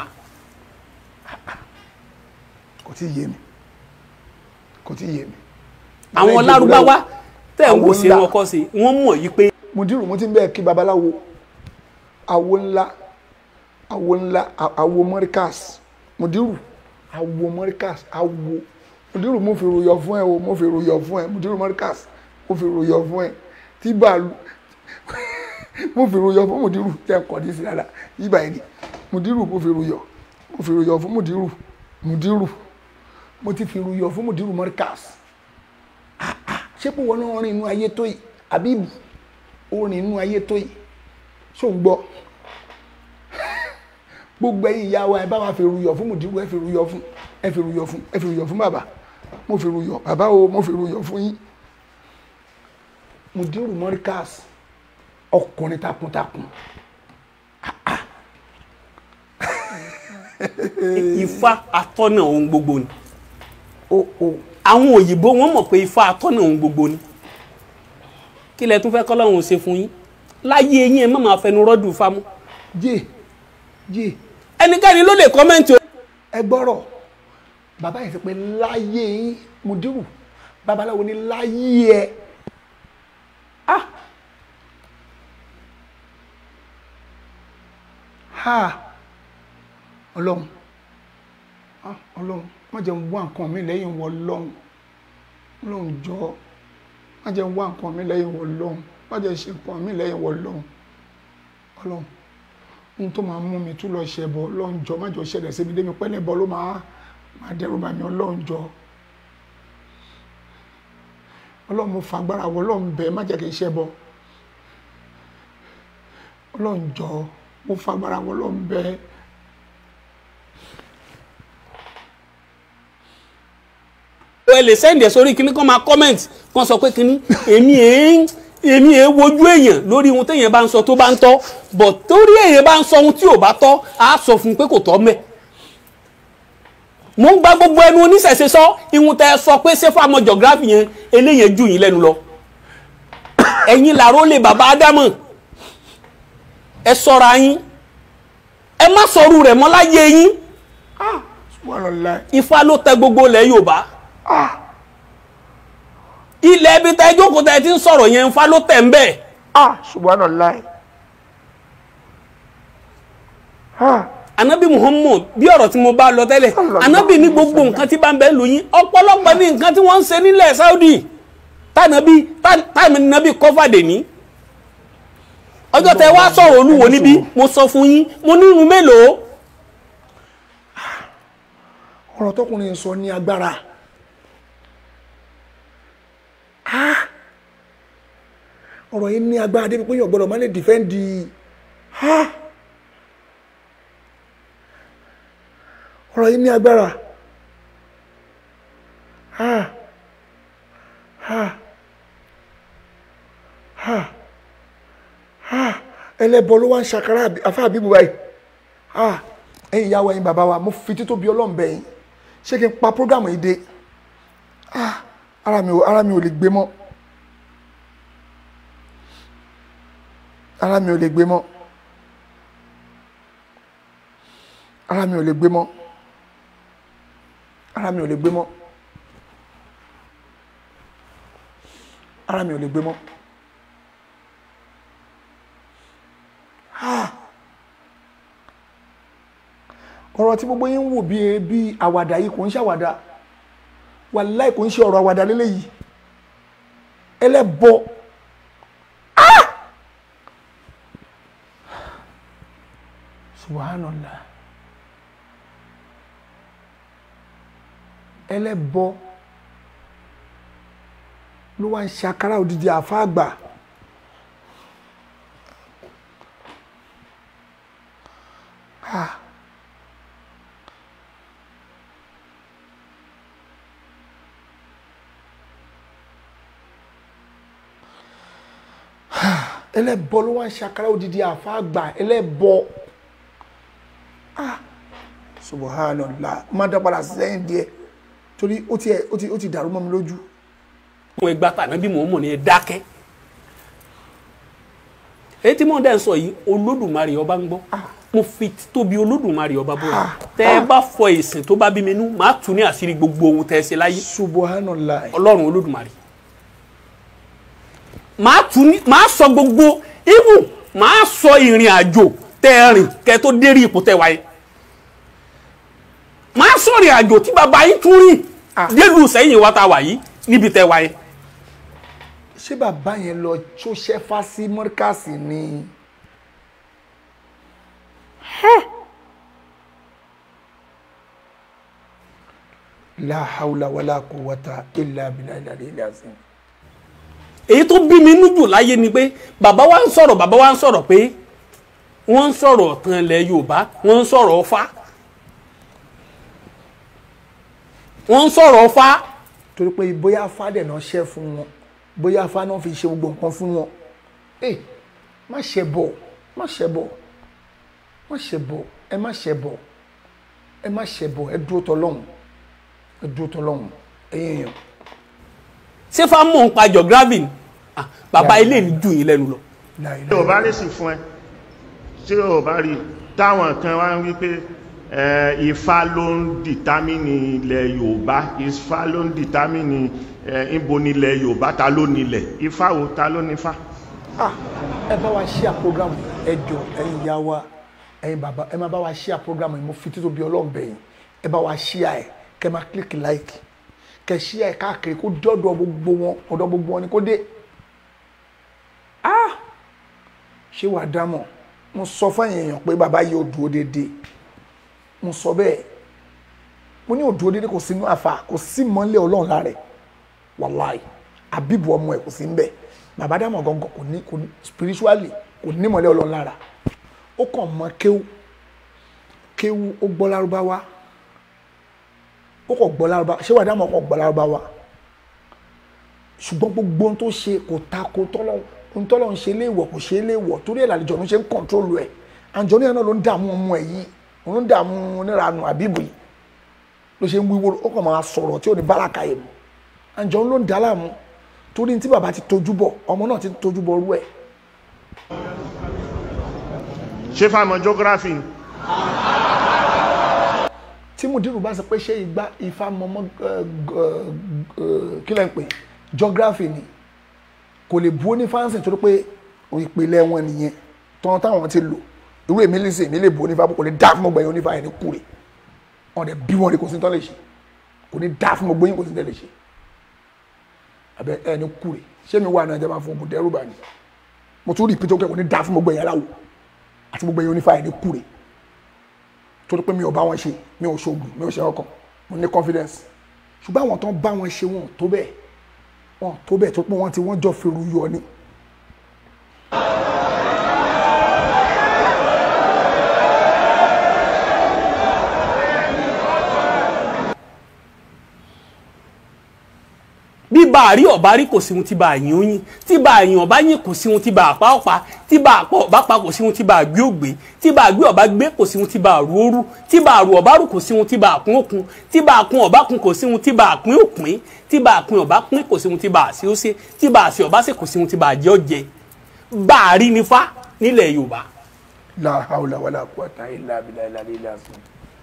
kò tí ì yé mi kò tí ì yé mi. àwọn lárúbáwá tẹ̀ ń wò Àwọn sí ńlá. wọn kọ́ sí wọ́n mọ̀ yí pé mùdírù mo ti ń bẹ́ẹ̀ kí babaláwo awo ńlá awo ńlá a- awo mọ́ríkàs mùdírù awo mọ́ríkàs awo mùdírù mo fi ròyọ̀ fún ẹ o mo fi ròyọ̀ fún ẹ mùdírù mọ́ríkàs mo fi ròyọ̀ fún ẹ tí bàálù mo fi ru yọ fún mùdírù tẹ́ ẹ kọ́ ní sí dáadáa yíba ẹni mùdírù mo fi ru yọ mo fi ru yọ fún mùdírù mùdírù mo ti fi ru yọ fún mùdírù mọ́ríkàs ṣé pé wọn náà rìn inú ayé tó yìí àbíbù ó rìn inú ayé tó yìí ṣó ń gbọ́ gbogbo ẹ̀yin ìyá wa ẹ bá wa fi ru yọ fún mùdírù ẹ fi ru yọ fún ẹ fi ru yọ fún ẹ fi ru yọ fún bàbá mo fi ru yọ bàbá o mo fi ru yọ fún yín mùdírù mọ́ríkàs ọkùnrin takuntakun ifá atọ́nà ohun gbogbo ni o o àwọn òyìnbó wọn mọ̀ pé ifá atọ́nà ohun gbogbo ni kí lẹ tún fẹ́ kọ́lọ́run ṣe fún yín láyé yín ẹ má máa fẹnu rọ́dù fámú jẹ́ jẹ́ ẹnikẹ́ni ló lè kọ́mẹ́ǹtì o. ẹ gbọ́rọ̀ bàbá yìí sọ pé láyé yín mùdírù babaláwo ni láyé ẹ ah ha ọlọ́run ah ọlọ́run má jẹ́ n wá nǹkan mi lẹ́yìn wọ ọlọ́run ọlọ́run jọ má jẹ́ n wá nǹkan mi lẹ́yìn wọ ọlọ́run má jẹ́ ṣe nǹkan mi lẹ́yìn wọ ọlọ́run ọlọ́run ohun tó máa mú mi tún lọ ṣẹbọ ọlọ́run jọ má jọ ṣẹlẹ̀ síbi débi pẹ́lẹ́ bọ́ ló máa máa dẹ́rù bá mi ọlọ́run jọ ọlọ́run mo fagbára wọ ọlọ́run bẹ́ẹ̀ má jẹ́ kí n ṣẹbọ ọlọ́run jọ mo fagbára wọ ọlọ́run bẹ́ẹ̀. ẹ lè sẹ́ndì ẹ̀ sórí kíní kan máa comment kan sọ pé kíní èmi èé èmi èé wojú èèyàn lórí ohun téèyàn bá ń sọ tó bá ń tọ́ but torí èèyàn bá ń sọ ohun tí ò bá tọ́ á sọ fún un pé kò tọ́ mẹ́ mo ń gba gbogbo ẹnu oníṣẹ̀ṣe sọ ihun tẹ́ ẹ sọ pé ṣé fún àmọ́ geography yẹn eléyẹn jù yín lẹ́nu lọ ẹ̀yin làró lè bàbá ádámọ̀ ẹ sọra yín ẹ má sọrú rẹ̀ mọ́ láyé yín subhanallah ifá ló tẹ gbogbo ilẹ̀ yorùbá ilẹ̀ ibi tẹ́ jókòó tẹ́ ti ń sọ̀rọ̀ yẹn ifá ló tẹ̀ ń bẹ̀ ah subhanallah ah anabi muhammad bí ọ̀rọ̀ tí mo bá lọ tẹ́lẹ̀ anabi ní gbogbo nǹkan tí bá ń bẹ lù yín ọ̀pọ̀lọpọ̀ ní nǹkan tí wọ́n ń ṣe nílẹ̀ saudi tànàbí tànàbí kọ́fàdé ní ọjọ́ tẹ wá sọ̀rọ̀ olúwo níbí mo sọ fún yín mo ní irun mélòó ọ̀rọ̀ tọkùnrin sọ ní agbára ah ọ̀rọ̀ yìí ní agbára débi pé yóò gbọ́dọ̀ má lè dìfẹ́ǹdì ah ọ̀rọ̀ yìí ní agbára ah ah ah ah ẹlẹ́bọ ló wá ń ṣàkárà àfáà àbíbù báyìí ah ẹ̀yin ìyá wa ẹ̀yin bàbá wa mo fi títóbi Ọlọ́run bẹ̀ yín ṣé kí n pa prógámù yìí dé ah ara mi ò ara mi ò lè gbé mọ́ ara mi ò lè gbé mọ́ ara mi ò lè gbé mọ́ ara mi ò lè gbé mọ́ ara mi ò lè gbé mọ́ ah ọ̀rọ̀ tí gbogbo yín ń wò bí bí àwàdà yìí kò ń ṣàwàdà wàláì kò ń ṣe ọ̀rọ̀ àwàdà lélẹ́yìí ẹlẹ́bọ ah subhanallah ẹlẹ́bọ ló wá ń ṣàkárà òdìdí àfáàgbà ah. ẹlẹ́bọ ló wá ń ṣàkárà òdìdí àfáàgbà ẹlẹ́bọ ah subhanallah má dá padà sẹ́yìn díẹ̀ torí ó ti ó ti ó ti dàrú mọ́ mi lójú. àwọn ẹgbà tànàbí muhammad ní ẹ dákẹ́ èyí tí mò ń dẹ́ sọ yìí olódùmarè ọba ń gbọ́ mo fi tóbi olódùmarè ọba bọ́ra tẹ ẹ bá fọ ìsìn tó bá bí mi nú màá tún ní àṣírí gbogbo ohun tẹ ẹ ṣe láyé subhanallah ọlọ́run olódùmarè màá tún ní màá sọ gbogbo ibù màá sọ ìrìn àjò tẹ ẹ rìn kẹ tó dérí ipò tẹ wáyé màá sọ ìrìn àjò tí bàbá yín tún rìn délùú sẹ́yìn wa ta wà yìí níbi tẹ wáyé ṣé bàbá yẹn lọ tó ṣẹ́fà sí mọ́ríkàsì ni la hawla wala quwwata illa billahi al-aliyyil azim. èyí tó bí mi nú jù láyé ni pé bàbá wa ń sọ̀rọ̀ bàbá wa ń sọ̀rọ̀ pé wọ́n ń sọ̀rọ̀ ọ̀tàn ilẹ̀ yorùbá wọ́n ń sọ̀rọ̀ ọfá wọ́n ń sọ̀rọ̀ ọfá torí pé bóyá afá dẹ̀ náà ṣẹ́ fún wọn bóyá afá náà fi ṣe gbogbo nǹkan fún wọn ẹ má ṣe bọ̀ má ṣe bọ̀ má ṣe bọ̀ ẹ má ṣe bọ̀ ẹ má ṣe bọ̀ ẹ dúró tọlọ́hún ẹ dúró tọlọ́hún ẹ̀yin èèyàn ṣé fá mọ̀ ń pa geography ni Ah, bàbá ilé ní jù yín lẹ́nu lọ tí o bá lè sì fún ẹ tí o bá rí táwọn kan wá ń wí pé ẹ, ifá ló ń dìtámìnì ilẹ̀ yorùbá ifá ló ń dìtámìnì ẹ, ìbo nílẹ̀ yorùbá ta ló nílẹ̀ ifá wo ta ló nífá. ah ẹ bá wa ṣíà program ẹ jọ ẹ̀yin ìyá wa ẹ̀yin bàbá ẹ máa bá wa ṣíà program yìí mo fi títò bí ọlọ́run bẹ̀yìn ẹ bá wa ṣíà ẹ kẹ máa click like kẹ ṣíà ẹ káàkiri kó dọ́dọ̀ gbogbo wọn ọ̀dọ̀ gbogbo wọn ni kó dé ah ṣé wàá dámọ̀ mo sọ fún ẹ̀yin èèyàn pé bàbá yìí ò dúró déédéé mo sọ bẹ́ẹ̀ mo ní ò dúró déédéé kò sínú àfa kò sí mọ́lẹ̀ ọlọ́run lára ẹ̀ wàláì àbíbù ọmọ ẹ̀ kò sí ń bẹ̀ bàbá dámọ̀ gangan kò ní kò ní spiritually kò ní mọ́lẹ̀ ọlọ́run lára ó kàn mọ kéwú kéwú ó gbọ́ lárúbáwá ó kàn gbọ́ lárúbáwá ṣé wàá dámọ̀ kàn gbọ́ lárúbáwá ṣùgbọ́n gbogbo ohun tó ṣe kò ta ko tọ́lọ́ ohun tọ́lọ́ ń ṣe léèwọ̀ kò ṣe é léèwọ̀ torí ẹ̀ làlejò ọ̀run ṣe ń kọ̀ntrólù ẹ̀ àǹjọ́ níyàn náà ló ń dààmú ọmọ ẹ̀ yìí òun ló ń dààmú onírànù àbíbù yìí ló ṣe ń wíwó ó kàn máa sọ̀rọ̀ tí ò ní báràkà yìí mu àǹjọ́ ló ń dà á láàmú torí tí bàbá ti tojú bọ̀ ọmọ náà ti tojú bọ̀ rú ẹ̀ ṣé fáwọn geography ni. tí mùdírù bá sọ pé ṣé ìgbà ifá mọmọ kí lẹ́ ń pè geography ni kò lè bu onífáǹsì torí pé ìpìlẹ̀ wọn nìyẹn tán táwọn ti lò irú èmi lè ṣe èmi lè bu onífá kò lè dá fún gbogbo ẹ̀yin onífá yẹn ní kúrè wọn dẹ̀ bí wọn rí kò sí tán lè ṣe kò ní dá fún gbogbo yín kò sí tán lè ṣe abẹ ẹ ní kúrè ṣé mi wà náà jẹ́ máa fún ògùn dẹ́rù bá ní mo tún rí ìpínlẹ̀ òkè kò ní dá fún gbogbo ẹ̀yin aláwọ̀ àti gbogbo ẹ̀yin onífá yẹn ní kúrè torí pé mi ò bá wọn ṣe mi ò ṣoògùn mi ò ṣe ọkàn mo ní confidence ṣùgbọ́n àwọn tó ń bá wọn ṣe wọn ò tó bẹ́ẹ̀ wọn ò tó bẹ́ẹ̀ tó pé wọ́n ti wọ́n jọ fèrú yọ ni. bí bá a rí ọba rí kò sí ohun tí bá a yín ó yín tí bá a yín ọba yín kò sí ohun tí bá a pa ọpa tí bá a pọ ọba pa kò sí ohun tí bá a gbé ògbé tí bá a gbé ọba gbé kò sí ohun tí bá a rú òru tí bá a rú ọba rú kò sí ohun tí bá a kún òkun tí bá a kún ọba kún kò sí ohun tí bá a pín òpin tí bá a pín ọba pín kò sí ohun tí bá a ṣe ó ṣe tí bá a ṣe ọba ṣe kò sí ohun tí bá a jẹ ó jẹ bá a rí nífá nílẹ̀ Yorùbá. la hawla wala quwwata illa billahi al-aliyyil azim.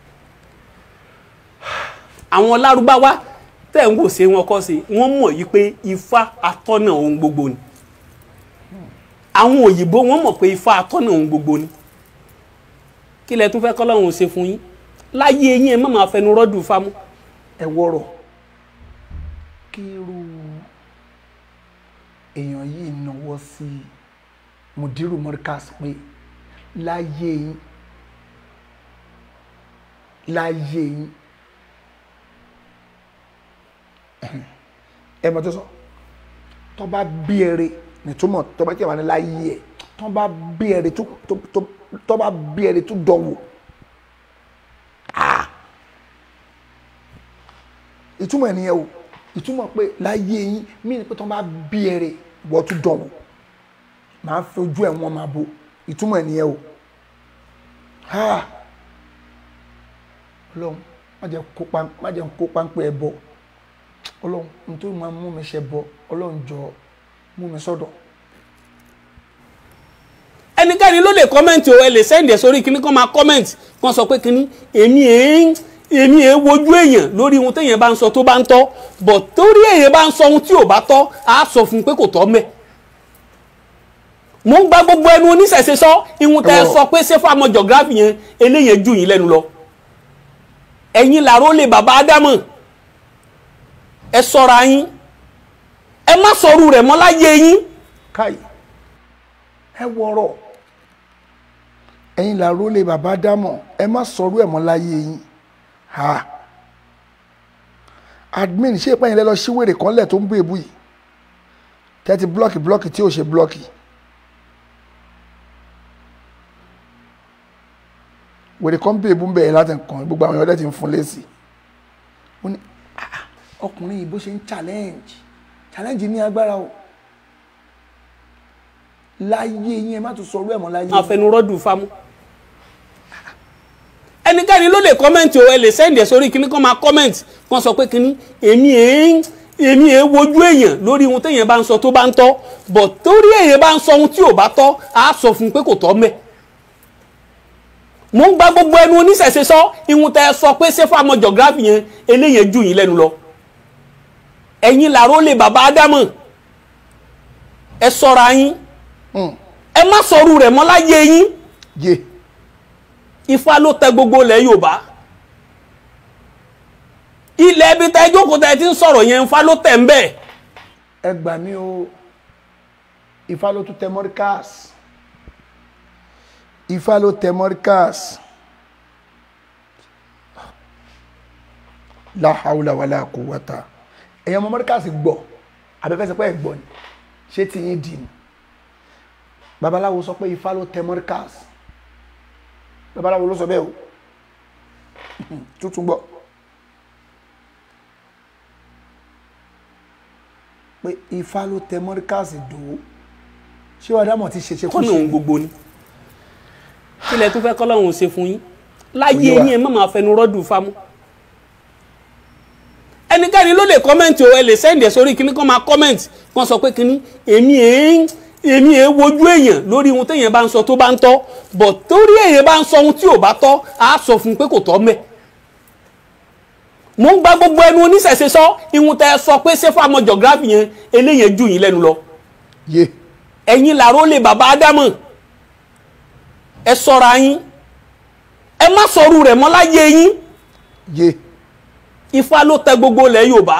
àwọn lárúbáwá tẹ̀ ń wò ṣe wọn kọ́ sí wọ́n mọ̀ yí pé ifá atọ́nà ohun gbogbo ni àwọn òyìnbó wọ́n mọ̀ pé ifá atọ́nà ohun gbogbo ni kí lẹ tún fẹ́ kọ́lọ́run ṣe fún yín láyé yín ẹ má máa fẹnu rọ́dù fámú. ẹ wọ̀rọ̀ kí irú èèyàn yìí náwó sí mudiru mọ́ríkàs pé láyé yín láyé yín ẹ mọ̀ tó sọ tó bá bí ẹrẹ nìtúmọ̀ tó bá kí ẹ wà ní láyé ẹ tó bá bí ẹrẹ tó tó tó bá bí ẹrẹ tó dánwò ah ìtumọ̀ ẹ̀ nìyẹn o ìtumọ̀ pé láyé yín mí ni pé tó bá bí ẹrẹ wọ́n tún dánwò màá fi ojú ẹ̀ wọ́n máa bo ìtumọ̀ ẹ̀ nìyẹn o ha ọlọ́run má jẹ́ kó pa má jẹ́ kó páńpẹ́ ẹ bọ̀ ọlọ́run nítorí máa mú mi ṣe bọ̀ ọlọ́run jọ mú mi sọ́dọ̀. ẹnikẹ́ni ló lè kọ́mẹ́ǹtì o ẹ lè sẹ́ǹdì ẹ̀ sórí kíní kan máa kọ́mẹ́ǹtì kan sọ pé kíní èmi èé èmi èé wojú èèyàn lórí ohun téèyàn bá ń sọ tó bá ń tọ́ bọ̀ torí èèyàn bá ń sọ ohun tí ò bá tọ́ á sọ fún un pé kò tọ́ mẹ́. mo ń gba gbogbo ẹnu oníṣẹ̀ṣe sọ ihun tẹ́ ẹ sọ pé ṣé fún àmọ́ geography yẹn eléyẹn jù yín lẹ́nu lọ. ẹ̀yin làró lè bàbá ádámọ̀ ẹ sọ́ra yín ẹ má sọrú rẹ̀ mọ́ láyé yín káyì ẹ wọ̀rọ̀ ẹ̀yin làró lè bàbá dámọ̀ ẹ má sọrú ẹ̀ mọ́ láyé yín ha admin ṣé ìpẹ́yìn lẹ́ lọ sí wèrè kan lẹ̀ tó ń bú èbú yìí tẹ́tí blọ́ọ̀kì blọ́ọ̀kì tí ò ṣe blọ́ọ̀kì wèrè kan bí èbú ń bẹ̀rẹ̀ láti kàn gbogbo àwọn ọ̀dẹ́ ti ń fún lésì ó ní "Ah, ọkùnrin yìí bó ṣe ń challenge challenge ní agbára o láyé yín ẹ má tún sọrú ẹ̀ mọ́ láyé àfẹnurọ́dù fámú ẹnikẹ́ni ló lè kọ́mẹ́ǹtì o ẹ lè sẹ́ǹdì ẹ̀ sórí kíní kan máa kọ́mẹ́ǹtì kan sọ pé kíní èmi èé èmi èé wojú èèyàn lórí ohun téèyàn bá ń sọ tó bá ń tọ́ bọ̀ torí èèyàn bá ń sọ ohun tí ò bá tọ́ á sọ fún un pé kò tọ́ mẹ́ mo ń gba gbogbo ẹnu oníṣẹ̀ṣe sọ ihun tẹ́ ẹ sọ pé ṣé fáwọn geography yẹn eléyẹn jù yín lẹ́nu lọ ẹ̀yin làró lè bàbá ádámọ̀ ẹ sọra yín ẹ má sọrú rẹ̀ mọ́ láyé yín yé ifá ló tẹ gbogbo ilẹ̀ yorùbá ilẹ̀ ibi tẹ jókòó tẹ ti ń sọ̀rọ̀ yẹn ifá ló tẹ̀ ń bẹ̀ ẹ gbà mí o ifá ló tún tẹ mọ́ríkàs ifá ló tẹ mọ́ríkàs la hawla wala quwwata ẹ̀yin ọmọ mọ́ríkàs gbọ́ abẹ́fẹ́ sọ pé ẹ̀ gbọ́ ni ṣé tí yín dì ní babaláwo sọ pé ifá ló tẹ mọ́ríkàs babaláwo ló sọ bẹ́ẹ̀ o tuntun gbọ́ pé ifá ló tẹ mọ́ríkàsì dò ó ṣé wàá dámọ̀ ti ṣe ṣe kú kọ́nà òun gbogbo ni kílẹ̀ tó fẹ́ kọ́lọ́hún ṣe fún yín láyé Oyè wa. yín ẹ má máa fẹnu rọ́dù fámú ẹnikẹ́ni ló lè kọ́mẹ́ǹtì o ẹ lè sẹ́ǹdì ẹ̀ sórí kíní kan máa kọ́mẹ́ǹtì kan sọ pé kíní èmi èé èmi èé wojú èèyàn lórí ohun téèyàn bá ń sọ tó bá ń tọ́ bọ̀ torí èèyàn bá ń sọ ohun tí ò bá tọ́ á sọ fún un pé kò tọ́ mẹ́ mo ń gba gbogbo ẹnu oníṣẹ̀ṣe sọ ihun tẹ́ ẹ sọ pé ṣé fáwọn geography yẹn eléyẹn jù yín lẹ́nu lọ yé ẹ̀yin làró lè bàbá ádámọ̀ ẹ sọra yín ẹ má sọrú rẹ̀ mọ́ láyé yín yé ifá ló tẹ gbogbo ilẹ̀ yorùbá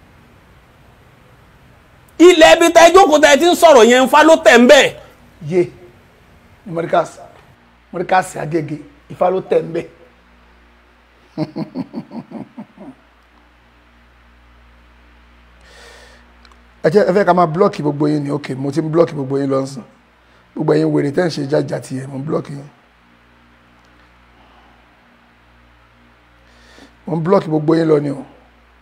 ilẹ̀ ibi tẹ jókòó tẹ ti ń sọ̀rọ̀ yẹn ifá ló tẹ̀ ń bẹ̀ yé ní mọ́ríkàsì mọ́ríkàsì agége ifá ló tẹ̀ ń bẹ̀ ẹ jẹ́ ẹ fẹ́ ká máa blọ́ọ̀kì gbogbo yín ni ok mo ti ń blọ́ọ̀kì gbogbo yín lọ́sìn gbogbo yín wèrè tẹ́ ń ṣe jájà tiẹ̀ mo ń blọ́ọ̀kì yín mo ń blọ́ọ̀kì gbogbo yín lọ ni o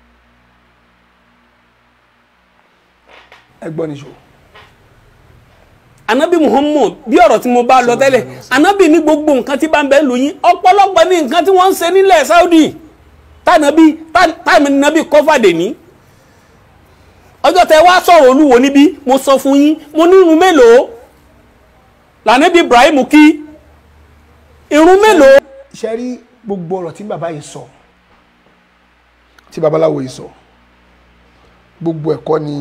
ẹ gbọ́ níṣó anabi muhammad bí ọ̀rọ̀ tí mo bá lọ tẹ́lẹ̀ anabi ní gbogbo nǹkan tí bá ń bẹ lù yín ọ̀pọ̀lọpọ̀ ní nǹkan tí wọ́n ń ṣe nílẹ̀ saudi tànàbí tànàbí kọ́fàdé ní ọjọ́ tẹ wá sọ̀rọ̀ olúwo níbí mo sọ fún yín mo ní irun mélòó lànàbí ibrahim kí irun mélòó. ṣe rí gbogbo ọ̀rọ̀ tí bàbá yìí sọ tí babaláwo yìí sọ gbogbo ẹ̀kọ́ ni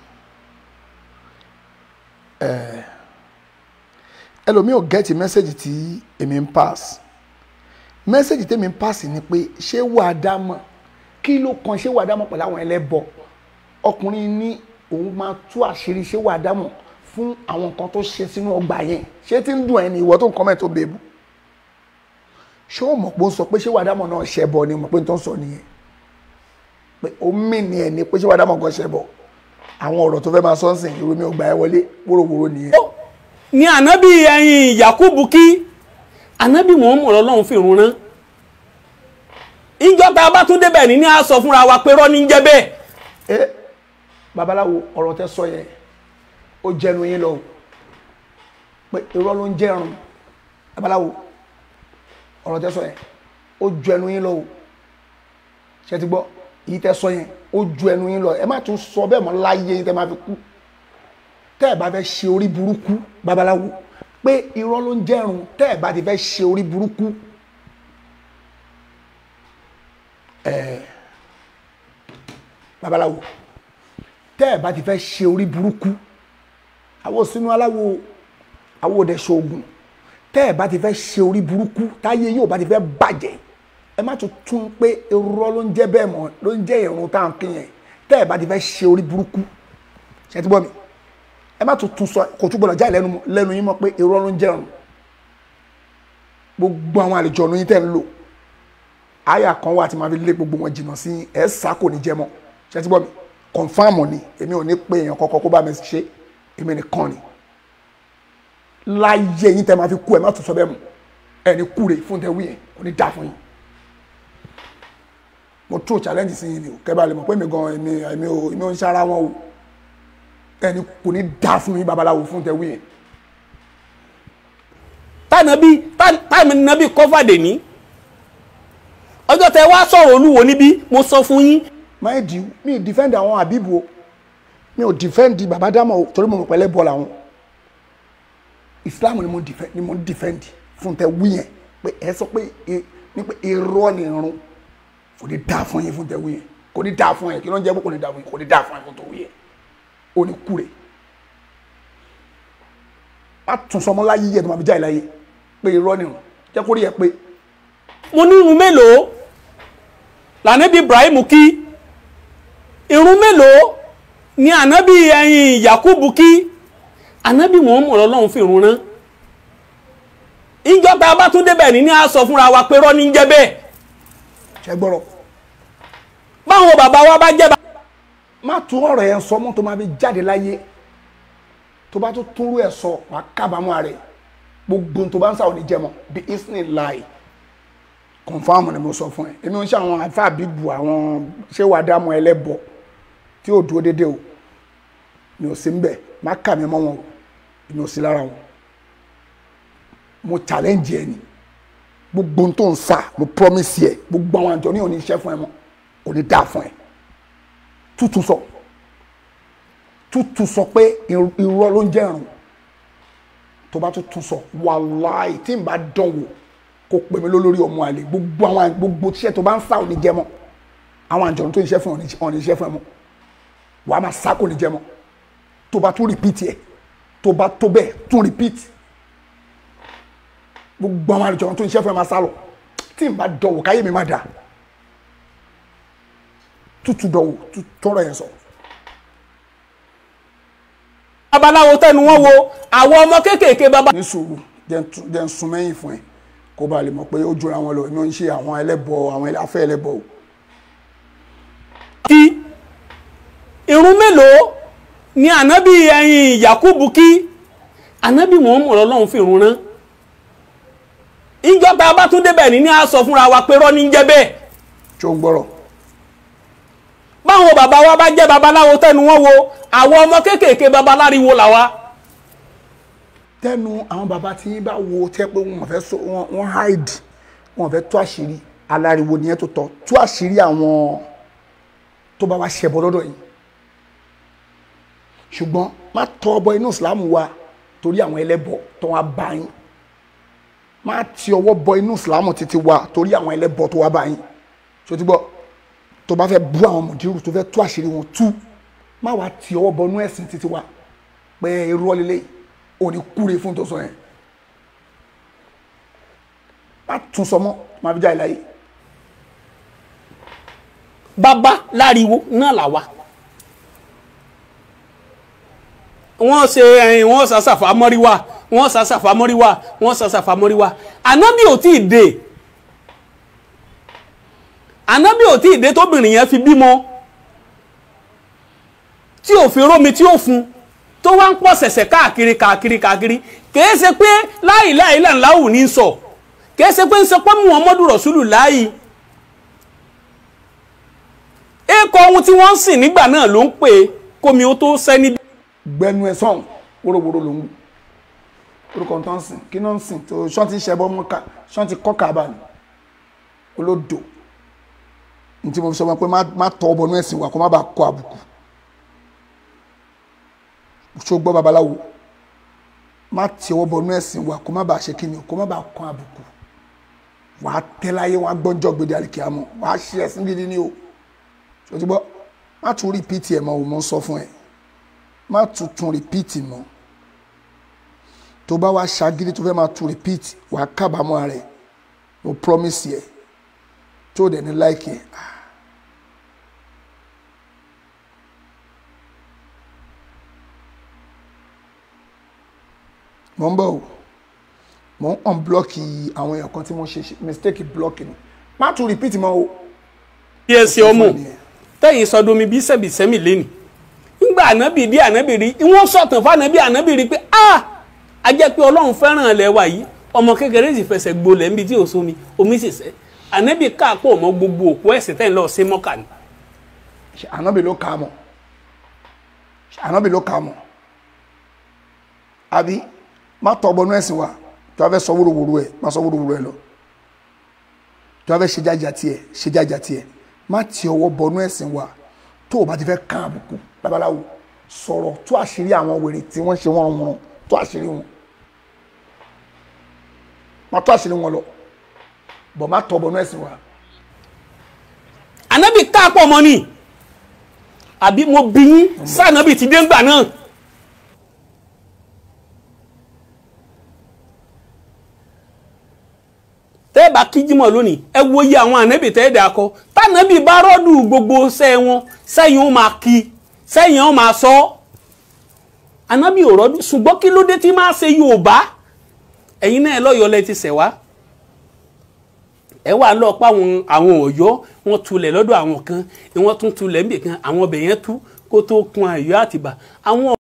eh, ẹlòmíì ò gẹ́ẹ̀tì mẹ́sẹ̀gì tí èmi ń pass mẹ́sẹ̀gì tèmi ń pass ni pé ṣé wàá dámọ̀ kí ló kan ṣé wàá dámọ̀ pẹ̀lú àwọn ẹlẹ́bọ ọkùnrin ní òun máa tú àṣírí ṣé wàá dámọ̀ fún àwọn nǹkan tó ṣe sínú ọgbà yẹn ṣé tí ń dùn ẹni ìwọ tó ń kọ́mẹ̀ tó bèbú ṣé o mọ̀ pé ó sọ pé ṣé wàá dámọ̀ náà ṣẹbọ ni mọ̀ pé n tó ń sọ nìyẹn pé ó mì ní ẹ̀ ní pé ṣé wàá dámọ̀ kan ṣẹbọ àwọn ọ̀rọ̀ tó fẹ́ máa sọ ń sìn irú mi ò gbà ẹ́ wọlé wóróworó nìyẹn. ni ànábì ẹyin yakubu kí ànábì muhammad ọlọ́run fi rún rán ìjọ tá a bá tún débẹ̀ ní ní a sọ fúnra wa pé rọ́ ní jẹ́ bẹ́ẹ̀. ẹ babaláwo ọ̀rọ̀ tẹ́ sọ yẹn ó jẹnu yín lọ o pé irọ́ ló ń jẹ́rùn babaláwo ọ̀rọ̀ tẹ́ sọ yẹn ó ju ẹnu yín lọ o ṣe ti gbọ́ èyí tẹ́ sọ yẹn ó ju ẹnu yín lọ ẹ má tún sọ bẹ́ẹ̀ mọ́ láyé yín tẹ́ máa fi kú tẹ́ ẹ bá fẹ́ ṣe orí burúkú babaláwo pé irọ́ ló ń jẹ́rùn tẹ́ ẹ bá ti fẹ́ ṣe orí burúkú ẹ babaláwo tẹ́ ẹ bá ti fẹ́ ṣe orí burúkú àwọn sínú aláwo àwọn òde ṣoògùn tẹ́ ẹ bá ti fẹ́ ṣe orí burúkú táyé yóò bá ti fẹ́ bàjẹ́ ẹ má tún tún pé irọ́ ló ń jẹ́ bẹ́ẹ̀ mọ́ ló ń jẹ́ ìrun tá à ń pín yẹn tẹ́ ẹ bá ti fẹ́ ṣe orí burúkú ṣe ti gbọ́ mi ẹ má tún tún sọ kò tún gbọdọ̀ jáde lẹ́nu lẹ́nu yín mọ́ pé irọ́ ló ń jẹun gbogbo àwọn àlejò ọ̀nà yín tẹ̀ ń lò àyà kan wà tí màá fi lé gbogbo wọn jìnnà sí ẹ̀ sá kò ní jẹ mọ́ ṣe ti gbọ́ mi kọ̀nfàmù ni èmi ò ní pé èèyàn kọ́kọ́ kó bá mi ṣe èmi nìkan ni láyé yín tẹ́ máa fi kú ẹ má tún sọ bẹ́ẹ̀ mọ́ ẹni kúre fún tẹ wí yẹn kò ní dá fún yín mo tó challenge sí yín ni o kẹ́bà lè mọ̀ pé mi gan èmi èmi ò èmi ò ń ṣara wọn o ẹni kò ní dá fún yín babaláwo fún tẹ wí yẹn tànàbí tànàbí kọ́fàdé ní ọjọ́ tẹ wá sọ̀rọ̀ olúwo níbí mo sọ fún yín mind you mi defend àwọn àbíbu o mi ò defend baba dama o torí mo mọ̀ pẹ̀lẹ́ bọ́ọ̀lù àwọn islam ni mo defend ni mo defend fún tẹ wí yẹn pé ẹ sọ pé ẹ ní pé irọ́ ni irun kò ní dáa fún yín fún tẹ wí yẹn kò ní dáa fún yẹn kí ló ń jẹ́ pé kò ní dáa fún yín kò ní dáa fún yín fún tẹ wí yẹn ó ní kúre má tún sọmọ láyé yẹ tó máa fi jáde láyé pé irọ́ ni irun jẹ́ kó rí ẹ pé mo ní irun mélòó lànàbí ibrahim kí irun mélòó ni ànábì ẹyin yakubu kí ànábì muhammad ọlọ́run fi irun rán ìjọ tá a bá tún débẹ̀ ní ní a sọ fúnra wa pé rọ́ ní jẹ́ bẹ́ẹ̀ ṣẹ gbọ́rọ̀ báwọn bàbá wa bá jẹ́ bá. má tún ọ̀rọ̀ yẹn sọ mọ́ tó máa fi jáde láyé tó bá tún túrú ẹ̀ sọ wà á kábàámọ̀ rẹ̀ gbogbo tó bá ń sàwọn oníjẹmọ bí isn't lie confam ni mo sọ fún ẹ èmi ò ń ṣe àwọn àfa àbíbu àwọn ṣé wàá dá mọ ẹlẹ́bọ tí ò dúró déédéé o mi ò sí ń bẹ̀ má kà mí mọ́ wọn o mi ò sí lára wọn mo challenge ẹ ni gbogbo tó ń sa mo promise ẹ gbogbo àwọn àjọ ní òní iṣẹ́ fún ẹ mọ́ kò ní dáa fún ẹ tútù sọ tútù sọ pé irọ́ ló ń jẹ́ ìrùn tó bá tún tún sọ wàláì tí n bá dán wò kó pè mí lólórí ọmọ àlè gbogbo àwọn gbogbo tíṣẹ́ tó bá ń sá òní jẹ mọ́ àwọn àjọ tó ń ṣiṣẹ́ fún òní iṣẹ́ fún ẹ mọ́ wàá máa sá kò ní jẹ mọ́ tó bá tún repeat ẹ tó bá tó bẹ́ẹ̀ tún repeat gbogbo àwọn àjọ tó ń ṣiṣẹ́ fún ẹ máa sá lọ tí n bá dán wò káyé mi má dáa tútù dọ̀wò tọrọ yẹn sọ. babaláwo tẹnu wọn wo àwọn ọmọ kéékèèké baba. ní sùúrù jẹ́ ń sun mẹ́yìn fún ẹ kó ba lè mọ̀ pé ó jura wọn lọ èmi ò ń ṣe àwọn ẹlẹ́bọ àwọn afẹ́ ẹlẹ́bọ o. kí irun mélòó ni ànábì ẹyin yakubu kí ànábì muhammad ọlọ́run fi irun rán ìjọ tá a bá tún débẹ̀ ní ní a sọ fúnra wa pé rọ́ ní jẹ́ bẹ́ẹ̀. tí ó ń gbọ́rọ̀ báwọn bàbá wa bá jẹ́ babaláwo tẹnu wọn wo àwọn ọmọ kéékèèké babaláriwo làwa. tẹnu àwọn bàbá tí yín bá wo tẹ pé wọn fẹ́ so wọn wọn hide wọn fẹ́ tú àṣírí aláriwo nìyẹn tó tọ́ tú àṣírí àwọn tó bá wa ṣẹbọ lọ́dọ̀ yìí ṣùgbọ́n má tọ́ ọbọ inú ìsìlámù wa torí àwọn ẹlẹ́bọ tó wá bá yín má ti ọwọ́ bọ inú ìsìlámù títí wa torí àwọn ẹlẹ́bọ tó wá bá yín ṣó ti gbọ́ tó bá fẹ́ bú àwọn mùdírù tó fẹ́ tú àṣírí wọn tú má wàá ti ọwọ́ bọnú ẹ̀sìn títí wa pé irú ọlẹ́lẹ́ òní kúre fún tó sọ yẹn má tún sọ mọ́ má fi já ìláyé. bàbá láriwo náà làwa wọ́n ṣe ẹ̀yìn wọ́n ṣàṣàfà mọ́ríwá wọ́n ṣàṣàfà mọ́ríwá wọ́n ṣàṣàfà mọ́ríwá ànábì ò tí ì dé ànábì ò tí ì dé tóbìnrin yẹn fi bímọ tí ò fi rómi tí ò fún tó wá ń pọ̀ ṣẹ̀ṣẹ̀ káàkiri káàkiri káàkiri kìí ṣe pé láì láì láǹláwù ní sọ kìí ṣe pé ń sọ pé muhammadu rasulu láì èkó ohun tí wọ́n ń sìn nígbà náà ló ń pè é kómi ó tó sẹ́ níbi. gbẹnu ẹ sọhùn wóróworó ló ń wù orúkọ tó ń sìn kí ló ń sìn tó ṣọ́n ti ṣẹbọ mọ́ká ṣọ́n ti kọ́ kàbà ní olódò ní tí mo fi sọ wọn pé má tọ́ ọ bọnú ẹ̀sìn wa kó má bàa kọ àbùkù ṣó gbọ́ babaláwo má ti ọwọ́ bọnú ẹ̀sìn wa kó má bàa ṣe kíni kó má bàa kọ àbùkù wàá tẹ́ láyé wọn gbọ́njọ́ gbèdé àlìkíyàmọ́ wàá ṣe ẹ̀sìn gidi ní o ṣó ti gbọ́ má tún rìpíìtì ẹ̀ mọ́ o mo ń sọ fún ẹ má tún tún rìpíìtì mọ́ tó bá wá ṣagídí tó fẹ́ máa tún rìpíìtì wàá kábàámọ̀ rẹ̀ mo promise yẹ tó dẹ̀ ní láìkì ẹ̀. mo ń bọ̀ o mo ń unblock àwọn èèyàn kan tí wọ́n ṣe mistake block ni má tún repeat mọ́ o. bí ẹ ṣe ọmọ tẹ̀yìn sọdomi bí sẹ́bìsẹ́mì lẹ́nì ńgbà ànábì dé ànábì rí wọ́n sọ̀tàn fún ànábì ànábì rí pé a a jẹ́ pé ọlọ́run fẹ́ràn ilẹ̀ wa yìí ọmọ kékeré sì fẹsẹ̀ gbolẹ̀ níbi tí ò sómi omi sì sẹ́ ànábì káàpọ̀ mọ́ gbogbo òkú ẹ̀sìn tẹ́yìn lọ́ọ́ sí mọ́kà ni. ànábì ló kà á mọ̀ ànábì ló kà á mọ̀ àbí má tọ́ ọbọnú ẹ̀sìn wa tí wọ́n fẹ́ sọ wúruwúru ẹ̀ má sọ wúruwúru ẹ̀ lọ tí wọ́n fẹ́ ṣe jájà tiẹ̀ ṣe jájà tiẹ̀ má ti ọwọ́ bọnú ẹ̀sìn wa tó o bá ti fẹ́ kán àbùkù babaláwo sọ̀rọ̀ tó àṣírí àwọn wèrè tí wọ́n ṣe wọ́n wọn tó àṣírí wọn má tó àṣírí wọn lọ bọ̀ má tọ́ bọnú ẹ̀sìn wa. ànábì káàpọ̀ mọ́ ni àbí mo bí yín sànábì ti dé ńgbà náà. tẹ́ ẹ bá kíjímọ̀ lónìí ẹ wo iye àwọn ànábì tẹ́ ẹ dà kọ tànábì bá rọ́dù gbogbo sẹ́ wọn sẹ́yìn ó máa kí sẹ́yìn ó máa sọ ànábì ò rọ́dù ṣùgbọ́n kí ló dé tí máa ṣe Yorùbá ẹ̀yin náà lọ́yọ̀ọ́ lẹ ti ṣẹ̀ wá ẹ wà lọ pa àwọn àwọn Ọ̀yọ́ wọn tulẹ̀ lọ́dọ̀ àwọn kan wọ́n tún tulẹ̀ níbì kan àwọn ọbẹ̀ yẹn tú kó tó kun Ọ̀yọ́ Àtìbà àwọn.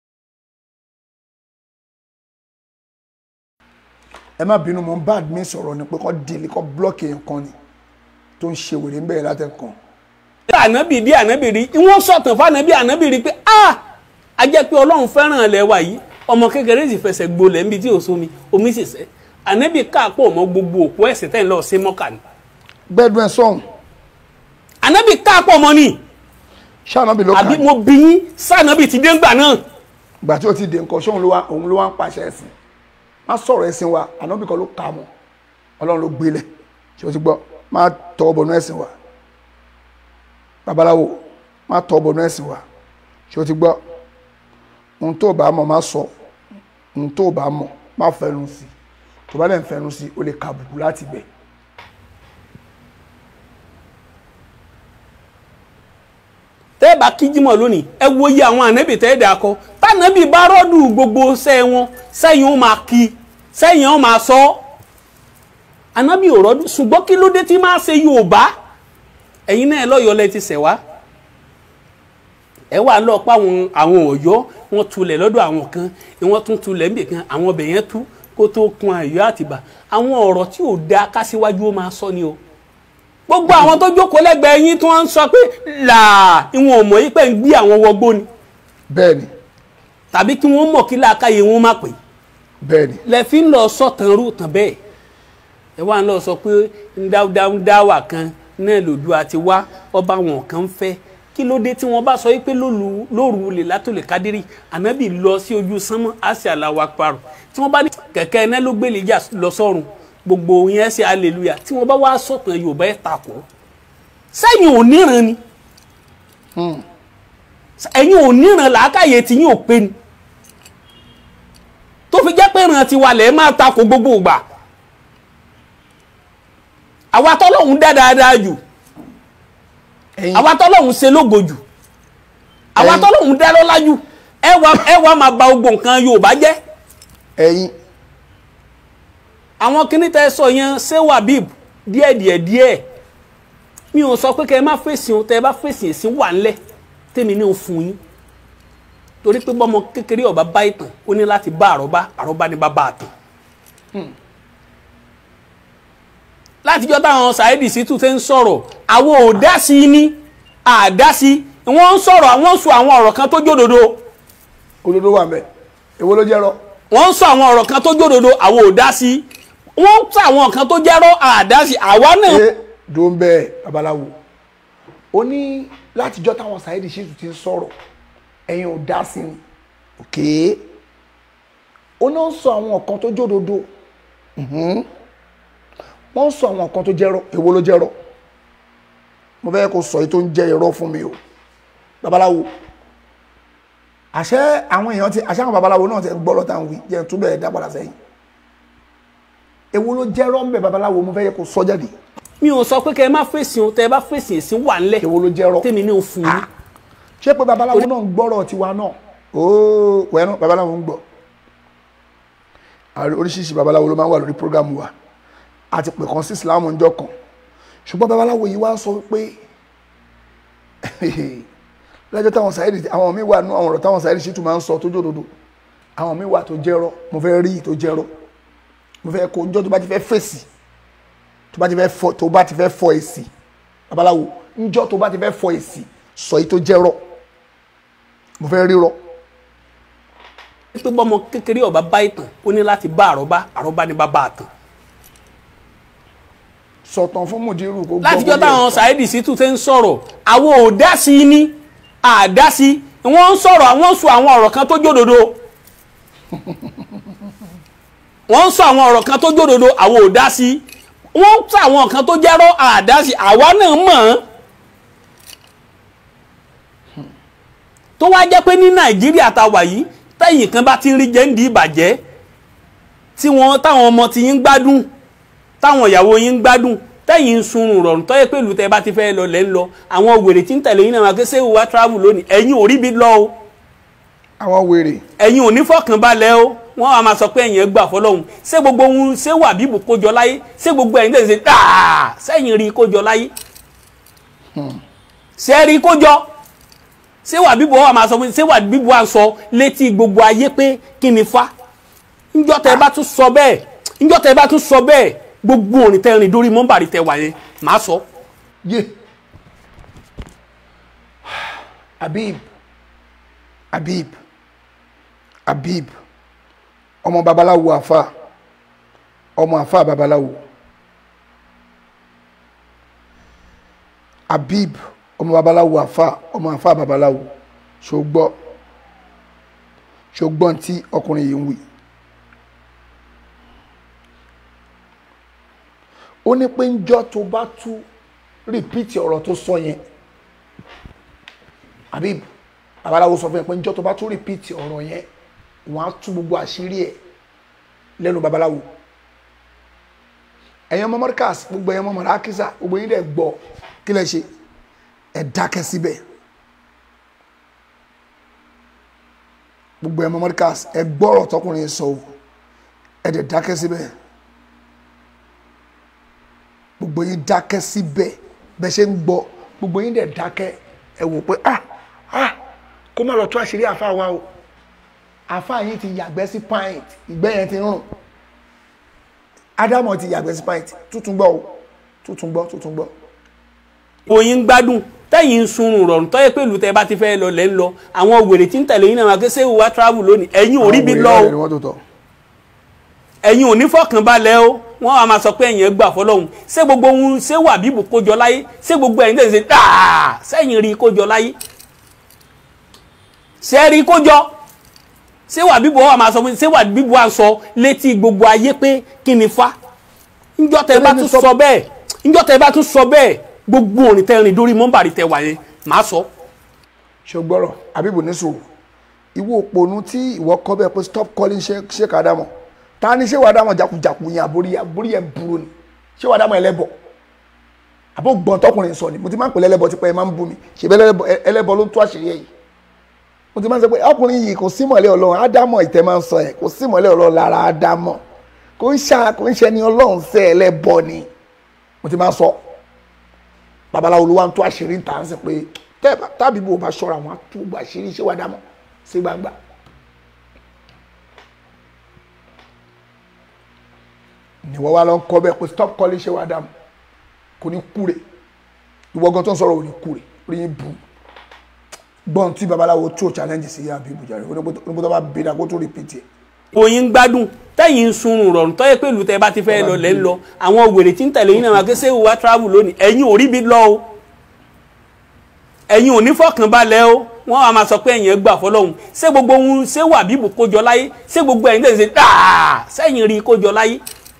ẹ má bínú mo ń bá admin sọ̀rọ̀ ni pé kọ́ délé kọ́ blọ́ọ̀kì èèyàn kan ni tó ń ṣe wèrè ń bẹ̀rẹ̀ látẹ̀kàn. ànábì dé ànábì rí wọ́n sọ̀tàn fún ànábì ànábì rí pé a a jẹ́ pé ọlọ́run fẹ́ràn ilẹ̀ wa yìí ọmọ kékeré sì fẹsẹ̀ gbolẹ̀ níbi tí ò sómi omi sì sẹ́ ànábì káàpọ̀ mọ́ gbogbo òkú ẹ̀sìn tẹ́yìn lọ́ọ́ sí mọ́kà ni. gbẹ́dùn ẹ̀ sọ̀hún. ànábì káàpọ̀ mọ́ ni. sànábì ló kà àbí mo bí yín sànábì ti dé ńgbà náà. ìgbà tí ó ti dé nǹkan ṣóun ló wá òun ló wá ń pàṣẹ ẹ̀sìn má sọ̀rọ̀ ẹ̀sìn wa ànábì kan ló kà mọ́ ọlọ́run ló gbélẹ̀ ṣé o ti gbọ́ má tọ́ bọnú ẹ̀sìn wa babaláwo má tọ́ bọnú ẹ̀sìn wa ṣé o ti gbọ́ ohun tó bá mọ̀ má sọ ohun tó bá mọ̀ má fẹnu sí tó bá dẹ̀ ń fẹnu sí o lè ka àbùkù láti bẹ̀. tẹ́ ẹ bá kíjímọ̀ lónìí ẹ wo iye àwọn ànábì tẹ́ ẹ dà kọ tànábì bá rọ́dù gbogbo sẹ́ wọn sẹ́yìn ó máa kí sẹ́yìn ó máa sọ ànábì ò rọ́dù ṣùgbọ́n kí ló dé tí máa ṣe Yorùbá ẹ̀yin náà lọ́yọ̀ọ́ lẹ ti ṣẹ̀ wá ẹ wà lọ pa àwọn àwọn Ọ̀yọ́ wọn tulẹ̀ lọ́dọ̀ àwọn kan wọ́n tún tulẹ̀ níbì kan àwọn ọbẹ̀ yẹn tú kó tó kun Ọ̀yọ́ Àtìbà àwọn ọ̀rọ̀ tí ò da kásíwájú ó máa sọ ni o gbogbo àwọn tó jókòó lẹ́gbẹ̀ẹ́ yín tí wọ́n ń sọ pé làá ìwọ̀n ò mọ̀ yí pé ń gbé àwọn wọgbó ni. bẹ́ẹ̀ni. tàbí kí wọ́n mọ̀ kí làákàyè wọn má pè. bẹ́ẹ̀ni. lẹ fi ń lọ sọ̀tàn rú tàn bẹ́ẹ̀ ẹ wá ń lọ sọ pé ndáwà kan náà lòdù àti wá ọba wọn kan ń fẹ́ kí ló dé tí wọ́n bá sọ pé lóru lè látòlè kádírì ànábì lọ sí ojú sánmọ́ àṣẹ aláwa parọ́ tí wọ́n bá ní kẹ̀kẹ́ iná ló gbélé jà lọ sọ́run gbogbo yẹn ṣe aleluya tí wọ́n bá wá sọ̀tàn yorùbá ẹ̀ takò sẹ́yìn ò níran ni ẹ̀yin ò níran làákàyè tí yín ò pé ni tó fi jẹ́ pé ìran tiwa lẹ̀ máa takò gbogbo ìgbà àwa tọ́lọ́hún dá dáadáa jù àwa tọ́lọ́hún ṣe lógo jù àwa tọ́lọ́hún dá lọ́lá jù ẹ wá máa ba gbogbo nǹkan yorùbá jẹ́. ẹ̀yin àwọn kíní tẹ sọ yẹn ṣé wàbíb díẹ̀ díẹ̀ díẹ̀ mi ò sọ pé kẹ ẹ má fèsì o tẹ ẹ bá fèsì èsì wà ńlẹ̀ tèmi ní o fún yín torí pé bọ́mọ kékeré ọba bá ìtàn ó ní láti bá àrọ́bá àrọ́bá ní bàbá àtàn látijọ́ táwọn Saheed Shittu tẹ́ ń sọ̀rọ̀ àwọn ò dá sí i ní àdá sí i wọ́n ń sọ̀rọ̀ àwọn ń sọ àwọn ọ̀rọ̀ kan tó jódodo. olódó wà mẹ́ èwo ló jẹ́rọ. wọ́n ń sọ àwọn ọ̀rọ̀ kan tó jódodo àwọn ò dá sí i wọ́n ń sọ àwọn kan tó jẹ́rọ àdá sí i àwa náà. ṣé dùn bẹ́ẹ̀ babaláwo ó ní látijọ́ táwọn Saheed Shittu ti ń sọ̀rọ̀ ẹ̀yin ò dá sí i òkè ó náà ń sọ àwọn kan tó jódodo wọ́n ń sọ àwọn kan tó jẹ́rọ èwo ló jẹ́rọ mo fẹ́ kó sọ yìí tó ń jẹ́ irọ́ fún mi o babaláwo àṣẹ àwọn èèyàn ti àṣẹ àwọn babaláwo náà ti gbọ́ lọ́tà ń wí jẹ́ túbọ̀ ẹ̀ dá padà sẹ́yìn èwo ló jẹ́rọ ń bẹ babaláwo mo fẹ́ yẹ kó sọ jáde. mi ò sọ pé kẹ ẹ má fèsì o tẹ ẹ bá fèsì èsì wà ńlẹ̀ èwo ló jẹ́rọ tèmi ní o fún yín. ṣé pé babaláwo náà ń gbọ́rọ̀ tiwa náà ooo wẹ́nu babaláwo ń gbọ́ àwọn oríṣiríṣi babaláwo ló máa ń wà lórí program wa àti pè kan sí ìsìláàmù ńjọ́ kan ṣùgbọ́n babaláwo yìí wá ń sọ pé lọ́jọ́ táwọn Saheed àwọn míì wà nú àwọn ọ̀rọ̀ táwọn Saheed Shittu máa ń sọ tó jòdòdò àwọn míì wà tó jẹ́rọ́ mo fẹ́ rí tó jẹ́rọ́ mo fẹ́ kó njọ́ tó bá ti fẹ́ fèsì tó bá ti fẹ́ fọ tó bá ti fẹ́ fọ èsì babaláwo njọ́ tó bá ti fẹ́ fọ èsì sọ yìí tó jẹ́rọ́ mo fẹ́ rírọ́ pé bọ́mọ kékeré ọba bá ìtàn ó ní láti bá àrọ́bá àrọ́bá ní bá bá àtàn. sọ̀tàn fún mùdírù kó gbọ́ látijọ́ bóyá táwọn ẹ̀tàn. Saheed Shittu ṣe ń sọ̀rọ̀ àwọn ò dá sí i ní àdá sí i wọ́n ń sọ̀rọ̀ àwọn ń sọ àwọn ọ̀rọ̀ kan tó jódodo wọ́n ń sọ àwọn ọ̀rọ̀ kan tó jódodo àwọn ò dá sí i wọ́n ń sọ àwọn kan tó jẹ́rọ́ àdá sí i àwa náà mọ̀ ọ́n tó wá jẹ́ pé ní Nàìjíríà ta wà yìí tẹ́yìn kan bá ti ń rí jẹ́ǹdì ìbàjẹ́ tí wọ́n táwọn ọmọ ti yín gbádùn táwọn ìyàwó yín ń gbádùn tẹ́yìn ń sunrun rọrùn tọ́yẹ pẹ̀lú tẹ́ bá ti fẹ́ lọ lẹ́ ń lọ àwọn wèrè tí ń tẹ̀lé yín náà máa ké ṣé wàá travel lónìí ẹ̀yin ò rí bí lọ o àwọn wèrè ẹ̀yin ò ní fọkànbalẹ̀ o wọ́n á máa sọ pé ẹ̀yin ẹ̀ gbà fọlọ́hún ṣé gbogbo ohun ṣé wà bíbù kójọ láyé ṣé gbogbo ẹ̀yin tẹ̀sí dáa sẹ́yìn rí kójọ láyé ṣé rí kójọ ṣé wà bíbù wa máa sọ pé ṣé wà bíbù wa sọ létí gbogbo ayé pé kí ni fa ńjọ́ tẹ́ bá tún sọ bẹ́ẹ̀ ńjọ́ tẹ́ bá tún sọ bẹ́ẹ̀ gbogbo òrìn tẹ́ rìn dórí mọ́bàrí tẹ́ wà yẹn màá sọ. yé Habib Habib Habib ọmọ babaláwo àfa ọmọ àfa babaláwo Habib ọmọ babaláwo àfa ọmọ àfa babaláwo ṣògbọ́ ṣògbọ́n tí ọkùnrin yìí ń wí. ó ní pé ńjọ́ tó bá tú rìpíìtì ọ̀rọ̀ tó sọ yẹn Habib babaláwo sọ fún yẹn pé ńjọ́ tó bá tú rìpíìtì ọ̀rọ̀ yẹn wọ́n á tú gbogbo àṣírí ẹ̀ lẹ́nu babaláwo ẹ̀yin ọmọ mọ́ríkàs gbogbo ẹ̀yin ọmọ mọ̀rákísà gbogbo yín dẹ̀ gbọ́ kí lẹ ṣe ẹ̀ dákẹ́ síbẹ̀ gbogbo ẹ̀yin ọmọ mọ́ríkàs ẹ̀ gbọ́rọ̀ tọkùnrin sọ o ẹ̀ dẹ̀ dákẹ́ síbẹ̀ gbogbo yín dákẹ́ síbẹ̀ bẹ́ẹ̀ ṣe ń gbọ́ gbogbo yín dẹ̀ dákẹ́ ẹ wò pé ah ah kó má lọ tú àṣírí àfa wa o àfa yín ti yàgbẹ́ sí pint ìgbẹ́ yẹn ti rùn ádámọ̀ ti yàgbẹ́ sí pint tuntun gbọ́ o tuntun gbọ́ tuntun gbọ́. oyin gbádùn tẹ́yìn ń sunrun rọrùn tọ́yẹ pẹ̀lú tẹ́ bá ti fẹ́ lọ lẹ́ ń lọ àwọn wèrè tí ń tẹ̀lé yín náà máa ké ṣé wàá travel lónìí ẹ̀yin ò rí bí lọ àwọn wèrè náà ni o wọ́n tó tọ̀. ẹ̀yin ò ní fọkànbalẹ̀ o wọ́n á máa sọ pé ẹ̀yin ẹ̀ gbà fọlọ́hún ṣé gbogbo ohun ṣé wà bíbù kójọ láyé ṣé gbogbo ẹ̀yin tẹ̀sí dáa sẹ́yìn rí kójọ láyé ṣé rí kójọ ṣé wà bíbù wa máa sọ pé ṣé wà bíbù wa sọ létí gbogbo ayé pé kí ni fa ńjọ́ tẹ́ bá tún sọ bẹ́ẹ̀ ńjọ́ tẹ́ bá tún sọ bẹ́ẹ̀ gbogbo òrìn tẹ́ rìn dórí mọ́bàrí tẹ́ wà yẹn màá sọ. ṣògbọ́rọ̀ Habibu ní sùúrù ìwọ òpònú tí ìwọ kọ́ bẹ́ẹ̀ pé stop calling Sheikh Sheikh Adamu ta ni ṣé wàá dámọ̀ jakujaku yẹn àbórí àbórí yẹn burú ni ṣé wàá dámọ̀ ẹlẹ́bọ̀ àbó gbọ́n tọkùnrin sọ ni mo ti máa ń pè lẹ́lẹ́bọ̀ tipẹ́ ẹ máa ń bú mi ṣe bẹ́ẹ̀ ẹlẹ́bọ̀ ló ń tú àṣírí ẹ̀ yìí mo ti máa ń sọ pé ọkùnrin yìí kò sí mọ̀lẹ́ ọlọ́run ádámọ̀ ìtẹ́ máa ń sọ ẹ̀ kò sí mọ̀lẹ́ ọlọ́run lára ádámọ̀ kò ń ṣá kò ń ṣe ni ọlọ́run sẹ́ ẹlẹ́bọ̀ ni mo ti máa ń sọ babaláwo ló wá ń tú àṣírí ń tà ń sìn pé tábí bò bá ṣọ́ra wọn á tú àṣírí ṣé wàá dámọ̀ sí gbangba ni wọ́n wá lọ ń kọ́ bẹ́ẹ̀ pé stop calling ṣé wàá dàmú kò ní kúre ìwọ gan tó ń sọ̀rọ̀ ò ní kúre orí yín bu gbọ́n tí babaláwo tó challenge sí yá bíbù jàre onígbó tó bá bí dà kó tó repeat ẹ̀. oyin gbádùn tẹ́yìn ń sunrun rọrùn tọ́yẹ pẹ̀lú tẹ́ bá ti fẹ́ lọ lẹ́ ń lọ àwọn wèrè tí ń tẹ̀lé yín náà máa ké ṣé wàá travel lónìí ẹ̀yin ò rí bí lọ o ẹ̀yin ò ní fọkànbalẹ̀ o wọ́n á máa sọ pé ẹ̀yin ẹ̀ gbà fọlọ́hún ṣé gbogbo ohun ṣé wà bíbù kójọ láyé ṣé gbogbo ẹ̀yin tẹ̀sí dáa sẹ́yìn rí kójọ láyé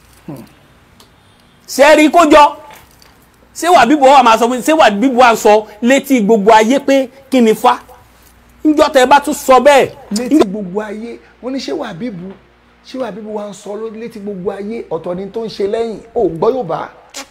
ṣé rí kójọ ṣé wà bíbu wa máa sọ pé ṣé wà bíbu wa sọ létí gbogbo ayé pé kí ni fa ńjọ́ tẹ́ bá tún sọ bẹ́ẹ̀. létí gbogbo ayé wọ́n ní ṣé wà bíbu ṣé wà bíbu wa ń sọ létí gbogbo ayé ọ̀tọ̀ ni tó ń ṣe lẹ́yìn ò gbọ́ yóò bá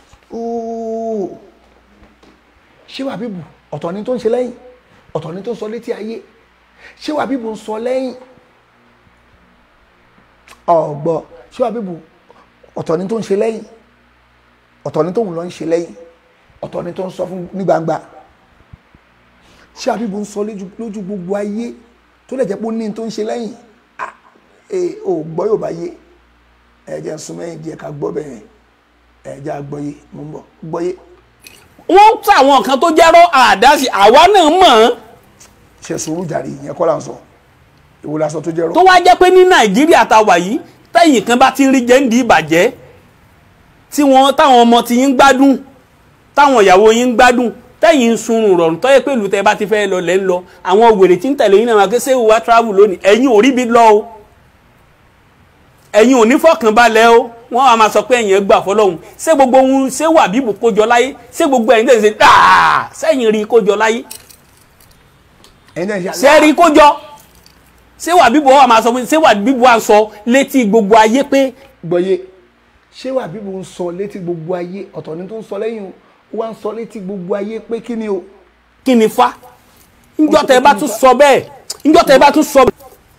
ṣé wà bíbu ọ̀tọ̀ ni tó ń ṣe lẹ́yìn ọ̀tọ̀ ni tó ń sọ létí ayé ṣé wà bíbu ń sọ lẹ́yìn ọ̀gbọ́ ṣé wàá bíbu ọ̀tọ̀ ni tó ń ṣe lẹ́yìn ọ̀tọ̀ ni tóun lọ ń ṣe lẹ́yìn ọ̀tọ̀ ni tó ń sọ fún ní gbangba ṣé àbíbu ń sọ lójú lójú gbogbo ayé tó lè jẹ́ pé ó ní tó ń ṣe lẹ́yìn ah ee ò gbọ́ yóò bá yé ẹ jẹ́ ń sún mẹ́yìn díẹ̀ ká gbọ́ bẹ́ẹ̀ ẹ jẹ́ àgbọ́yé mo ń bọ̀ gbọ́yé wọ́n ń ta àwọn kan tó jẹ́rọ́ àdáṣe àwa náà mọ̀ ọ́n ṣe sùúrù jàre ìyẹn kọ́ là ń sọ èwo la sọ tó jẹ́ rọ́ tó wá jẹ́ pé ní nàìjíríà ta wà yìí tẹ̀yìn kan bá ti ń rí jẹ́ǹdì ìbàjẹ́ tí wọ́n táwọn ọmọ ti yín gbádùn táwọn ìyàwó yín gbádùn tẹ̀yìn ń sunrun rọrùn tọ́yẹ pé ìlú tẹ́ bá ti fẹ́ lọ lẹ́ ń lọ àwọn wèrè tí ń tẹ̀lé yín náà wá ké sẹ́wù wá travel lónìí ẹ̀yin ò rí bí lọ o ẹ̀yin ò ní fọkànbalẹ̀ o wọ́n á máa sọ pé ẹ̀yin ẹ̀ gbà fọlọ́hún ṣé gbogbo ohun ṣé wà bíbù kójọ láyé ṣé gbogbo ẹ̀yin tẹ̀sí dáa sẹ́yìn rí kójọ láyé ẹ̀yin náà ṣe ṣé rí kójọ ṣé wà bíbù wa máa sọ pé ṣé wà bíbù wa sọ létí gbogbo ayé pé gbọ́yé ṣé wà bíbu ń sọ létí gbogbo ayé ọ̀tọ̀ ni tó ń sọ lẹ́yìn o ó wá ń sọ létí gbogbo ayé pé kí ni o kí ni fa njọ́ tẹ́ bá tún sọ bẹ́ẹ̀ njọ́ tẹ́ bá tún sọ bẹ́ẹ̀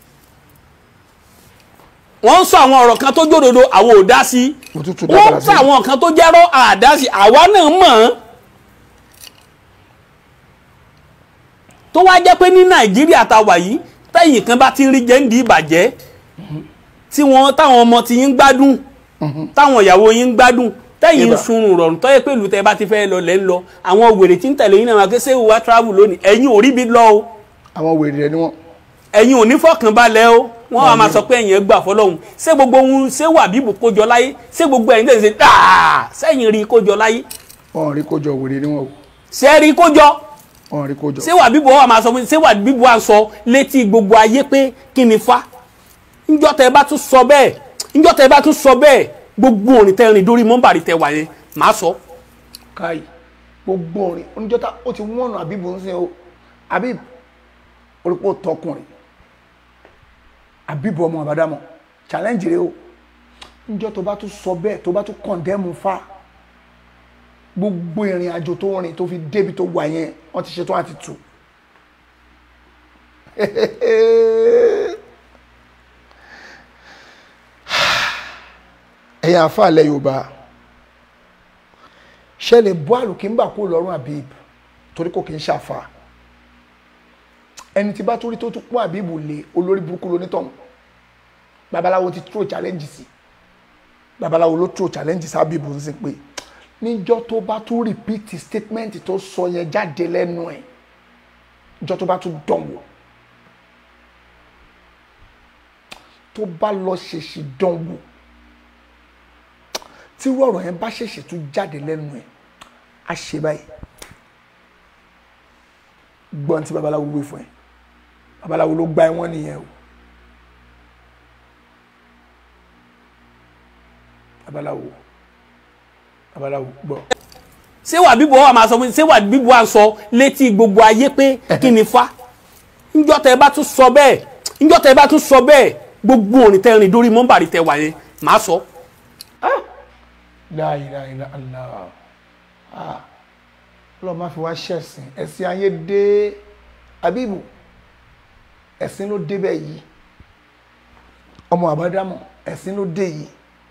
wọ́n ń sọ àwọn ọ̀rọ̀ kan tó jódodo àwọn ò dá sí òtútù wọ́n dábàrà ń sí sọ àwọn kan tó jẹ́rọ́ àdá sí àwa náà mọ̀ ọ́n tó wá jẹ́ pé ní nàìjíríà ta wà yìí tẹ̀yìn kan bá ti ń rí jẹ́ǹdì ìbàjẹ́ tí wọ́n táwọn ọmọ ti yín gbádùn táwọn ìyàwó yín gbádùn tẹ̀yìn ń Ibà. sunrun rọrùn tọ́yẹ pé ìlú tẹ́ bá ti fẹ́ lọ lẹ́ ń lọ àwọn wèrè tí ń tẹ̀lé yín náà wá ké sẹ́wù wá travel lónìí ẹ̀yin ò rí bí lọ o àwọn wèrè rẹ ni wọ́n ẹ̀yin ò ní fọkànbalẹ̀ o wọ́n á máa sọ pé ẹ̀yin ẹ̀ gbà fọlọ́hún ṣé gbogbo ohun ṣé wà bíbù kójọ láyé ṣé gbogbo ẹ̀yin tẹ̀sí dáa sẹ́yìn rí kójọ láyé wọ́n rí kójọ wèrè ni wọ́n o ṣé rí kójọ wọ́n rí kójọ ṣé wà bíbù wa máa sọ pé ṣé wà bíbù wa sọ létí gbogbo ayé pé kí ni fa njọ́ tẹ́ bá tún sọ bẹ́ẹ̀ njọ́ tẹ́ bá tún sọ bẹ́ẹ̀ gbogbo òrìn tẹ́ rìn dórí mọ́mbàrí tẹ́ wà yẹn màá sọ káyì gbogbo orin oníjọ́ta ó ti wọ́nà àbíbù ń sin o àbíbù orípò tọkùnrin àbíbù ọmọ àbádámọ̀ challenge rẹ o níjọ́ tó bá tún sọ bẹ́ẹ̀ tó bá tún kọ̀ndẹ́mù fa gbogbo ìrìn àjò tó rìn tó fi débi tó wà yẹn wọ́n ti ṣetán àti tù ẹ̀yin àfàlẹ́ yorùbá ṣẹlẹ̀ bọ́ àlùkìńbà kó lọ́rùn àbíb torí kò kì í ṣàfà ẹni tí bá tó rí tó tún pọ́n àbíbù lé olórí burúkú lonítọ̀hún babaláwo ti throw challenge sí babaláwo ló throw challenge sí àbíbù ń sìn pé níjọ́ tó bá tún repeat statement tó sọ yẹn jáde lẹ́nu ẹ̀ níjọ́ tó bá tún dánwò tó bá lọ ṣèṣì dánwò tí irú ọ̀rọ̀ yẹn bá ṣèṣì tún jáde lẹ́nu ẹ̀ á ṣe báyìí gbọ́n tí babaláwo wí fún ẹ babaláwo ló gba ẹ̀wọ̀n nìyẹn o babaláwo babaláwo gbọ́. ṣé wà bíbù wa máa sọ pé ṣé wà bíbù wa sọ létí gbogbo ayé pé kí ni fa njọ́ tẹ́ bá tún sọ bẹ́ẹ̀ njọ́ tẹ́ bá tún sọ bẹ́ẹ̀ gbogbo òrìn tẹ́ rìn dórí mọ́mbàrí tẹ́ wà yẹn màá sọ. la ilaha illa Allah ah ọlọ́run má fi wá ṣẹ̀sìn ẹ̀sìn ayé dé abibu ẹ̀sìn ló dé bẹ́ẹ̀ yìí ọmọ àbádámọ̀ ẹ̀sìn ló dé yìí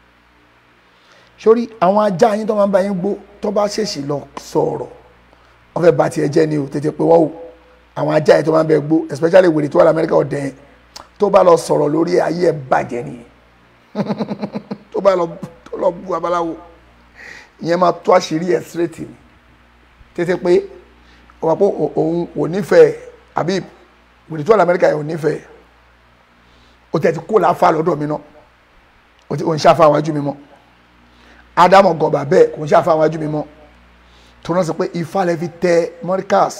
sórí àwọn ajá yín tó máa ń bá yín gbó tó bá ṣèṣì lọ sọ̀rọ̀ wọ́n fẹ́ bà tiẹ̀ jẹ́ ni o tètè pé wọ́n o àwọn ajá yín tó máa ń bẹ gbó especially wèrè tó wà lamẹ́ríkà ọ̀dẹ̀ yẹn tó bá lọ sọ̀rọ̀ lórí ayé ẹ̀ bàjẹ́ nìyẹn tó bá lọ tó lọ bú babaláwo ìyẹn máa tó àṣírí ẹ̀ straight ni tètè pé ọ̀pọ̀ pé òun ò nífẹ̀ẹ́ àbí wèrè tó wà lamẹ́ríkà yẹn ò nífẹ̀ẹ́ o tẹ̀ ti kó láfa lọ́dọ̀ mi náà o ti ò ń ṣàfà àwọn ajú mi mọ́ ádámọ̀ gọ̀ọ̀bà bẹ́ẹ̀ kò ń ṣàfà àwọn ajú mi mọ́ tó náà sọ pé ifá lẹ fi tẹ mọ́ríkàs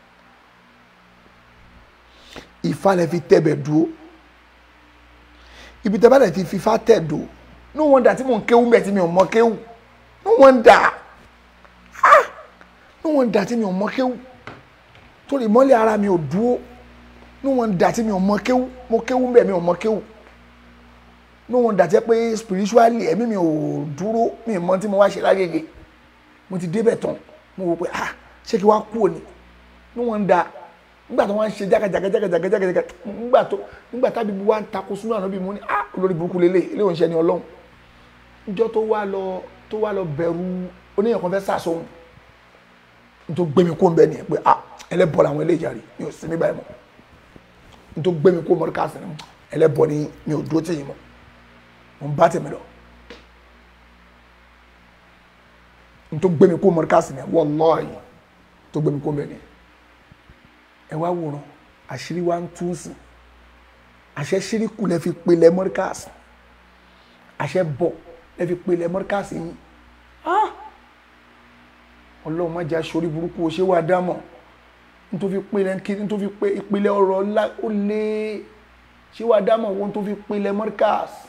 ifá lẹ fi tẹ bẹ̀ dúró ibi tẹ bá lẹ ti fi ifá tẹ̀ dò no wonder tí mò ń kéwú mẹ́ tí mi ò mọ kéwú no wonder ah no wonder tí mi ò mọ kéwú torí ìmọ́lẹ̀ ara mi ò dúró no wonder tí mi ò mọ kéwú mo kéwú mbẹ́ mi ò mọ kéwú no wonder tí pé spiritually ẹ̀mí mi ò dúró mi ò mọ tí mo wá ṣe lágége mo ti débẹ̀ tán mo wò pé ah ṣé kí wá kú òní no wonder nígbà tó wọ́n ń ṣe jákàjákàjákàjákàjákà nígbà tó nígbà tábí bu wa ń takò sínú àná bí mo ní ah olórí burúkú lélẹ̀ ilé òun ṣe ni ọlọ́run níjọ́ tó wá lọ tó wá lọ bẹ̀rù oníyàn kan fẹ́ sàṣọhun nítorí gbé mi kó ń bẹ nìyẹn pé ah ẹlẹ́bọ̀ làwọn eléyìí jàre mi ò sí níbàyìí mọ́ nítorí gbé mi kó mọ́ríkà sí ni ẹlẹ́bọ̀ ni mi ò dúró tì yín mọ́ mo ń bá tèmi lọ nítorí gbé mi kó mọ́ríkà sí ni wallahi tó gbé mi kó ń bẹ nìyẹn ẹ wá wòran àṣírí wa ń tún sí àṣẹ ṣíríkù lẹ fi pelẹ mọ́ríkàsì àṣẹ bọ̀ lẹ fi pelẹ mọ́ríkàsì yín ọlọ́run má jẹ́ aṣorí burúkú o ṣé wàá dámọ̀ nítorí pelẹ kí nítorí pé ìpìlẹ̀ ọ̀rọ̀ ńlá ó lé ṣé wàá dámọ̀ wọn tó fi pelẹ mọ́ríkàsì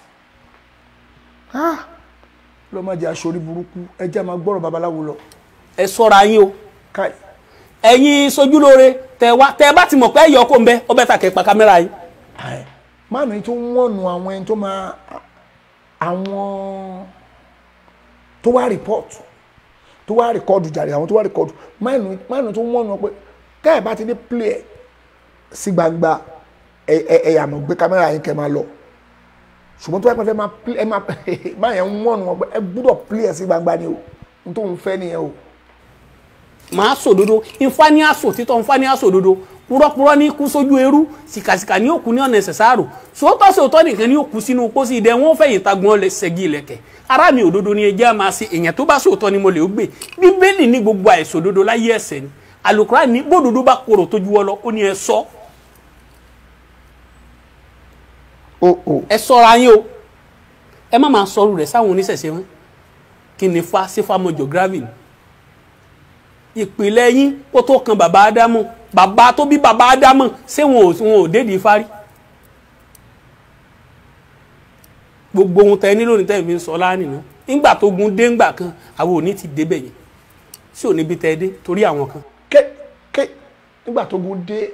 ọlọ́run má jẹ́ aṣorí burúkú ẹ jẹ́ máa gbọ́rọ̀ babaláwo lọ. ẹ sọ́ra yín o káì ẹ̀yin sojúlóore tẹ wá tẹ bá ti mọ̀ pé ẹ̀yọ́ kò ń bẹ ọbẹ̀ tà kẹ́ pa kámẹ́rà yín. máàmù yìí tó ń wọ̀nù àwọn ẹni tó máa àwọn tó wá rìpọ́ọ̀tù tó wá rìkọ́ọ̀dù jàre àwọn tó wá rìkọ́ọ̀dù máàmù tó ń wọ̀nù wọn pé káyọ̀ bá ti dé play ẹ̀ sí gbangba ẹ̀yà mọ̀ gbé kámẹ́rà yín kẹ́ máa lọ ṣùgbọ́n tó wá pẹ́ máa play ẹ̀ máa máa yẹn ń wọ̀nù wọn pé ẹ gbúdọ̀ play ẹ̀ sí gbangba ni o n tó ń fẹ́ nìyẹn o màá sòdodo nfa ní aṣọ títọ́ nfa ní aṣọ òdodo purọ́purọ́ ní kú sójú eru sìkàsìkà ní òkú ní ọ̀nà ẹ̀sẹ̀sáàrò sòótọ́ sòótọ́ nìkan ní òkú sínú pósí ìdẹ wọn fẹ̀yìn tagbọn ṣẹ́gi ilẹ̀kẹ̀ ara mi òdodo ni ẹjẹ́ máa ṣe èèyàn tó bá sòótọ́ ni mo lè gbé bíbélì ní gbogbo àìsòdodo láyé ẹ̀ṣẹ̀ ni àlùkùrá ní bódodo bá korò tó ju ọ lọ ó ní ẹ sọ ẹ sọra yín o ẹ má máa sọrù rẹ sáwọn oníṣẹ̀ṣe wọn kí ni fa sífàmọ́jọ gravin ìpìlẹ̀ yín kó tó kan bàbá ádámù bàbá tó bí bàbá ádámù ṣé wọn ò wọn ò dédìí fárí gbogbo ohun tẹ nílò ní tẹ́ fi ń sọ lánìí nígbà tó gun dé ńgbà kan àwọn ò ní ti débẹ̀ yẹn sí ò níbi tẹ́ dé torí àwọn kan. ké ké nígbà tó gun dé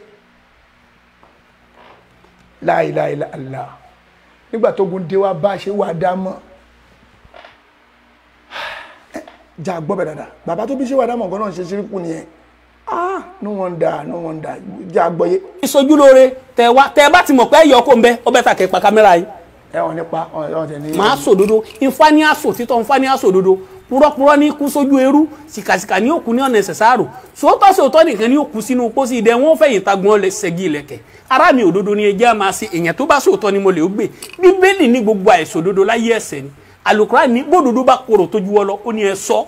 láìláìláìlá nígbà tó gun dé wá bá a ṣe wà dá mọ́ jà gbọ́ bẹ̀ dáadáa bàbá tó bí ṣé wà dá mọ̀ nǹkan náà ṣe ṣíríkù nìyẹn ah no wonder no wonder jà gbọ́ yé. ìsojúlóore tẹ wá tẹ bá ti mọ̀ pé ẹ̀yọ́ kò ń bẹ ọbẹ̀ tà kẹ́ pa kámẹ́rà yín. ẹ wọn nípa ọ̀hún tẹ ní. màá sòdodo nfa ní aṣọ títọ́ nfa ní aṣọ òdodo purọ́purọ́ ní kú sójú eru sìkàsìkà ní òkú ní ọ̀nà ẹ̀sẹ̀sáàrò sòótọ́ sòótọ́ nìkan ní òkú sínú pósí ìdẹ wọn fẹ̀yìn tagbọn ṣẹ́gi ilẹ̀kẹ̀ ara mi òdodo ni ẹjẹ́ máa ṣe èèyàn tó bá sòótọ́ ni mo lè gbé bíbélì ní gbogbo àìsòdodo láyé ẹ̀ṣẹ̀ ni àlùkùránì ní bódodo bá korò tó ju ọ lọ ó ní ẹ sọ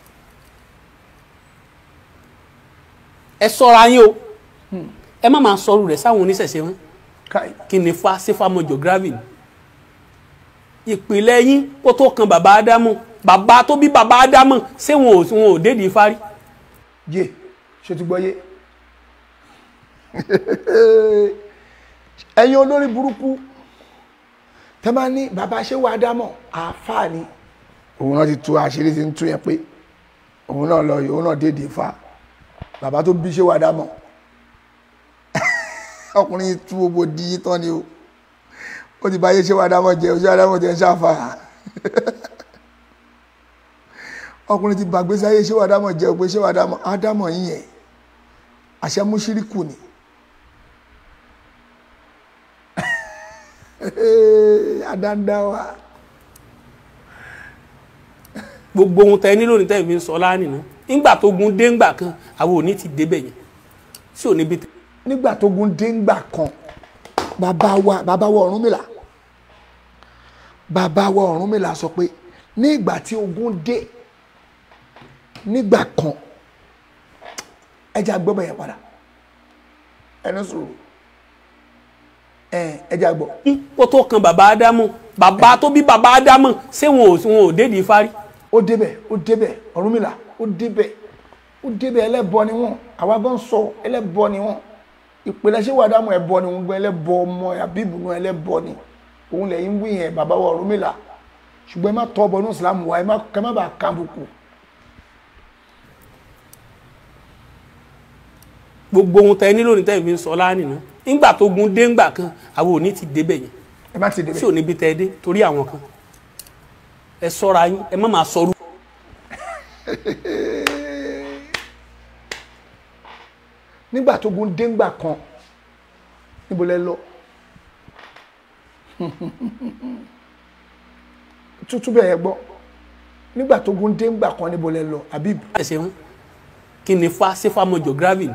ẹ sọra yín o ẹ má máa sọrù rẹ sáwọn oníṣẹ̀ṣe wọn kí ni fa sífàmọ́jọ gravin ìpìlẹ̀ yín kó tó kan bàbá ádámù bàbá tó bí bàbá ádámù ṣé wọn ò wọn ò dédìí fárí. yé ṣe ti gbọ́ yé ẹ̀yin olórí burúkú tẹ́ máa ní bàbá ṣé wàá dámọ̀ àáfàá ni òun náà ti tú àṣírí ti ń tú yẹn pé òun náà lọ òun náà dédìí fa bàbá tó bí ṣé wàá dámọ̀ ọkùnrin tú gbogbo di tán ni o ó ti báyé ṣé wàá dámọ̀ jẹ ṣé wàá dámọ̀ jẹ ń ṣàfàrà ọkùnrin ti bàgbé sáyé ṣé wàá dámọ̀ jẹ pé ṣé wàá dámọ̀ ádámọ̀ yín yẹn àṣẹ múṣíríkù ni adandawa. gbogbo ohun tẹ nílò ní tẹ́ fi ń sọ lánìí ná nígbà tó gun dé ńgbà kan àwọn ò ní ti débẹ̀ yẹn sí ò níbi tẹ. nígbà tó gun dé ńgbà kan bàbá wa bàbá wa Ọ̀rúnmìlà bàbá wa Ọ̀rúnmìlà sọ pé ní ìgbà tí ogun dé nígbà kan ẹja gbọ́ bẹ̀yẹn padà ẹni sùúrù ẹja gbọ́. kó tó kan bàbá ádámù bàbá tó bí bàbá ádámù ṣé wọn ò wọn ò dédìí fárí. ó débẹ̀ ó débẹ̀ Ọ̀rúnmìlà ó débẹ̀ ó débẹ̀ ẹlẹ́bọ ni wọ́n àwa gan sọ ẹlẹ́bọ ni wọ́n ìpìlẹ̀ ṣé wàá dámọ̀ ẹbọ ni wọ́n gbọ́ ẹlẹ́bọ ọmọ àbíbù náà ẹlẹ́bọ ni òun lẹ́yìn wí yẹn bàbá wa Ọ̀rúnmìlà ṣùgbọ́n ẹ má tọ́ ọbọ̀ ní ìsìlámù wa ẹ má bàa kàbùkù gbogbo ohun tẹ nílò ní tẹ́ fi ń sọ lánìí ná nígbà tó gun dé ńgbà kan àwọn ò ní ti débẹ̀ yẹn ẹ má ti débẹ̀ sí ò níbi tẹ́ dé torí àwọn kan ẹ sọ́ra yín ẹ má máa sọrú. nígbà tó gun déngbà kan níbo lẹ lọ tútú bẹ́ẹ̀ gbọ́ nígbà tó gun déngbà kan níbo lẹ lọ Habib ẹsẹ̀ ń kí ni fa sífàmọ́jọ gravin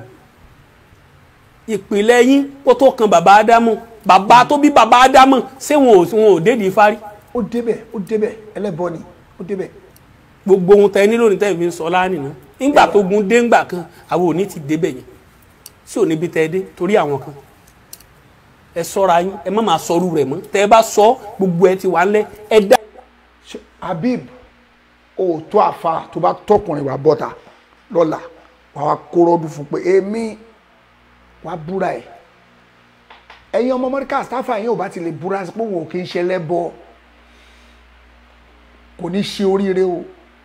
ìpìlẹ̀ yín kó tó kan bàbá ádámù bàbá tó bí bàbá ádámù ṣé wọn ò wọn ò dédìí fárí ó débẹ̀ ó débẹ̀ ẹlẹ́bọ ni ó débẹ̀ gbogbo ohun tẹ nílò ní tẹ́ fi ń sọ lánìí nígbà tó gun déngbà kan àwọn ò ní ti débẹ̀ yẹn sí ò níbi tẹ́ ẹ dé torí àwọn kan ẹ sọ́ra yín ẹ má máa sọrú rẹ̀ mọ́ tẹ́ ẹ bá sọ gbogbo ẹ ti wà ńlẹ̀ ẹ dá Ṣé- Habib o tó àfa tó bá tọkùnrin wà bọ́ta lọ́la wà wá kóró dùn fún pé èmi wà búra ẹ̀ ẹ̀yin ọmọ Amẹ́ríkà sáfà yín ò bá ti lè búra sí pé òun ò kí ń ṣe lẹ́bọ kò ní ṣe oríire o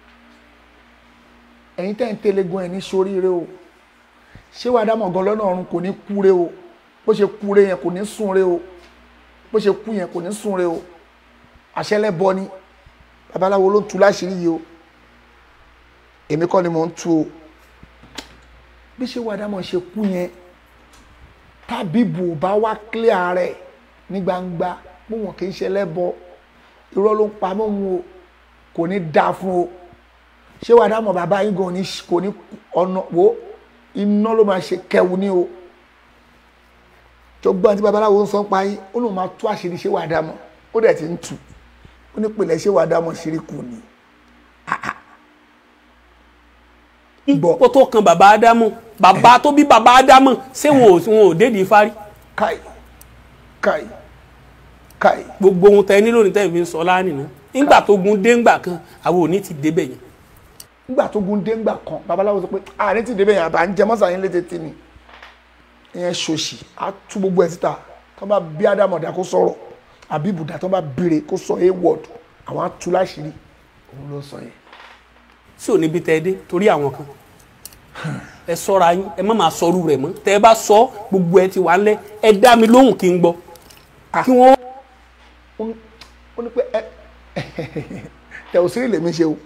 ẹ̀yin tẹ́ ń tẹ́lẹ̀gùn ẹ̀ ní ṣe oríire o ṣé wàá dámọ̀ gan lọ́nà ọ̀run kò ní kúre o bó ṣe kúre yẹn kò ní súnre o bó ṣe kú yẹn kò ní súnre o àṣẹlẹ́bọ ni babaláwo ló ń tu láṣìírí yìí o èmi kọ́ ni mò ń tu o bí ṣé wàá dámọ̀ ṣe kú yẹn tábìbù bá wá clear rẹ̀ ní gbangba bó wọn kì í ṣe lẹ́bọ irọ́ ló ń pa mọ́ wọn o kò ní dáa fún o ṣé wàá dámọ̀ bàbá yín gan ní- kò ní ọ̀nà wo iná ló máa ṣe kẹwu ní o tó gbọ́n tí babaláwo ń sọ ń pa yín ó lóun máa tú àṣírí ṣé wàá dámọ̀ ó dẹ̀ ti ń tù ó ní pèlè ṣé wàá dámọ̀ ṣíríkù ni Bọ̀. kó tó kan bàbá ádámù bàbá tó bí bàbá ádámù ṣé wọn ò wọn ò dédìí fárí káì káì káì gbogbo ohun tẹ nílò ní tẹ́ fi ń sọ lánìí nígbà tó gun déngbà kan àwọn ò ní ti débẹ̀ yẹn nígbà tó gun déngbà kan babaláwo sọ pé àárín ti débẹ̀ yẹn àbá ń jẹ mọ́sàn yín létí tí ni ìyẹn ṣòṣì á tú gbogbo ẹ̀ síta tó bá bí ádámọ̀dá kó sọ̀rọ̀ àbí ibùdá tó bá béèrè kó sọ a word àwọn á tú láṣìírí òun ló sọ yẹn sí ò níbi tẹ́ ẹ dé torí àwọn kan ẹ sọ́ra yín ẹ má máa sọrú rẹ̀ mọ́ tẹ́ ẹ bá sọ gbogbo ẹ ti wà ńlẹ̀ ẹ dá mi lóhùn kí n gbọ́ kí wọ́n ó ní- ó ní pé ẹ tẹ ò sí lèmi ṣe o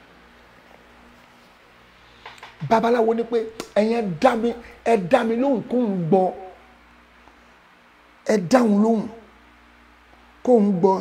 babaláwo ní pé ẹ̀yin ẹ dá mi ẹ dá mi lóhùn kó ń gbọ́ ẹ dáhùn lóhùn kó ń gbọ́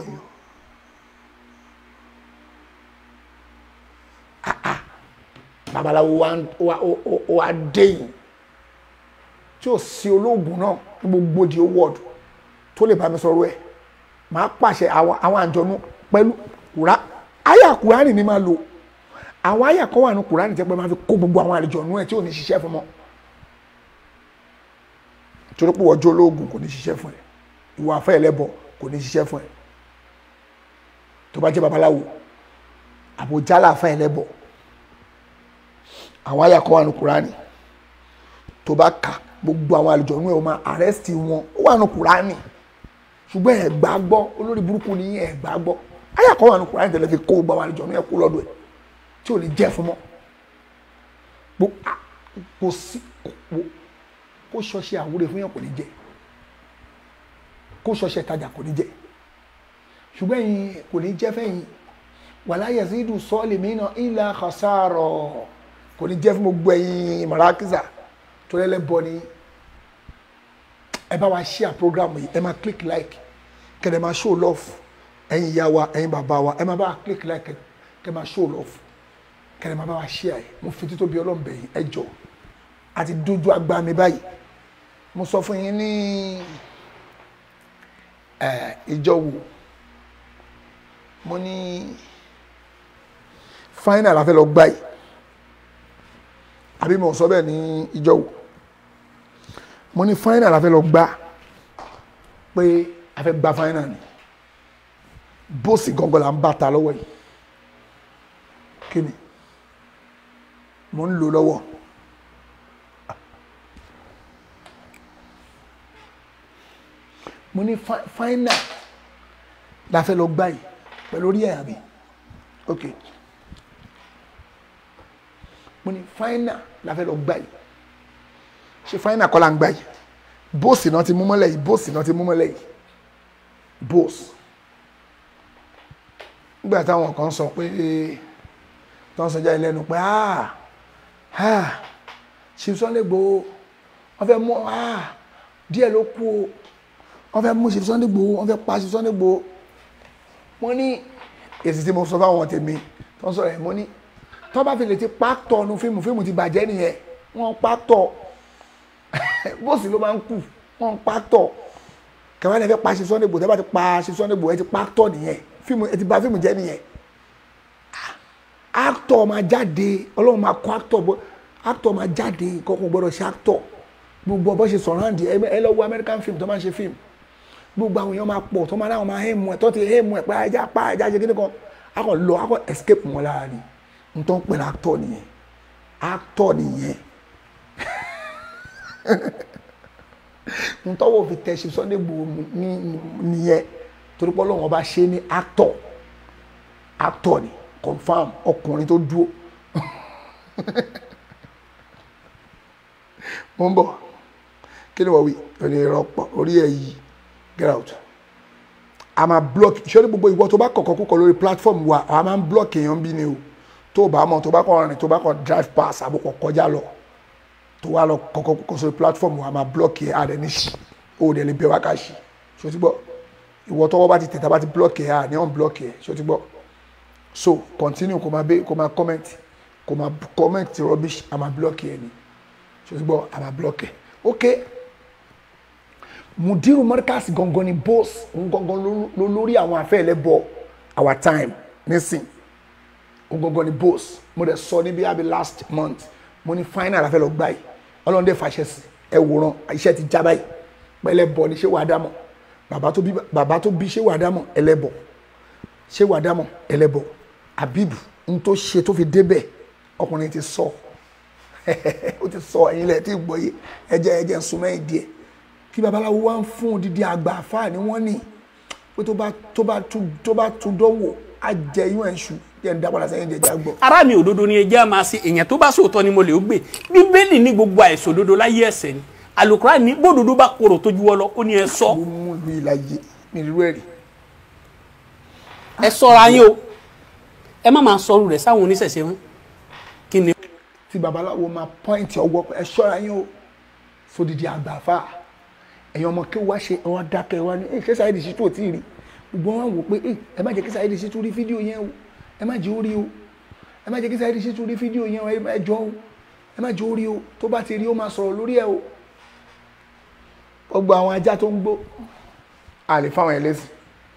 Ah, ah. babaláwo wa ń- wa ó- ó- ó wá dé yìí tí ò sí olóògùn náà ní gbogbo di wọ́ọ̀dù tó lè bá mi sọ̀rọ̀ ẹ̀ máa pàṣẹ àwọn àwọn àjọ̀nú pẹ̀lú kùrá àyà kùránì ni máa lò àwọn àyà kan wà ní kùránì tẹ́ pé máa fi kó gbogbo àwọn àjọ̀nú ẹ̀ tí ò ní ṣiṣẹ́ fún mọ́ torí pé ọjọ́ ológun kò ní ṣiṣẹ́ fún ẹ ìwà afẹ́ ẹlẹ́bọ kò ní ṣiṣẹ́ fún ẹ tó bá jẹ́ babaláwo àbójálà afẹ́ ẹlẹ́bọ àwọn àyà kan wà ní kùránì tó bá kà gbogbo àwọn àlùjọ̀nú ẹ̀ ó máa àrẹ́sìtì wọn ó wà ní kùránì ṣùgbọ́n ẹ̀ gbà gbọ́ olórí burúkú ni ẹ̀ gbà gbọ́ ayé àkọ́wà ní kùránì tẹ̀lé fi kó gbọ́ àwọn àlejò ní ẹ̀kú lọ́dọ̀ ẹ̀ tí ò ní jẹ́ fún mọ́ Gbo- a- kò sí kò- kó ṣọṣẹ àwúrẹ́ fún yàn kò ní jẹ́ kó ṣọṣẹ ìtajà kò ní jẹ́ ṣùgbọ́n ẹ̀yin kò ní jẹ́ fẹ́yìn wala yazidu salimina illa khasara kò ní jẹ́ fún gbogbo ẹ̀yin màrákìsà tó lẹ́lẹ́ bọ́ ni ẹ bá wa share program yìí ẹ máa click like kẹ̀dẹ̀ máa show love ẹ̀yin ìyá wa ẹ̀yin bàbá wa ẹ máa bá wa click like kẹ̀- kẹ̀ máa show love kẹ̀dẹ̀ máa bá wa share ẹ̀ mo fi títọ́ bí ọlọ́mọbẹ yìí ẹ jọ àti dójú àgbà mi báyìí mo sọ fún yín ní ẹ ìjọ wo mo ní final la fẹ́ lọ gbá yìí àbí mo sọ bẹ́ẹ̀ ní ìjọ wo mo ní final la fẹ́ lọ gbá pé a fẹ́ gba final ni bóòsì gangan la ń bá ta lọ́wọ́ yìí kí ni mo ń lò lọ́wọ́ mo ní fi- final la fẹ́ lọ gbá yìí pẹ̀lú orí ẹ̀yà mi ok mo ní final la fẹ́ lọ gbá yìí ṣe final kọ́ la ń gbá yìí bóòsì náà ti mú mọ́lẹ̀ yìí bóòsì náà ti mú mọ́lẹ̀ yìí bóòsì nígbà táwọn kan sọ pé tó ń sọjá ilé ẹnu pé ah ah ṣìṣọ́ lè gbó wọ́n fẹ́ mú ah díẹ̀ ló kú o wọ́n fẹ́ mú Chief Sunday Igboho wọ́n fẹ́ pa Chief Sunday Igboho mo ní èsì tí mo sọ fáwọn tèmi tó ń sọ̀rọ̀ ẹ̀ mo ní tó bá fi lè ti pàtọ́ nu fíìmù fíìmù ti bàjẹ́ nìyẹn wọ́n pàtọ́ bóòsì ló máa ń kù wọ́n pàtọ́ kẹwàá ní ẹ fẹ́ pa Chief Sunday Igboho tẹ́ bá ti pa Chief Sunday Igboho ẹ ti pàtọ́ nìyẹn fíìmù ẹ ti bà fíìmù jẹ́ nìyẹn actor máa jáde ọlọ́run máa kọ́ actor bọ́ actor máa jáde kọ́kọ́ gbọ́dọ̀ ṣe actor gbogbo ọbọ̀ ṣe surround ẹ ẹ lọ wo American film tó máa ń ṣe film gbogbo àwọn èèyàn máa pọ̀ tó máa dáhùn máa hẹ́mu ẹ̀ tó ti hẹ́mu ẹ̀ pé ajá pa ajá ṣe kíní kan a kàn lọ a kàn escape wọn lára ni n tó ń pè ní actor nìyẹn actor nìyẹn n tọ́wọ́ fi tẹ̀ ṣe Sunday Igboho ní nìyẹn torí pé ọlọ́run ọba ṣe ní actor actor ni confam ọkùnrin tó dúró mo ń bọ̀ kí ni wọ́n wí ẹni rọpọ̀ orí ẹ̀ yìí get out a máa block ṣé ní gbogbo ìwọ tó bá kọ̀kọ́ kúkọ lórí platform wa a máa ń block èèyàn bí ni o tó o bá mọ̀ tó bá kọ̀ rìn tó bá kọ̀ drive pass àbúkọ̀ kọjá lọ tó wá lọ kọ̀kọ́ kúkọ sórí platform wa a máa block ẹ̀ àdẹ ní ṣì o dẹ̀ lè bẹ̀ wá ká ṣì ṣó ti gbọ́ ìwọ tọwọ́ bá ti tẹ̀ tá bá ti block ẹ̀ à ní on block ẹ̀ ṣó ti gbọ́ so continue kò máa bẹ kò máa comment kò máa comment rubbish a máa block ẹ̀ ni ṣó ti gbọ́ a máa block ẹ̀ okay mudiru markaz gangan ni boss òun gangan ló lórí àwọn afẹ́ ẹlẹ́bọ our time nísìn òun gangan ni boss mo dẹ̀ sọ níbi àbí last month mo ní final afẹ́ lọ gbà yìí ọlọ́run dẹ̀ fàṣẹ sí ẹ wòran iṣẹ́ ti já báyìí pẹ̀lẹ́ bọ̀ ní ṣé wàá dámọ̀ bàbá tó bí bàbá tó bí ṣé wàá dámọ̀ ẹlẹ́bọ ṣé wàá dámọ̀ ẹlẹ́bọ abibu n tó ṣe tó fi débẹ̀ ọkùnrin ti sọ ó ti sọ ẹ̀yin lẹ̀ tí ì gbọ́ yé ẹjẹ́ ẹjẹ́ ń sun mẹ́yìn díẹ̀ kí babaláwo wá ń fún odidi àgbà àfáà ni wọ́n ní pé tó bá tó bá tún tó bá tún dánwò á jẹ yún ẹ̀ṣù jẹ́ ń dápadà sẹ́yìn jẹjẹ́ àgbọ̀. ara mi òdodo ni ẹjẹ́ máa ṣe èèyàn tó bá sòótọ́ ni mo lè gbé bíbélì ní gbogbo àìsàn òdodo láyé ẹ̀ṣẹ̀ ni àlùkùrá ní bódodo bá korò tó juwọ́ lọ ó ní ẹ sọ. ló mú ìlú ìlàjì mi rí rẹ́ẹ̀rì. ẹ sọra yín o ẹ má máa sọrú rẹ sáwọn oníṣẹ̀ṣe wọn kí ni. tí babaláwo máa pọ́ìntì ọwọ́ ẹ ṣọ́ra yín o sódìdí àgbà àfáà ẹ̀yin ọmọ kí wá ṣe wọn dákẹ́ wá ní ṣé Saheed Shittu ò tí ì rí gbogbo wọn wò pé ẹ má jẹ́ kí Saheed Shittu rí fídíò yẹn o ẹ má jẹ́ ó rí o ẹ má jẹ́ kí Saheed Shittu rí fídíò yẹn o ẹ jọ o ẹ má jẹ́ ó rí o tó bá ti rí o máa sọ̀rọ̀ lórí ẹ o gbogbo àwọn ajá tó ń gbó a lè fáwọn ẹlẹ́sìn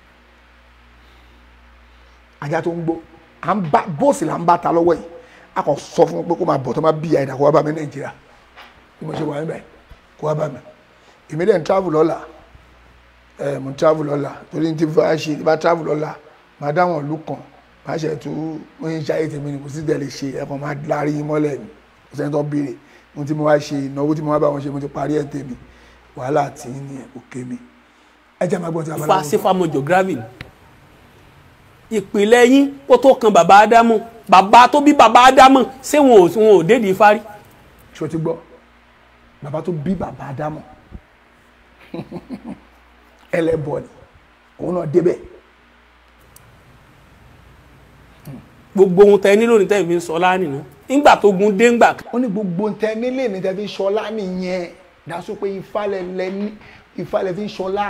ajá tó ń gbó à ń bá bóòsì là ń bá ta lọ́wọ́ yìí a kàn sọ fún un pé kó máa bọ̀ tó máa bí àyìnà kó wá bá mi Nàìjíríà bí mo ṣe wà níbẹ̀ kó wá bá mi èmi dẹ̀ ń travel lọ́la ẹ̀ mo ń travel lọ́la torí ti bá ṣe bá travel lọ́la máa dáwọn ìlú kan máa ṣe tó mo ń ṣayé tèmi ni kò sí tẹ̀lé ṣe ẹ̀kan máa lárí mọ́lẹ̀ mi kò sẹ́ni tó béèrè mo ti mo wá ṣe ìnáwó tí mo wá bá wọn ṣe mo ti parí ẹ̀ tèmi wàhálà tí ní òkè mi ẹ jẹ́ máa gbọ́n tí a bá fa sífàmọ́ geography ìpìlẹ̀ yín ó tó kan bàbá ádámù bàbá tó bí bàbá ádámù ṣé wọn ò wọn ò dédìí fárí. ṣé o ti gbọ́ bàbá tó bí bàbá ádámù ẹlẹ́bọ ni òun náà débẹ̀. gbogbo ohun tẹ nílò ní tẹ́ fi ń sọ láàánì nù nígbà tó gun dé ńgbà. ó ní gbogbo tẹ nílé ní tẹ fi ń sọlá nìyẹn dáṣọ pé ìfàlẹ̀ lẹ ní ìfàlẹ̀ fi ń sọlá.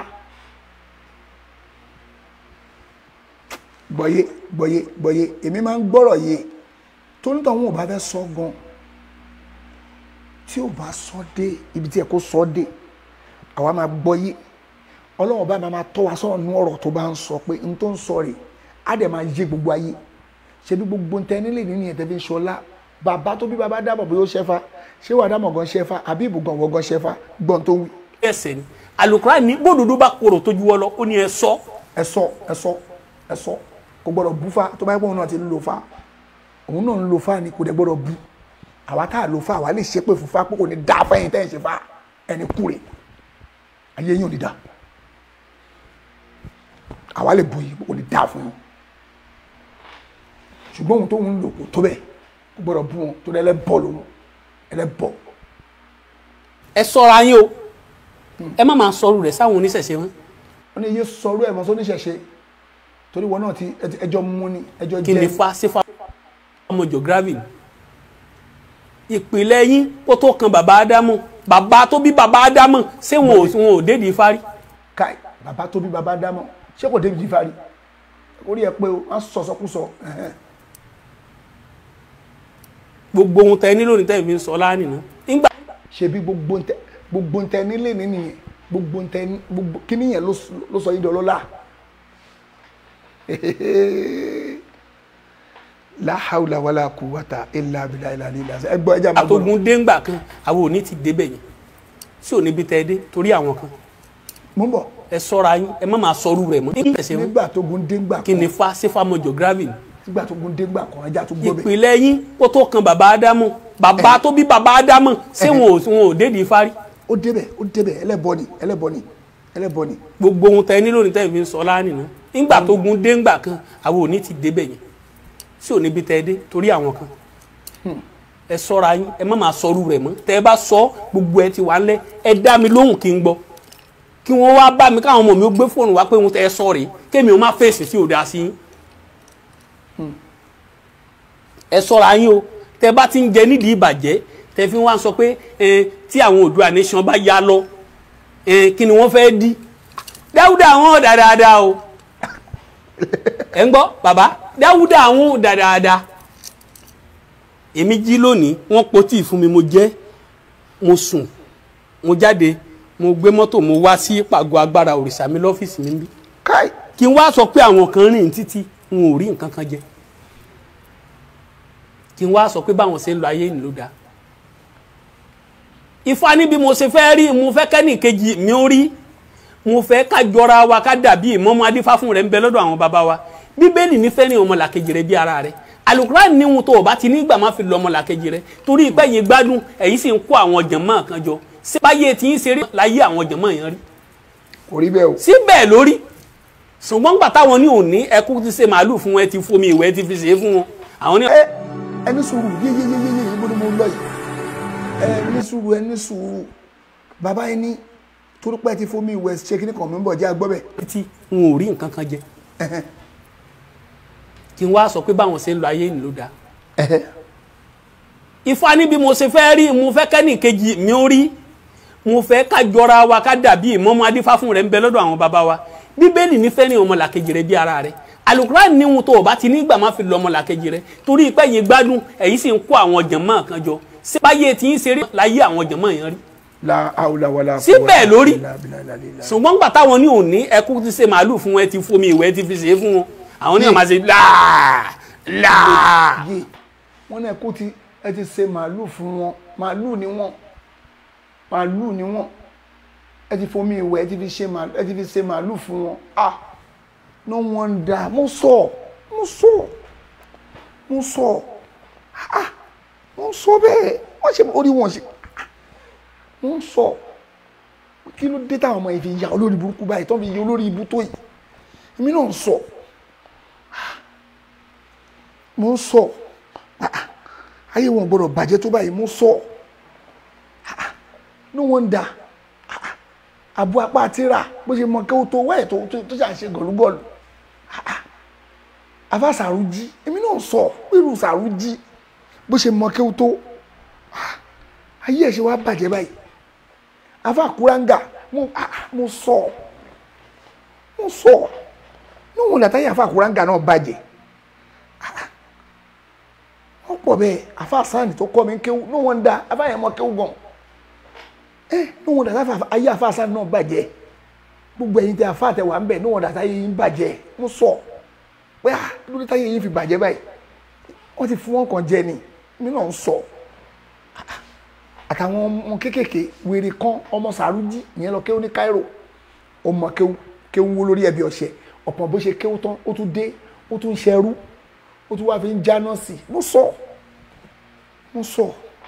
gbọ́yé gbọ́yé gbọ́yé èmi máa ń gbọ́rọ̀ yé tó nítorí àwọn ò bá fẹ́ sọ gan tí ò bá sọ dé ibi tí ẹ kó sọ dé àwa máa gbọ́ yé ọlọ́run bá máa tọ́ wa sọ̀rọ̀ nú ọ̀rọ̀ tó bá ń sọ pé n tó ń sọ rè á dẹ̀ máa yé gbogbo ayé ṣe bí gbogbo ntẹ nílé nínú yẹn tẹ́bí ń ṣọlá bàbá tó bí bàbá dábọ̀ bóyá ó ṣẹ́fà ṣé wàá dámọ̀ gan ṣẹ́fà àbí ìbùgàn wọ́n gan ṣẹ́fà gbọ́n tó wí. ẹsẹ̀ ni àlùkùrá ní bódodo bá korò tó juwọ́ lọ ó ní ẹ sọ. ẹ sọ ẹ sọ ẹ sọ kò gbọ́dọ̀ bú fa tó bá yẹ kó òun náà ti ń lo fa òun náà ń lo fa ni kò dẹ̀ gbọ́dọ̀ bú àwa tá a lo fa àwa lè ṣépè fún fa pé kò ní dá fẹ́yìn tẹ́ ẹ̀ ṣe fa ẹni kúre ayé yín ò ní dá àwa lè bu yìí kò ní dá fún yín ṣùgbọ́n ohun tó ń lò kò tó bẹ́ẹ̀ kò gbọ́dọ̀ bú wọn tó dẹ́ ẹlẹ́bọ̀ lòun ẹlẹ́bọ̀. ẹ sọra yín o ẹ má máa sọrú rẹ sáwọn oníṣẹ̀ṣe wọn. wọ́n ní iye sọrú ẹ̀ mọ́ sóníṣẹ̀ṣe torí wọn náà ti ẹjọ́ mú ni ẹjọ́ jẹ́ kí ni fa sífà ọmọ geography ìpìlẹ̀ yín ó tó kan bàbá ádámù bàbá tó bí bàbá ádámọ̀ ṣé wọn ò wọn ò dédìí fárí. káì bàbá tó bí bàbá dámọ̀ ṣé kò débi jífari orí ẹ pé o wọn sọsọkúsọ ẹhẹn. gbogbo ohun tẹ nílò ní tẹ́ fi ń sọ láàánì náà. nígbà ṣebí gbogbo ntẹ gbogbo ntẹ nílé ní nìyẹn gbogbo ntẹ ní- gbogbo kíní yẹn ló s- ló sọ yín di ọlọ́lá la hawla wala quwwata illa billahi ilà ilà ẹ gbọ́ ẹja máa gbọ́ àtògùn déńgbà kan àwọn ò ní ti débẹ̀ yẹn tí ò níbi tẹ́ ẹ dé torí àwọn kan mú bọ̀ ẹ sọ́ra yín ẹ má máa sọrú rẹ̀ mọ́. nígbà tí nígbà tó gun déngbà kí ni fa sífà mọ́jọ gravity nígbà tó gun déngbà kan ẹja tó gbọ́ bẹ̀ ìpìlẹ̀ yín kó tó kan bàbá ádámọ̀ bàbá tó bí bàbá ádámọ̀ ṣé wọn ò wọn ò dédìí fárí. ó débẹ̀ ó débẹ̀ ẹlẹ́bọ ni ẹlẹ́bọ ni ẹlẹ́bọ ni gbogbo ohun tẹ nílò ní tẹ́ fi ń sọ láàánì náà nígbà tó gun déńgbà kan àwọn ò ní ti débẹ̀ yẹn tí ò níbi tẹ́ ẹ dé torí àwọn kan ẹ sọ́ra yín ẹ má máa sọrú rẹ̀ mọ́ tẹ́ ẹ bá sọ gbogbo ẹ ti wà ńlẹ̀ ẹ dá mi lóhùn kí n gbọ́ kí wọ́n wá bá mi káwọn ọmọ mi ó gbé fóònù wá pé ohun tẹ́ ẹ sọ rèé kémi ó má fèsì tí ò dá sí yín ẹ sọ́ra yín o tẹ́ bá ti ń jẹ nídìí ìbàjẹ́ tẹ́ fi wá sọ pé ẹ tí àwọn Oòduà nation bá yá lọ ẹ kí ni wọ́n fẹ́ dí dáúdà wọn dà dáadáa o ẹ ń gbọ́ bàbá dáúdà wọn dà dáadáa èmi jí lónìí wọ́n po tíì fún mi mo jẹ mo sùn mo jáde mo gbé mọ́tò mo wá sí pàgọ́ agbára òrìṣà mi lọ́fíìsì mi bí káì kí n wá sọ pé àwọn kan rìn títí n ò rí nǹkan kan jẹ kí n wá sọ pé báwọn ṣe ń lo ayé ìlú ló dáa ifá ní bí mo ṣe fẹ́ rí mo fẹ́ kẹ́nì kejì mi ó rí mo fẹ́ ká jọra wa ká dàbí ìmọ̀mọ́ adífá fún rẹ̀ ń bẹ lọ́dọ̀ àwọn bàbá wa bíbélì nífẹ̀ẹ́ ní ọmọlàkejì rẹ bí ara rẹ àlùkùránì níhun tó o bá ti nígbà má fi lọ ọmọlàkejì rẹ torí ìpẹ́ yìí gbádùn ẹ̀yìn sì ń kó àwọn jàmáà kan jọ ṣé báyé tí ń ṣeré láyé àwọn jàmáà yẹn rí kò rí bẹ́ẹ̀ o síbẹ̀ lórí ṣùgbọ́n gbà táwọn ní òní ẹkú ti ṣe màálù fún wọn ẹ ti fomi ìwẹ̀ ẹ ti fi ṣe é fún wọn àwọn ní. ẹ ẹni sùúrù yéyéyéyé níbo ni mo lọ yìí ẹ ní sùúrù ẹ ní sùúrù bàbá yẹn ní torí pé ẹ ti fomi ìwẹ̀ ṣe kíní kan mi ń bọ̀ jẹ́ agbọ́ bẹ̀ títí n ò rí nǹkan kan jẹ kí n wá sọ pé báwọn ṣe ń lo ayé ìlú ló dáa ifá ní bí mo ṣe fẹ́ rí mo fẹ́ kẹ́nì kejì mi ó rí mo fẹ́ ká jọra wa ká dàbí ìmọ̀mọ́ adífá fún rẹ̀ ń bẹ lọ́dọ̀ àwọn bàbá wa bíbélì nífẹ̀ẹ́ ní ọmọlàkejì rẹ bí ara rẹ àlùkùránì níhun tó o bá ti nígbà má fi lọ ọmọlàkejì rẹ torí ìpẹ́ yìí gbádùn ẹ̀yìn sì ń kó àwọn jàmáà kan jọ ṣé báyé tí ń ṣeré láyé àwọn jàmáà yẹn rí la haula wala Síbẹ̀ lórí. illa billahi al-ali. ṣùgbọ́n gbà táwọn ní òní ẹkú ti ṣe màálù fún wọn ẹ ti fomi ìwẹ̀ ẹ ti fi ṣe é fún wọn àwọn ní ọmọ ṣe láà láà yé wọn náà kó ti ẹ ti ṣe màálù fún wọn màálù ni wọn màálù ni wọn ẹ ti fomi ìwẹ̀ ẹ ti fi ṣe màálù ẹ ti fi ṣe màálù fún wọn ah no wonder mo sọ mo sọ mo sọ ah mo sọ bẹ́ẹ̀ wọn ṣe orí wọn ṣe mo sọ kí ló dé táwọn ọmọ yìí fi ya olórí burúkú báyìí tó fi ya olórí ibú tó yìí èmi náà ń sọ mo ń sọ ah, ah, ayé wọn gbọ́dọ̀ bàjẹ́ tó báyìí mo ń sọ ah, ah, no wonder ah, ah, àbú apá àtìrà bó ṣe mọ kéwò tó wáyé tó tó tó ṣà ń ṣe gọlúgọlù ah, ah, àfa sàrújí èmi náà ń sọ irú sàrújí bó ṣe mọ kéwò tó ah, ayé ẹ̀ ṣe wá bàjẹ́ báyìí àfa kúráńgà mo ah, ah, mo sọ mo sọ no wonder táyé àfa kúráńgà náà bàjẹ́ wọ́n pọ̀ bẹ́ẹ̀ afa sáàni tó kọ́ mi ń kéwú ní wọ́n da afa yẹn mọ kéwú gan ẹ ní wọ́n da afa ayé afa sáàni náà bàjẹ́ gbogbo ẹ̀yin tẹ afa tẹ wà ń bẹ̀ ní wọ́n da táyé yín bàjẹ́ mo sọ pé ah lórí táyé yín fi bàjẹ́ báyìí wọ́n ti fún wọn kàn jẹ ni mi náà ń sọ àtàwọn ọmọ kéékèèké wèrè kan ọmọ sàrújì ìyẹn lọ kéwú ní Cairo ọmọ kéwú kéwú wó lórí ẹbí ọ̀sẹ̀ ọ̀pọ̀ bó ṣe kéwú tán ó tún dé ó tún ṣẹrú ó tún wáá fi ń jáná sí i mo sọ mo sọ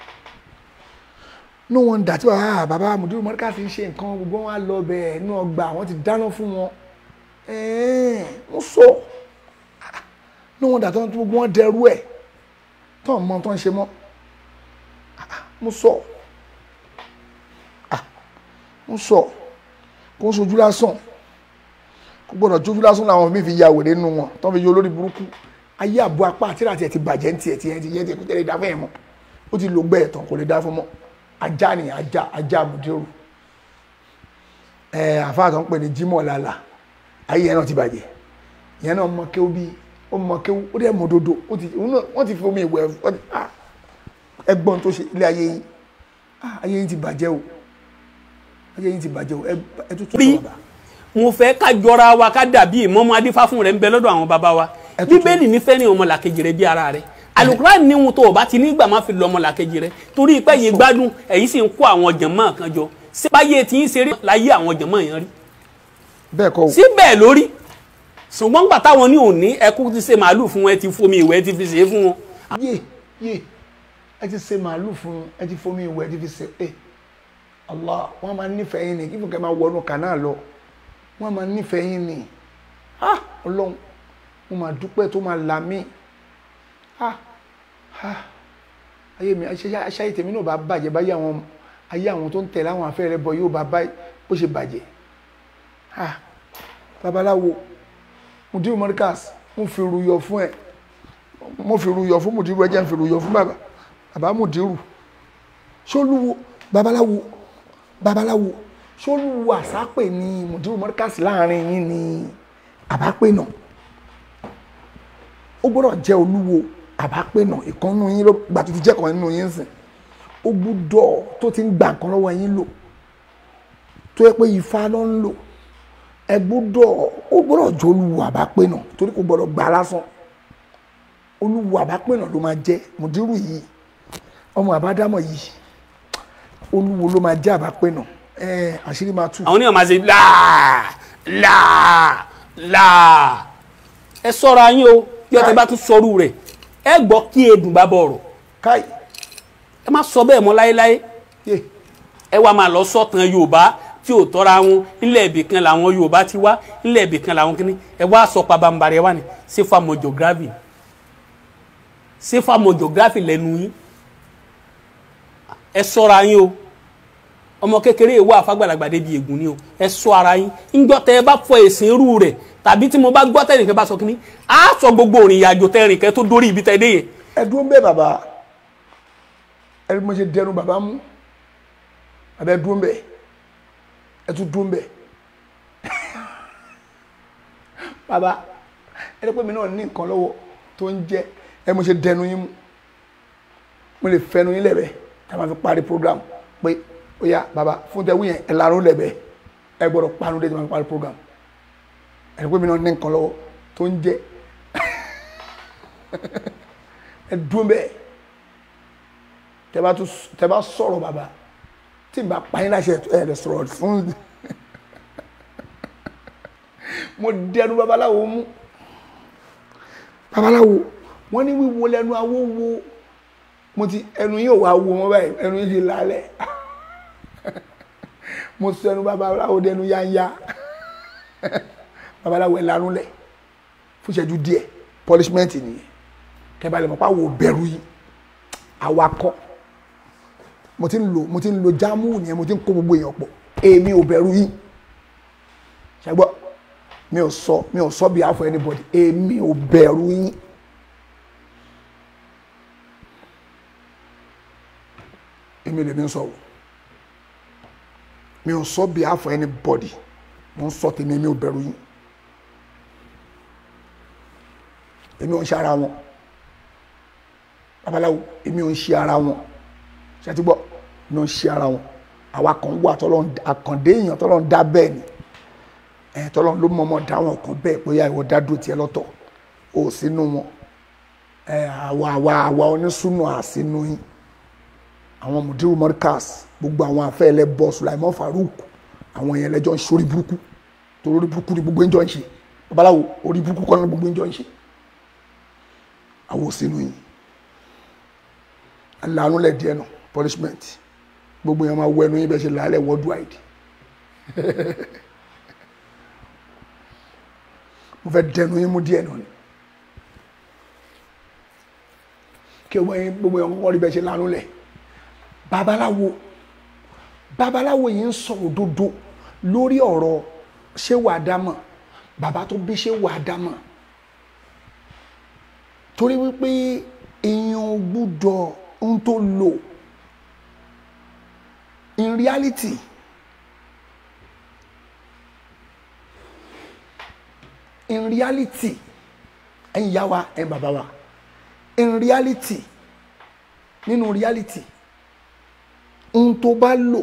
no wonder tí bàbá bàbá mùdúrú mọ́ríkà fi ń ṣe nǹkan gbogbo wọn á lọ bẹ́ẹ̀ inú ọgbà wọn ti dáná fún wọn ẹ̀ẹ́n mo sọ no wonder tí gbogbo wọn dẹrú ẹ̀ tó ń mọ tó ń ṣe mọ́ mo sọ mo sọ kó ń sojú lásán kó gbọ́dọ̀ jójú lásán làwọn mi fi ya wèrè nínú wọn tó ń fi yọ olórí burúkú ayé àbọ̀ apá àti ìrà tiẹ̀ ti bàjẹ́ ní tiẹ̀ tiẹ̀ ti yẹ tiẹ̀ kó tẹ̀lé dá fún ẹ̀ mọ́ ó ti lò gbẹ́ ẹ̀tàn kò lè dá fún mọ́ ajá ni ajá ajá mùdírù ẹ àfáà tó ń pè ní Jimoh lala ayé yẹn náà ti bàjẹ́ yẹn náà mọ kéwú bí ó mọ kéwú ó dẹ̀ mọ dodo ó ti òun náà wọ́n ti fi omi ìwẹ̀ wọ́n ti ah ẹgbọ́n tó ṣe ilé ayé yìí ah ayé yìí ti bàjẹ́ o ayé yìí ti bàjẹ́ o ẹ ẹ tún tún bí sọ bàbá mo fẹ́ ká jọra wa ká dàbí ìmọ̀mọ́ adífáfún rẹ̀ ń bẹ lọ́dọ̀ àwọn baba wa bíbélì nífẹ̀ẹ́ ní ọmọlàkejì rẹ̀ bí ara rẹ̀ alukuran ní ohun tó o bá ti nígbà máa fi lọ ọmọlàkejì rẹ̀ torí pé yìí gbádùn ẹ̀yin sì ń kó àwọn jàmáà kan jọ síbáyé tí ń ṣeré láyé àwọn jàmáà yẹn rí bẹ́ẹ̀ kọ́ o síbẹ̀ lórí ṣùgbọ́n gbà táwọn ní òní ẹkú ti ṣe màálù fún wọn ẹ ti fomi ìwẹ̀ ẹ ti fi ṣe é fún wọn. yé yé ẹ ti ṣe màálù fún ẹ ti fomi ìwẹ̀ ẹ ti fi ṣe ẹ Allah wọ́n máa nífẹ̀ẹ́ yín ni kí fúnkẹ́ máa wọnú kànáà lọ wọ́n máa nífẹ̀ẹ́ yín ni ah ọlọ́run mo máa dúpẹ́ tó máa là mí ah ah ayé mi aṣáyé tèmi náà bá bàjẹ́ báyé àwọn ayé àwọn tó ń tẹ̀lé àwọn afẹ́rẹ́ bọ yóò bá bá bó ṣe bàjẹ́ ah babaláwo mudiru morikas mo fi ruyọ fún ẹ mo fi ruyọ fún mudiru ẹjẹ ń fi ruyọ fún bàbá bàbá mudiru ṣolúwo babaláwo babaláwo ṣolúwo àsápè ní mudiru morikas láàrin yín ní àbápè náà ó gbọ́dọ̀ jẹ́ olúwo àbápè náà ìkànnù yín ló gbà tó ti jẹ́ kan nínú yín sìn ó gbúdọ̀ tó ti ń gbà nǹkan lọ́wọ́ yín lò tó yẹ pé ifá ló ń lò ẹ gbọ́dọ̀ ó gbọ́dọ̀ jẹ́ olúwo àbápè náà torí kò gbọ́dọ̀ gbà lásán olúwo àbápè náà ló máa jẹ́ mùdírù yìí ọmọ àbádámọ̀ yìí olúwo ló máa jẹ́ àbápè náà ẹ àṣírí máa tú. àwọn oníyàn máa ṣe láà láà láà ẹ sọ́ra yín o bí ọtẹ bá tún sọrú rẹ̀ ẹ gbọ́ kí edùn bá bọ̀ ọ̀rọ̀ káì ẹ má sọ bẹ́ẹ̀ mọ́ láéláé ẹ wá máa lọ sọ̀tàn yorùbá tí ò tọ́ra wọn nílẹ̀ ibì kan làwọn yorùbá ti wá nílẹ̀ ibì kan làwọn kìíní ẹ wá sọ pabambarẹ ẹ wá ní sefa mọ geography sefa mọ geography lẹ́nu yín ẹ sọ́ra yín o ọmọ kékeré ìwọ àfàgbàlagbà débi ègún ni o ẹ ṣọ́ ara yín ńgbọ́ tẹ ẹ bá fọ èsìn irú rẹ̀ tàbí tí mo bá gbọ́ tẹnìkan bá sọ kínní á sọ gbogbo òrìn ìyàjò tẹrìn kẹ tó dórí ibi tẹ dé yẹn. ẹ dúró ń bẹ bàbá ẹ bí mo ṣe dẹnu bàbá mú àbẹ dúró ń bẹ ẹ tún dúró ń bẹ bàbá ẹ dẹ́ pé mi náà ní nǹkan lọ́wọ́ tó ń jẹ́ ẹ mo ṣe dẹnu yín mú mo lè fẹnu yín lẹ́bẹ̀ẹ́ tá a máa fi parí program pé ó yá bàbá fún tẹ wíyẹn ẹ larun lẹ́bẹ̀ẹ́ ẹ gbọ́dọ̀ panu dé tí a máa fi parí program ẹ dẹ́ pé mi náà ní nǹkan lọ́wọ́ tó ń jẹ́ ẹ dúró bẹ́ẹ̀ tẹ bá tún tẹ bá sọ̀rọ̀ bàbá tí n bá pa yín láṣẹ ẹ lè sọ̀rọ̀ fún mo dẹnu babaláwo mú babaláwo wọ́n ní wíwo lẹ́nu awo wo mo ti ẹnu yìí ò wá wo wọn báyìí ẹnu yìí ti lálẹ́ mo sọ ẹnu babaláwo dẹnu yáyá babaláwo ẹ lanu lẹ fún ìṣẹ́jú díẹ̀ punishment nìyẹn kẹba lè mọ̀ pé àwọn ò bẹ̀rù yìí awakọ̀ mo ti ń lo mo ti ń lo jámù nìyẹn mo ti ń kó gbogbo èèyàn pọ̀ èmi ò bẹ̀rù yìí ṣàgbọ́ mi ò sọ mi ò sọ bí àfọ anybody èmi ò bẹ̀rù yìí èmi lèmi ń sọ o mi ò sọ bí àfọ anybody mo ń sọ tèmi èmi ò bẹ̀rù yìí èmi ò ń ṣe ara wọn babaláwo èmi ò ń ṣe ara wọn ṣètì gbọ́ èmi ò ń ṣe ara wọn àwa kan wà tọ́lọ́ àkàndé èèyàn tọ́lọ́ ń dá bẹ́ẹ̀ ni ẹ̀ tọ́lọ́ ló mọ̀ọ́mọ̀ dá wọn kan bẹ́ẹ̀ bóyá ìwọ dá dúró tiẹ̀ lọ́tọ̀ ò sínú wọn ẹ̀ àwa àwa àwa onísùnù àsínú yín àwọn mudiru mọ́ríkàs gbogbo àwọn afẹ́lẹ́ bọ́ Sulaiman Farouk àwọn yẹn lẹ́jọ́ ń ṣe orí burúkú torí orí burúkú ni gbogbo ń jọ ń ṣe babaláwo orí burúkú kọ́ ni gbogbo ń jọ ń ṣe àwọn ò sínú yín lanu lẹ díẹ̀ nù punishment gbogbo yẹn máa wọ ẹnu yín bẹ ṣe làálẹ worldwide mo fẹ́ dẹnu yín mú díẹ̀ nù ni kí gbogbo yẹn gbogbo yẹn kọ́kọ́ rí bẹ ṣe lanu lẹ babaláwo babaláwo yìí ń sọ òdodo lórí ọ̀rọ̀ ṣé wàá dámọ̀ bàbá tó bí ṣé wàá dámọ̀ torí wípé èèyàn gbúdọ̀ ń tó lò in reality in reality ẹ̀yin ìyá wa ẹ̀yin bàbá wa in reality nínú reality ohun tó bá lò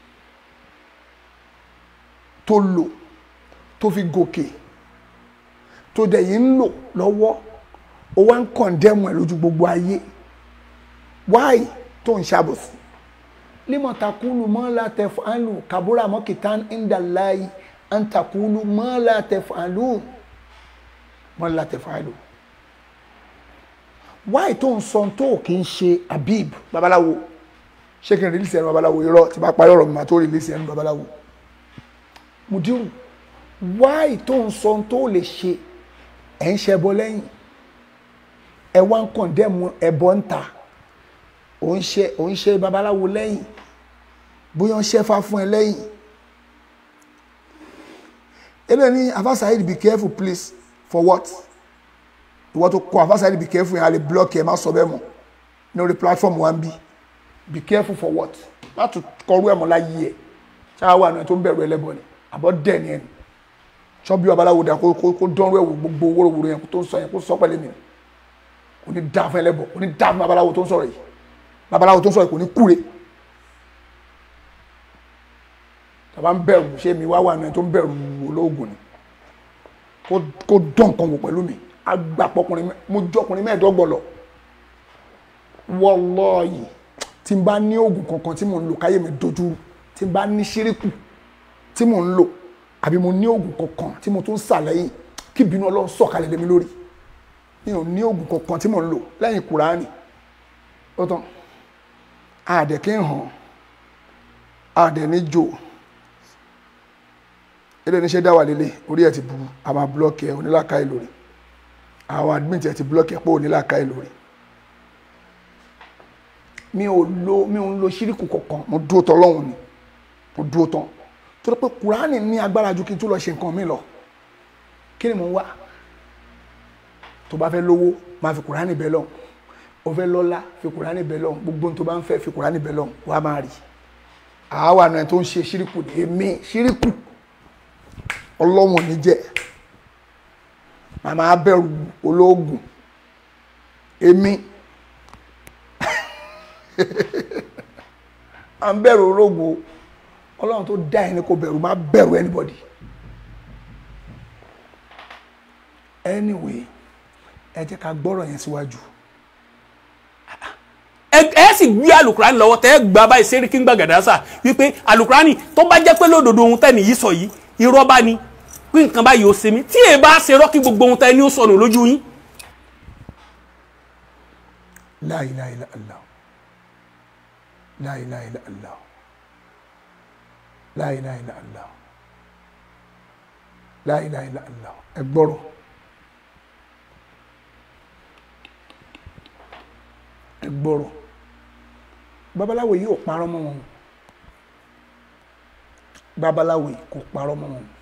tó lò tó fi gòkè tó dẹ̀ yìí ń lò lọ́wọ́ ó wá ń kọ̀ndẹ́mù ẹ̀ lójú gbogbo ayé wáì tó ń ṣàbòsí límọ̀takulu mọ́lá tẹ̀fàlù kàbúrà mọ́kìtán ìndàláì àǹtakulu mọ́lá tẹ̀fàlù mọ́lá tẹ̀fàlù wáì tó ń sọ tó kì í ṣe Habib babaláwo ṣé kí n rìlísì ẹnu babaláwo irọ́ tí bá parí ọ̀rọ̀ mi máa tó rìlísì ẹnu babaláwo mudiru wáì tó ń sọ tó lè ṣe ẹ̀ ń ṣẹbọ lẹ́yìn ẹ wá ń kọ̀ndẹ́mù ẹbọ ń ta ò ń ṣe ò ń ṣe babaláwo lẹ́yìn bóyá ń ṣẹ́fà fún ẹ lẹ́yìn eléyìí ní afasaid be careful please for what ìwọ́n tó kọ afasaid be careful yẹn a lè block ẹ má sọ bẹ́ẹ̀ mọ́ ní orí platform wa ń bí be careful for what má tún kọrú ẹ̀ mọ́ láyé ẹ̀ ṣáà wà ní ẹ̀ tó ń bẹ̀rù ẹlẹ́bọ ni àbọ̀ dẹ̀ ni ẹ̀ ni sọ́bí babaláwo dà kó kó kó dánwó ẹ̀wò gbogbo wóróworó yẹn kó tó ń sọ yẹn kó sọ pẹ̀lẹ́ mi kò ní dá fún ẹlẹ́bọ kò ní dá fún babaláwo tó ń sọ̀rọ̀ yìí babaláwo tó ń sọ̀rọ̀ yìí kò ní kúre tàbá ń bẹ̀rù ṣé mi wá wà ní ẹ̀ tó ń bẹ̀rù olóògùn ni kó kó dán nǹkan wò pẹ̀lú mi agbapọ̀kùnrin mo jọkùnrin mẹ́ẹ̀ẹ́dọ́gbọ̀n lọ wallahi tí n bá ní oògùn kankan tí mò ń lò káyé mi dojú tí n bá ní ṣíríkù tí mò ń lò àbí mo ní oògùn kankan tí mo tún sà lẹ́yìn kí ìbínú ọlọ́run sọ̀kalẹ̀ lé mi lórí mi ò ní oògùn kankan tí mò ń lò lẹ́yìn kùránì ó tán àdẹ̀ kí n hàn àdẹ̀ ní jò ilé níṣẹ́ dá wà lélẹ̀ orí ẹ̀ ti bu àmà búlọ́ọ̀kì ẹ̀ onílàkàyè lórí àwọn admit ẹ̀ ti búlọ́ọ̀kì ẹ̀ pé onílàkàyè lórí mi ò lo mi ò ń lo ṣíríkù kankan mo dúró tán lọ́hùn ni mo dúró tán torí pé kùránì ní agbára ju kí n tún lọ ṣe nǹkan mi lọ kí ni mò ń wá tó bá fẹ́ lówó máa fi kùránì bẹ́ lọ́hùn o fẹ́ lọ́lá fi kùránì bẹ́ lọ́hùn gbogbo tó bá ń fẹ́ fi kùránì bẹ́ lọ́hùn wàá máa rí àwa náà tó ń ṣe ṣíríkù ní èmi ṣíríkù ọlọ́wọ̀n ní jẹ́ màmá bẹ̀rù olóògùn èmi à ń bẹ̀rù olóògùn ọlọ́run tó dá ẹni kò bẹ̀rù má bẹ̀rù anybody anyway ẹ jẹ́ ká gbọ́rọ̀ yẹn síwájú. ẹ ẹ sì gbé alukurani lọ́wọ́ tẹ́ ẹ gba báyìí sẹ́ríkì gbàgàdásà wípé alukurani tó bá jẹ́ pé lódodo ohun tẹ́ nìyí sọ yìí irọ́ bá ní pé nǹkan báyìí ó ṣe mí tí èyí bá ṣe rọ́ọ̀kì gbogbo ohun tẹ́ ní ó sọnù lójú yín. La ilaha illa Allah La ilaha illa Allah La ilaha illa Allah La ilaha illa Allah ẹ gbọ́rọ̀ ẹ gbọ́rọ̀ babaláwo yìí ò parọ́ mọ́ wọn babaláwo yìí kò parọ́ mọ́ wọn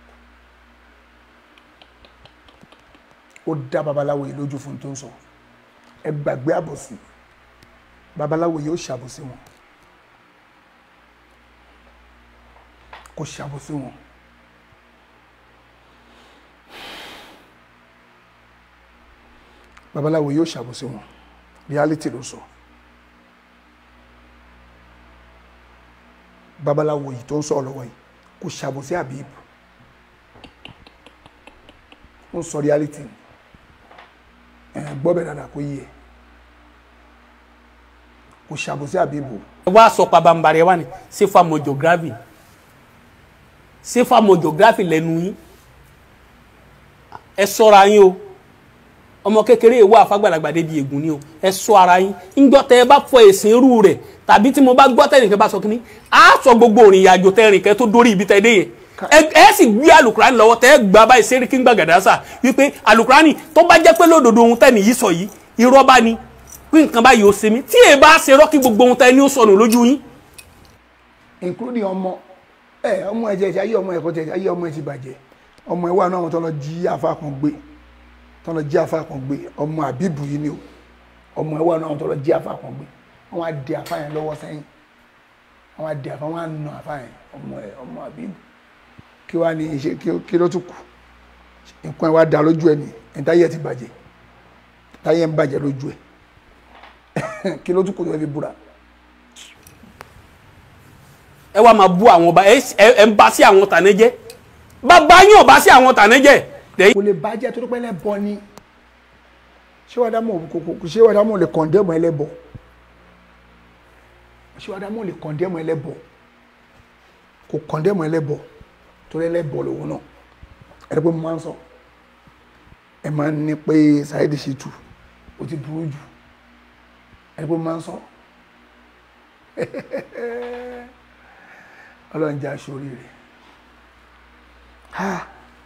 ó dá babaláwo yìí lójú fún tó ń sọ ẹ gbàgbé àbòsí babaláwo yìí ó ṣàbòsí wọn kò ṣàbòsí wọn babaláwo yóò ṣàbòsí wọn reality ló sọ babaláwo yìí tó ń sọ̀rọ̀ lọ́wọ́ yìí kò ṣàbòsí Habib ó ń sọ reality ẹ gbọ́ bẹ́ẹ̀ dáadáa kó yí ẹ kò ṣàbòsí Habib o. ẹ wá sọ pabambari ẹ wá ní sefa mojography sefa mojography lẹ́nu yín ẹ ṣọ́ra yín o ọmọ kékeré ìwọ àfàgbàlagbà débi ègún ni o ẹ ṣọ́ ara yín ńgbọ́ tẹ ẹ bá fọ èsìn irú rẹ̀ tàbí tí mo bá gbọ́ tẹnìkan bá sọ kínní á sọ gbogbo òrìn ìyàjò tẹrìn kẹ tó dórí ibi tẹ dé yẹn ẹ ẹ sì gbé alukurani lọ́wọ́ tẹ ẹ gbà báyìí sẹ́ríkì ń gbàgàdásà wípé alukurani tó bá jẹ́ pé lódodo ohun tẹ́ni yìí sọ yìí irọ́ bá ní pé nǹkan báyìí ó ṣe mí tí èyí bá ṣe rọ́ọ̀kì gbogbo ohun tẹ́ni ó sọnù lójú yín. including ọmọ ẹ ọmọ ẹ jẹ ayé ọmọ ẹ kọ jẹ ayé ọmọ ẹ ti bàjẹ́ ọmọ ẹ wà náà wọn tó lọ jí àfa kan gbé tó lọ jí àfa kan gbé ọmọ àbíbù yìí ni o ọmọ ẹ wà náà wọn tó lọ jí àfa kan gbé wọn á di àfa yẹn lọ́wọ́ sẹ́yìn àwọn adé àfa wọn á nà àfa yẹn ọmọ ẹ ọmọ àbíbù kí wàá ní iṣẹ́ kí- kí ló tún kù nǹkan ẹ wá da lójú ẹ ní ẹ̀ńtáyé ti bàjẹ́ táyé ń bàjẹ́ lójú ẹ kí ló tún kù tó fi búra ẹ wá máa bú àwọn ọba ẹ ẹ- ẹ ń bá sí àwọn tàná jẹ́ bàbá yín ò bá sí àwọn tàná jẹ́ lẹ́yìn kò lè bàjẹ́ tó dúpẹ́ lẹ́bọ ni ṣé wàá dámọ̀ kò kò ṣé wàá dámọ̀ lè kọ̀ndẹ́mọ̀ ẹlẹ́bọ ṣé wàá dámọ̀ lè kọ̀ndẹ́mọ̀ ẹlẹ́bọ kò kọ̀ndẹ́mọ̀ ẹlẹ́bọ torí ẹlẹ́bọ lòun náà ẹ̀rọ pé mo máa ń sọ ẹ máa ń ní pé Saheed Shittu ó ti burú jù ẹ̀rọ pé mo máa ń sọ ọlọ́run jẹ́ aṣọ oríire ha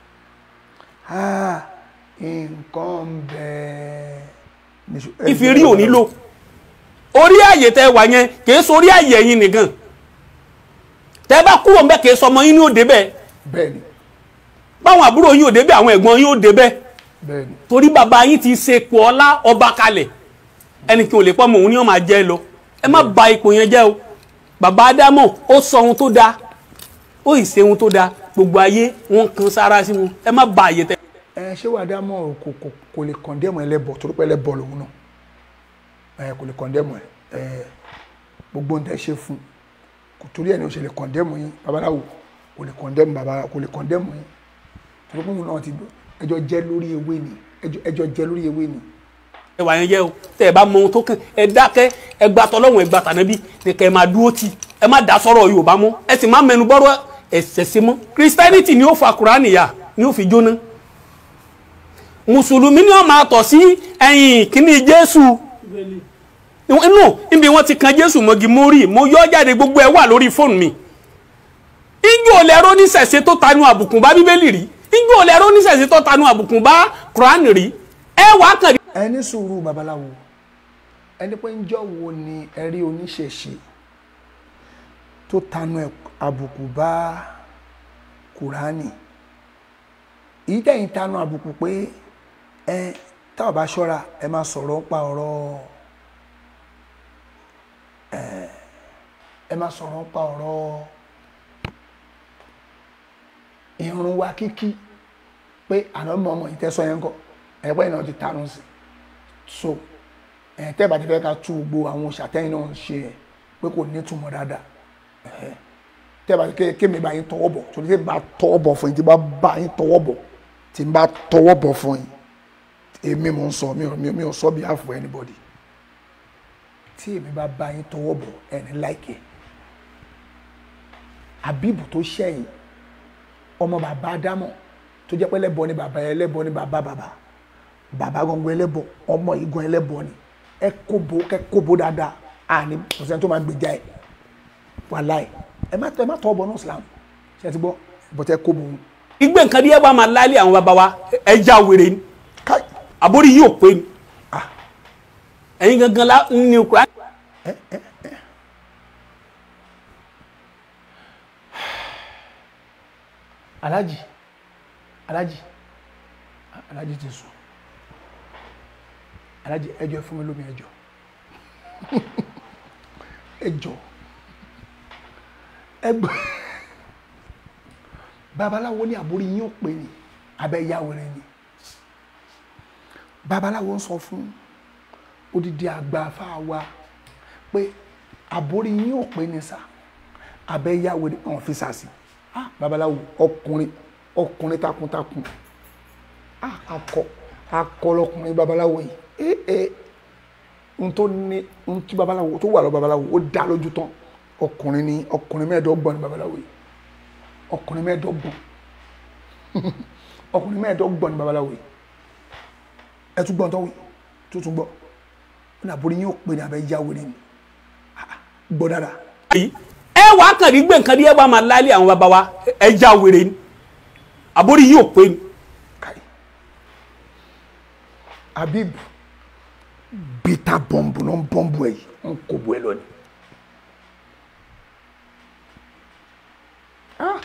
ha nǹkan ń bẹ. ìfi rí òní lò orí àyè tẹ wà yẹn kìí sórí àyè ẹ̀yin nìkan tẹ bá kúrò ń bẹ kìí sọmọ yín ní òde bẹ́ẹ̀ bẹ́ẹ̀ni báwọn àbúrò yín òde bẹ́ẹ̀ àwọn ẹ̀gbọ́n yín òde bẹ́ẹ̀ bẹ́ẹ̀ni torí bàbá yín ti ṣe ipò ọlá ọba kalẹ̀ ẹnì kí n ò lè pọ́ mọ̀ òun ni wọ́n máa jẹ́ lọ ẹ má ba ipò yẹn jẹ́ o bàbá ádámọ̀ ó sọ ohun tó dáa ó ì ṣe ohun tó dáa gbogbo ayé wọn kan sára sí wọn ẹ má ba àyè tẹ. ẹ ṣé wàá dá mọ́ kò kò kò lè kọ̀ndẹ́mù ẹlẹ́bọ torí pé ẹlẹ́bọ lòun náà ẹ kò lè kọ̀ndẹ́mù ẹ ẹ gbogbo nǹkan ṣe fún kò torí ẹ̀ ní o ṣe lè kọ̀ndẹ́mù yín babaláwo kò lè kọ̀ndẹ́mù babaláwo kò lè kọ̀ndẹ́mù yín torí pé òun náà ti dùn ẹjọ́ jẹ́ lórí ewé ni ẹjọ́ ẹjọ́ jẹ́ lórí ewé ni ẹ wà yẹn jẹ́ o tẹ́ ẹ bá mọ ohun tó kàn ẹ dákẹ́ ẹ gba tọlọ́hun ẹ gba tànábì ní kẹ́ ẹ máa dúró tì ẹ má dá sọ̀rọ̀ Yorùbá mọ́ ẹ sì má mẹnu bọ́rọ̀ ẹ̀sẹ̀ sí mọ́ Christianity ni ó fa Kùránì yà ni ó fi jóná mùsùlùmí ni wọ́n máa tọ̀ sí ẹ̀yìn kíní Jésù inú níbi wọ́n ti kan Jésù mọ́gi mo rí mo yọ jáde gbogbo ẹ wà lórí fóònù mi ijó lẹ́rọ nísẹ̀sẹ̀ tó tanu àbùkù bá Bíbélì rí ijó lẹ́rọ nísẹ̀sẹ̀ tó tanu àbùkù bá Kùránì rí ẹ wàá kàn ẹ ní sùúrù babaláwo ẹni pé ńjọ́ wo ni ẹ rí oníṣẹ̀ṣe tó tanu ẹ̀ àbùkù bá kùránì èyí tẹ̀yìn tanu àbùkù pé ẹ táwọn bá ṣọ́ra ẹ máa sọ̀rọ̀ pa ọ̀rọ̀ ẹ ẹ máa sọ̀rọ̀ pa ọ̀rọ̀ ìrun wa kíkí pé àná mọ̀ ọmọ ìtẹ́sọ yẹn kọ́ ẹ̀pẹ́ náà ti tanu sí so ẹ̀ tẹ́ bá ti fẹ́ ká tú gbogbo àwọn òṣàtẹ́yìn náà ṣe ẹ̀ pé kò ní túmọ̀ dáadáa ẹ̀ tẹ́ bá ti ké kémi bá yín tọwọ́ bọ̀ torí tí bá tọwọ́ bọ̀ fún yín tí bá bá yín tọwọ́ bọ̀ tí bá tọwọ́ bọ̀ fún yín èmi mò ń sọ mi ò mi ò sọ bí àfọ anybody tí èmi bá bá yín tọwọ́ bọ̀ ẹni láìkẹ́ àbíbù tó ṣẹ̀yìn ọmọ bàbá ádámọ̀ tó jẹ́ pé ẹlẹ́bọ ni bàbá ẹlẹ́bọ ni bàbá bàbá bàbá gangan ẹlẹ́bọ ọmọ igun ẹlẹ́bọ ni ẹ kóbo kẹ kóbo dáadáa àní pọ̀sẹ̀ tó máa gbèjà ẹ̀ wàláì ẹ má ẹ má tọ́ ọbọ̀ náà Islam ṣe ti gbọ́ bọ́tẹ́ kóbo ń. igbe nǹkan díẹ̀ bá máa láálé àwọn bàbá wa ẹja wèrè ni káì àbórí yóò pé ni ẹ̀yin gangan la ní Kùránì. alájì alájì alájì ti sùn alájì ẹjọ fún mi lómi ẹjọ ẹjọ ẹgbẹ babaláwo ní àbórí yín ò pé ni abẹ yáwèrè ni babaláwo ń sọ fún odidi àgbà fáwa pé àbórí yín ò pé ni sá abẹ yáwèrè ọ̀hún fi sàsì ah babaláwo ọkùnrin ọkùnrin takuntakun ah akọ akọ lọkùnrin babaláwo yìí eh eh n tó ní n tí babaláwo tó wà lọ babaláwo ó dá lójú tán ọkùnrin ní ọkùnrin mẹ́ẹ̀ẹ́dọ́gbọ̀n ní babaláwo yìí ọkùnrin mẹ́ẹ̀ẹ́dọ́gbọ̀n ọkùnrin mẹ́ẹ̀ẹ́dọ́gbọ̀n ní babaláwo yìí ẹ tún gbọ́n tó wí tó tún gbọ́ ó ní àbúrò yín ó pè ní abẹ́ yáwó ni Ah, gbọ́ dáadáa yìí ẹ wàá kàn rí gbé nǹkan díẹ̀ bá máa láálé àwọn bàbá wa ẹja wèrè ni àbórí yóò pé ni. kai Habib bita bọ́ǹbù náà ń bọ́ǹbù ẹ̀ yìí ń kó bu ẹ lọ ni. Ah.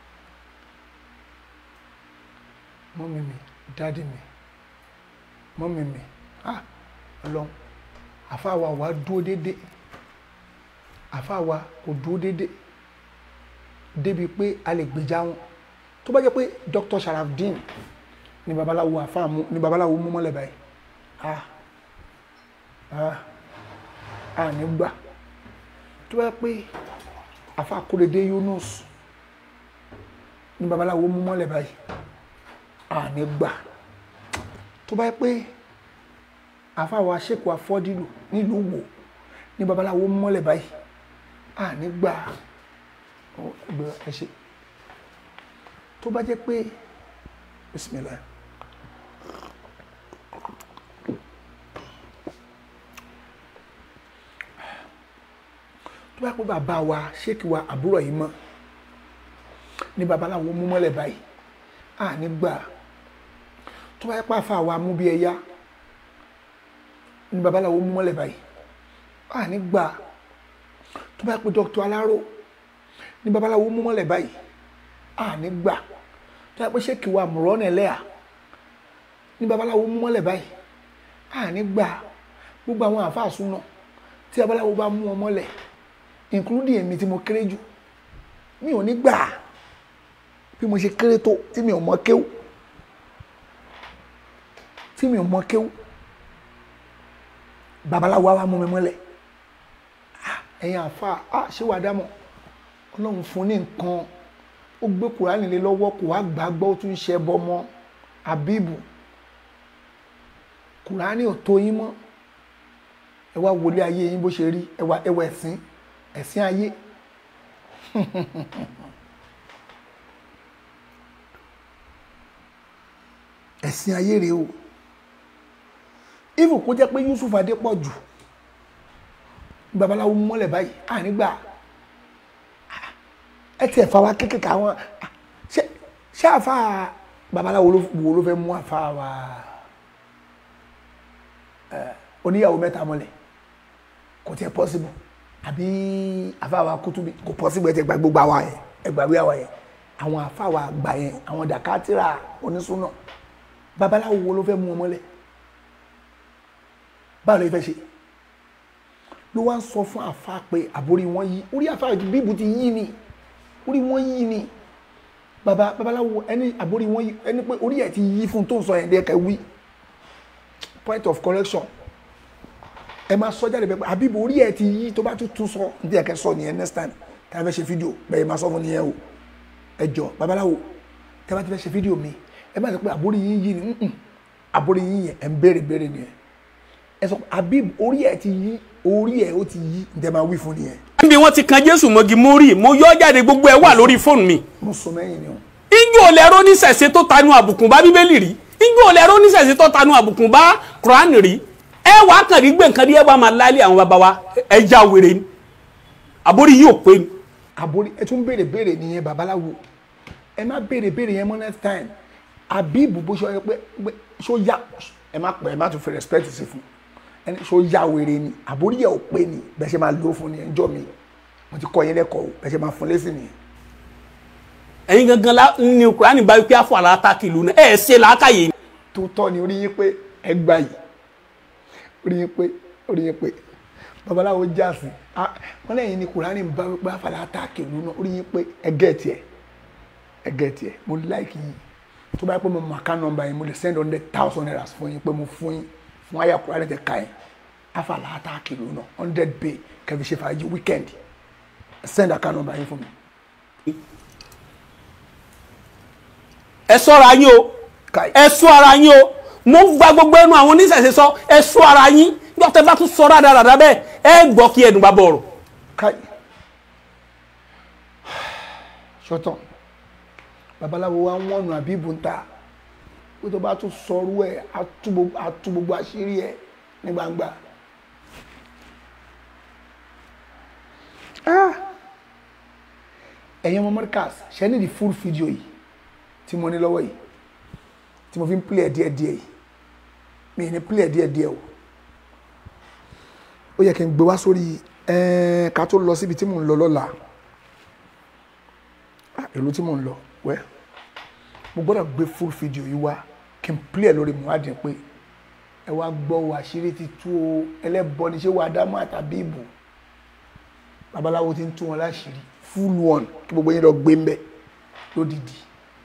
mọ́mí mi dáàdì mi mọ́mí mi ah ọlọ́run àfáàwà wa dúró déédéé àfa wa kò dúró déédéé débi pé a lè gbèjà wọn tó bá jẹ́ pé Dr. Sharafdin ni babaláwo àfa mú ni babaláwo mú mọ́lẹ̀ báyìí ah ah ah ní gbà tó bá jẹ́ pé àfa Kóredé Yunus ni babaláwo mú mọ́lẹ̀ báyìí ah ní gbà tó bá jẹ́ pé àfa wa ṣèkù afọ́dílù nílùú wò ní babaláwo mú mọ́lẹ̀ báyìí ah ní gbà ẹgbẹ́ ẹ ṣe tó bá jẹ́ pé bismillah tó bá pẹ́ bàbá wa ṣéèkì wa àbúrò yìí mọ́ ní babaláwo mú mọ́lẹ̀ báyìí à ní gbà tó bá pẹ́ àfa wa mú bí ẹyá ní babaláwo mú mọ́lẹ̀ báyìí à ní gbà tó bá pẹ́ dr aláró ní babaláwo mú mọ́lẹ̀ báyìí à ní gbà tó bá pẹ́ ṣéèkì wa mùrọ́nà ẹlẹ́à ní babaláwo mú mọ́lẹ̀ báyìí à ní gbà gbogbo àwọn àfa àsúná tí babaláwo bá mú wọn mọ́lẹ̀ including èmi tí mo kéré jù mi ò ní gbà bí mo ṣe kéré tó tí mi ò mọ kéwú tí mi ò mọ kéwú babaláwo wa mú mi mọ́lẹ̀ ẹ̀yin àfa ah ṣé wàá dámọ̀ ọlọ́run fún ní nǹkan ó gbé kùránì lé lọ́wọ́ kò wá gbàgbọ́ ó tún ṣe bọ́ mọ́ àbíbù kùránì ò tó yín mọ́ ẹ wá wọlé ayé yín bó ṣe rí ẹ wá ẹ wá ẹ̀sìn ẹ̀sìn ayé ẹ̀sìn ayé rèé o even kó jẹ́ pé Yusuf Adépọ̀jù babaláwo mọ́lẹ̀ báyìí ànígbà ẹ tiẹ̀ fa wa kékeré àwọn ṣé àfa babaláwo wo ló fẹ́ mú àfa wa oníyàwó mẹ́ta mọ́lẹ̀ kò tiẹ̀ possible àbí àfáwà kútùbí kò pọ́sibú ẹ ti gba gbogbo àwa yẹn ẹ gbàgbé àwa yẹn àwọn àfáwà àgbà yẹn àwọn dàkátìrà onísúná babaláwo wo ló fẹ́ mú wọn mọ́lẹ̀ báwo ló fẹ́ ṣe ló wá ń sọ fún àfa pé àbórí wọn yí orí àfa bíbù ti yí ni orí wọn yí ni baba babaláwo ẹni àbórí wọn yí ẹni pé orí ẹ ti yí fún tó ń sọ yẹn dẹ́kẹ́ wí point of correction ẹ máa sọ jáde pẹpẹ àbíbo orí ẹ ti yí tó bá tún tún sọ ní ẹkẹ sọ nìyẹn next time tí a fẹ́ ṣe fídíò bẹ́ẹ̀ máa sọ fún nìyẹn o ẹ jọ babaláwo tí a bá ti fẹ́ ṣe fídíò mi ẹ má sọ pé àbórí yín yí ni nǹkan àbórí yín yẹn ẹ ń béèrè béèrè nìyẹn ẹ sọ àbíbo orí ẹ ti yí orí ẹ ó ti yí ní ẹ máa wí fún nìyẹn. níbi wọn ti kan jésù mọ́gi mo rí mo yọ jáde gbogbo ẹ wà lórí fóònù mi. mo sọ mẹ́yìn ni o. ijó olẹ́rọ́ oníṣẹ̀ṣe tó tanu àbùkùn bá bíbélì rí ijó olẹ́rọ́ oníṣẹ̀ṣe tó tanu àbùkùn bá kùránì rí ẹ wàá kàn rí gbé nǹkan rí ẹ wàá máa láálé àwọn bàbá wa ẹ já wèrè ni àbórí yìí ò pé ni. àbórí ẹ tún béèrè béèrè nìyẹn babaláwo ẹ má béèrè béèrè yẹn mọ́ next time àbíbù bó ṣe ọ pé ṣó yá ẹ má pẹ́ ẹ má tún fi respect sí fún ẹni ṣó yá wèrè ni àbórí yẹ ò pé ni bẹ́ẹ̀ ṣe máa lò fún ni ẹjọ́ mi mo ti kọ́ yín lẹ́kọ̀ọ́ bẹ́ẹ̀ ṣe máa fún lẹ́sìn nìyẹn. ẹ̀yin gangan la ni kúránì bá wípé àfọ àlàáta kìlú náà ẹ̀ ṣe làákàyè. tó tọ́ ni orí yín pé ẹ gbà yìí orí yín pé orí yín pé babaláwo jáàsì wọn lẹ́yìn ni kùránì ń bá wípé àfàlà àtàkì ìlú náà orí yín pé ẹgẹ́ tiẹ̀ ẹgẹ́ tiẹ̀ mo láìkì yín tó bá yẹ pé mo mọ account number yín mo lè send hundred thousand naira fún yín pé mo fún yín fún àyà kùránì tẹ ká yín àfàlà àtàkì ìlú náà hundred bay kẹfì ṣe fàájì weekend send account number yín fún mi. ẹ ṣọ́ra yín o ẹ ṣọ́ ara yín o mo gba gbogbo ẹnu àwọn oníṣẹ̀ṣe sọ ẹ ṣọ́ ara yín bí ọ̀tẹ̀ bá tún sọ dáadáa bẹ́ẹ̀ ẹ gbọ́ kí ẹnu bá bọ̀ ọ̀rọ̀. káì ṣọtàn babaláwo wa ń wọnù àbíbù ń ta pé tó bá tún sọrú ẹ atú gbogbo àṣírí ẹ ní gbangba. ẹ̀yin ọmọ Markaz ṣe ní di full video yìí tí mo ní lọ́wọ́ yìí tí mo fi ń play díẹ̀ díẹ̀ yìí mi ní play díẹ̀ díẹ̀ o ó yẹ kí n gbé wá sórí ẹ̀ẹ́n ká tó lọ síbi tí mò ń lọ lọ́la ìlú tí mò ń lọ wẹ́ mo gbọ́dọ̀ gbé full video yìí wá kí n play lórí Muideen pé ẹ wá gbọ́ o àṣírí ti tú o ẹlẹ́bọ ni ṣé wàá dámọ́ àtàbí ìbò babaláwo ti ń tú wọn láṣìírí full one kí gbogbo yín lọ gbé ń bẹ lódìdí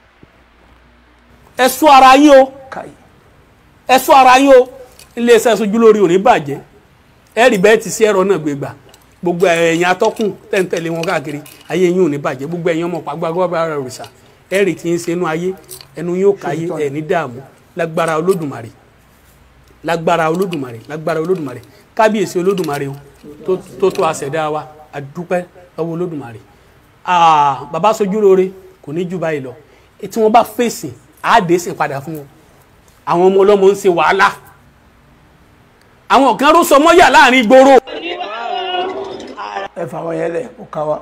ẹ sọ ara yín o káyì ẹ sọ ara yín o iléeṣẹ́ sojú lórí òní bàjẹ́ ẹ rí bẹ́ẹ̀ ti sí ẹ̀rọ náà gbé gbà gbogbo ẹ̀yin atọ́kùn tẹ̀ǹtẹ̀lé wọn káàkiri ayé yín ò ní bàjẹ́ gbogbo ẹ̀yin ọmọ pàgbàgbà rẹ̀ òrìṣà ẹ rí tí ń ṣe inú ayé ẹnu yóò káyé ẹ̀ ní dààmú lágbára olódùmarè lágbára olódùmarè lágbára olódùmarè kábíyèsí olódùmarè o tó tó tó àṣẹdá wa àdúpẹ́ lọ́wọ́ olódùmarè Ah, bàbá sojú lóore kò ní jù báyìí lọ tí wọ́n bá fèsì àádé sì padà fún wọn àwọn ọmọ ọlọ́mọ ń ṣe wàhálà àwọn kan ró sọmọ́yà láàrin ìgboro ẹ fà wọn yẹn lẹ ó ká wa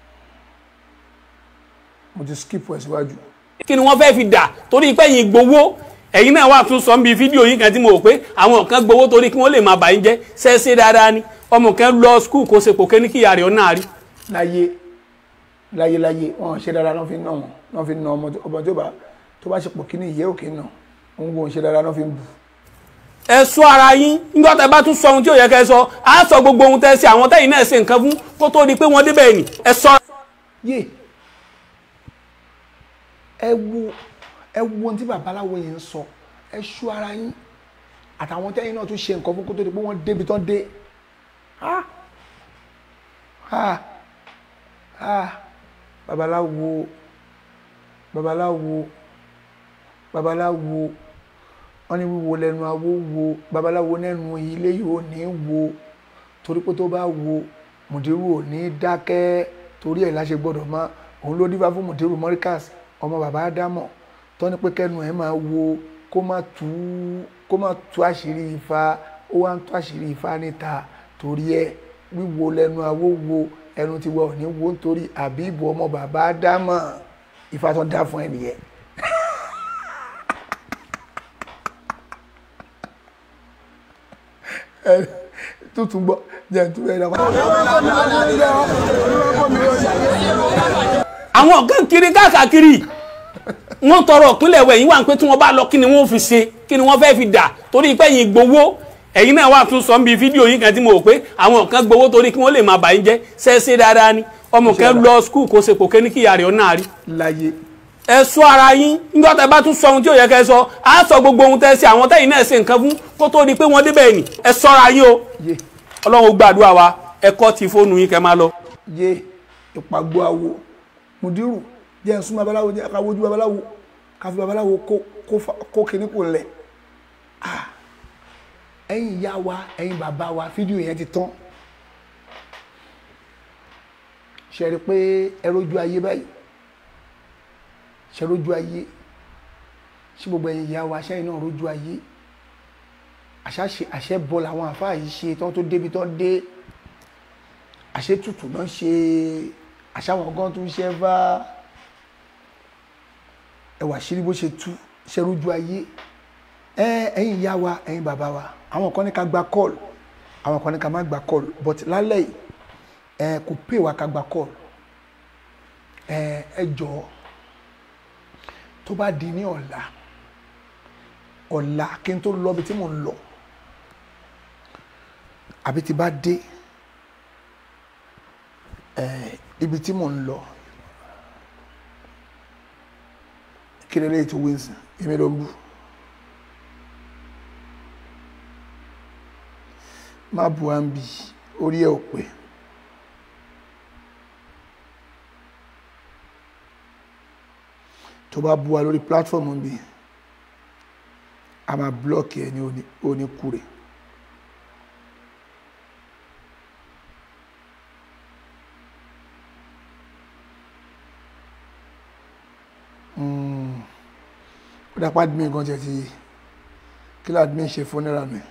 mo ti skip ẹ síwájú kí ni wọ́n fẹ́ fi dà torí pé yín gbowó ẹ̀yin náà wà tún sọ níbi fídíò yín kan tí mo rò pé àwọn kan gbowó torí kí wọ́n lè máa bà yín jẹ́ ṣẹ́ṣẹ́ dáadáa ni ọmọ kan lọ skul kó ṣe kò ké ní kíyà rẹ̀ ọ̀nà àrí láyé láyé láyé wọn ṣe dáadáa náà fi ń ná wọn náà fi ń ná ọmọ tó- ọmọ tó bá tó bá ṣe pọ̀ kí ni ìyẹ́ òkè náà òun gbọ́n ṣe dáadáa náà fi ń bù ẹ sọ ara yín nígbà tẹ́ bá tún sọ ohun tí ò yẹ kẹ́ ẹ sọ á sọ gbogbo ohun tẹ́ ṣe àwọn tẹ́yìn náà ṣe nǹkan fún kó tó di pé wọ́n débẹ̀ ni ẹ sọ. yé ẹ wo ẹ wo ohun tí babaláwo yẹn ń sọ ẹ ṣú ara yín àtàwọn tẹ́yìn náà tún ṣe nǹkan fún kó tó di pé wọ́n débi tán dé ha ha ha babaláwo babaláwo babaláwo wọ́n ní wíwo lẹ́nu awo wo babaláwo lẹ́nu ilé yóò ní wo torí pé tó bá wo mùdírù ò ní dákẹ́ torí ẹ̀ láṣẹ gbọ́dọ̀ mọ́ òun ló dífá fún mùdírù mọ́ríkàs ọmọ bàbá ádámọ̀ tó ní pé kẹ́nu ẹ̀ máa wo kó má tú kó má tú àṣírí ifá ó wá ń tú àṣírí ifá níta torí ẹ̀ wíwo lẹ́nu awo wo ẹnu tiwa ò ní wo nítorí àbíbù ọmọ bàbá ádámọ̀ ifá tó dá fún ẹ nìyẹn. ẹ tuntun gbọ́ jẹ́ tuntun ẹ̀ dàgbà. àwọn ọ̀gá ń kiri káàkiri wọ́n tọrọ ìpínlẹ̀ ẹ̀wẹ̀ yìí wà pé tí wọ́n bá lọ kí ni wọ́n fi ṣe kí ni wọ́n fẹ́ fi dà torí pé yín gbowó ẹ̀yin náà wà tún sọ níbi fídíò yín kan tí mo rò pé àwọn kan gbowó torí kí wọ́n lè máa bà yín jẹ́ ṣẹ́ṣẹ́ dáadáa ni ọmọ kan lọ skul kó ṣe kò ké ní kíyà rẹ̀ ọ̀nà àrí. láyé ẹ sọ ara yín nígbà tẹ́ bá tún sọ ohun tí ò yẹ kẹ́ ẹ sọ á sọ gbogbo ohun tẹ́ ṣe àwọn tẹ́yìn náà ṣe nǹkan fún kó tó di pé wọ́n débẹ̀ ni ẹ sọ́ra yín o yé ọlọ́run ó gbàdúrà wa ẹ kọ́ ti fóònù yín kẹ́ máa lọ. yé ìpàgbọ́ awo mùdírù jẹ́ ń sún babaláwo jẹ́ ká wojú babaláwo ká fi babaláwo kó kó fa- kó kíní kò lẹ̀ Ah, ẹ̀yin ìyá wa ẹ̀yin bàbá wa fídíò yẹn ti tán ṣe rí i pé ẹ rójú ayé báyìí ṣe rójú ayé ṣé gbogbo ẹ̀yin ìyá wa ṣẹ́yìn náà rójú ayé àṣàṣe àṣẹ bọ́ làwọn àfáà yìí ṣe tán tó débi tán dé àṣẹ tutù náà ṣe àṣàwọn gan tún ṣe bá ẹwà ṣírí bó ṣe tú ṣe rójú ayé ẹ ẹ̀yin ìyá wa ẹ̀yin bàbá wa àwọn kan ní ká gba kọ́ọ̀lù àwọn kan ní ká má gba kọ́ọ̀lù but lálẹ́ yìí ẹ kò pè wá ká gba kọ́ọ̀lù ẹ ẹ jọ̀ọ́ tó bá di ní ọ̀la ọ̀la kí n tó lọ ibi tí mò ń lọ àbí tí bá dé ẹ ibi tí mò ń lọ kí lè léyìí tó wí nsìn èmi ló ń bú má bu à ń bì orí ẹ ò pé tó bá bu wa lórí platform ń bì a máa blọọkì ẹ ní oní- oníkúrè. Mm. ó dápá admin kan jẹ ti kí ló admin ṣe fún náírà mi.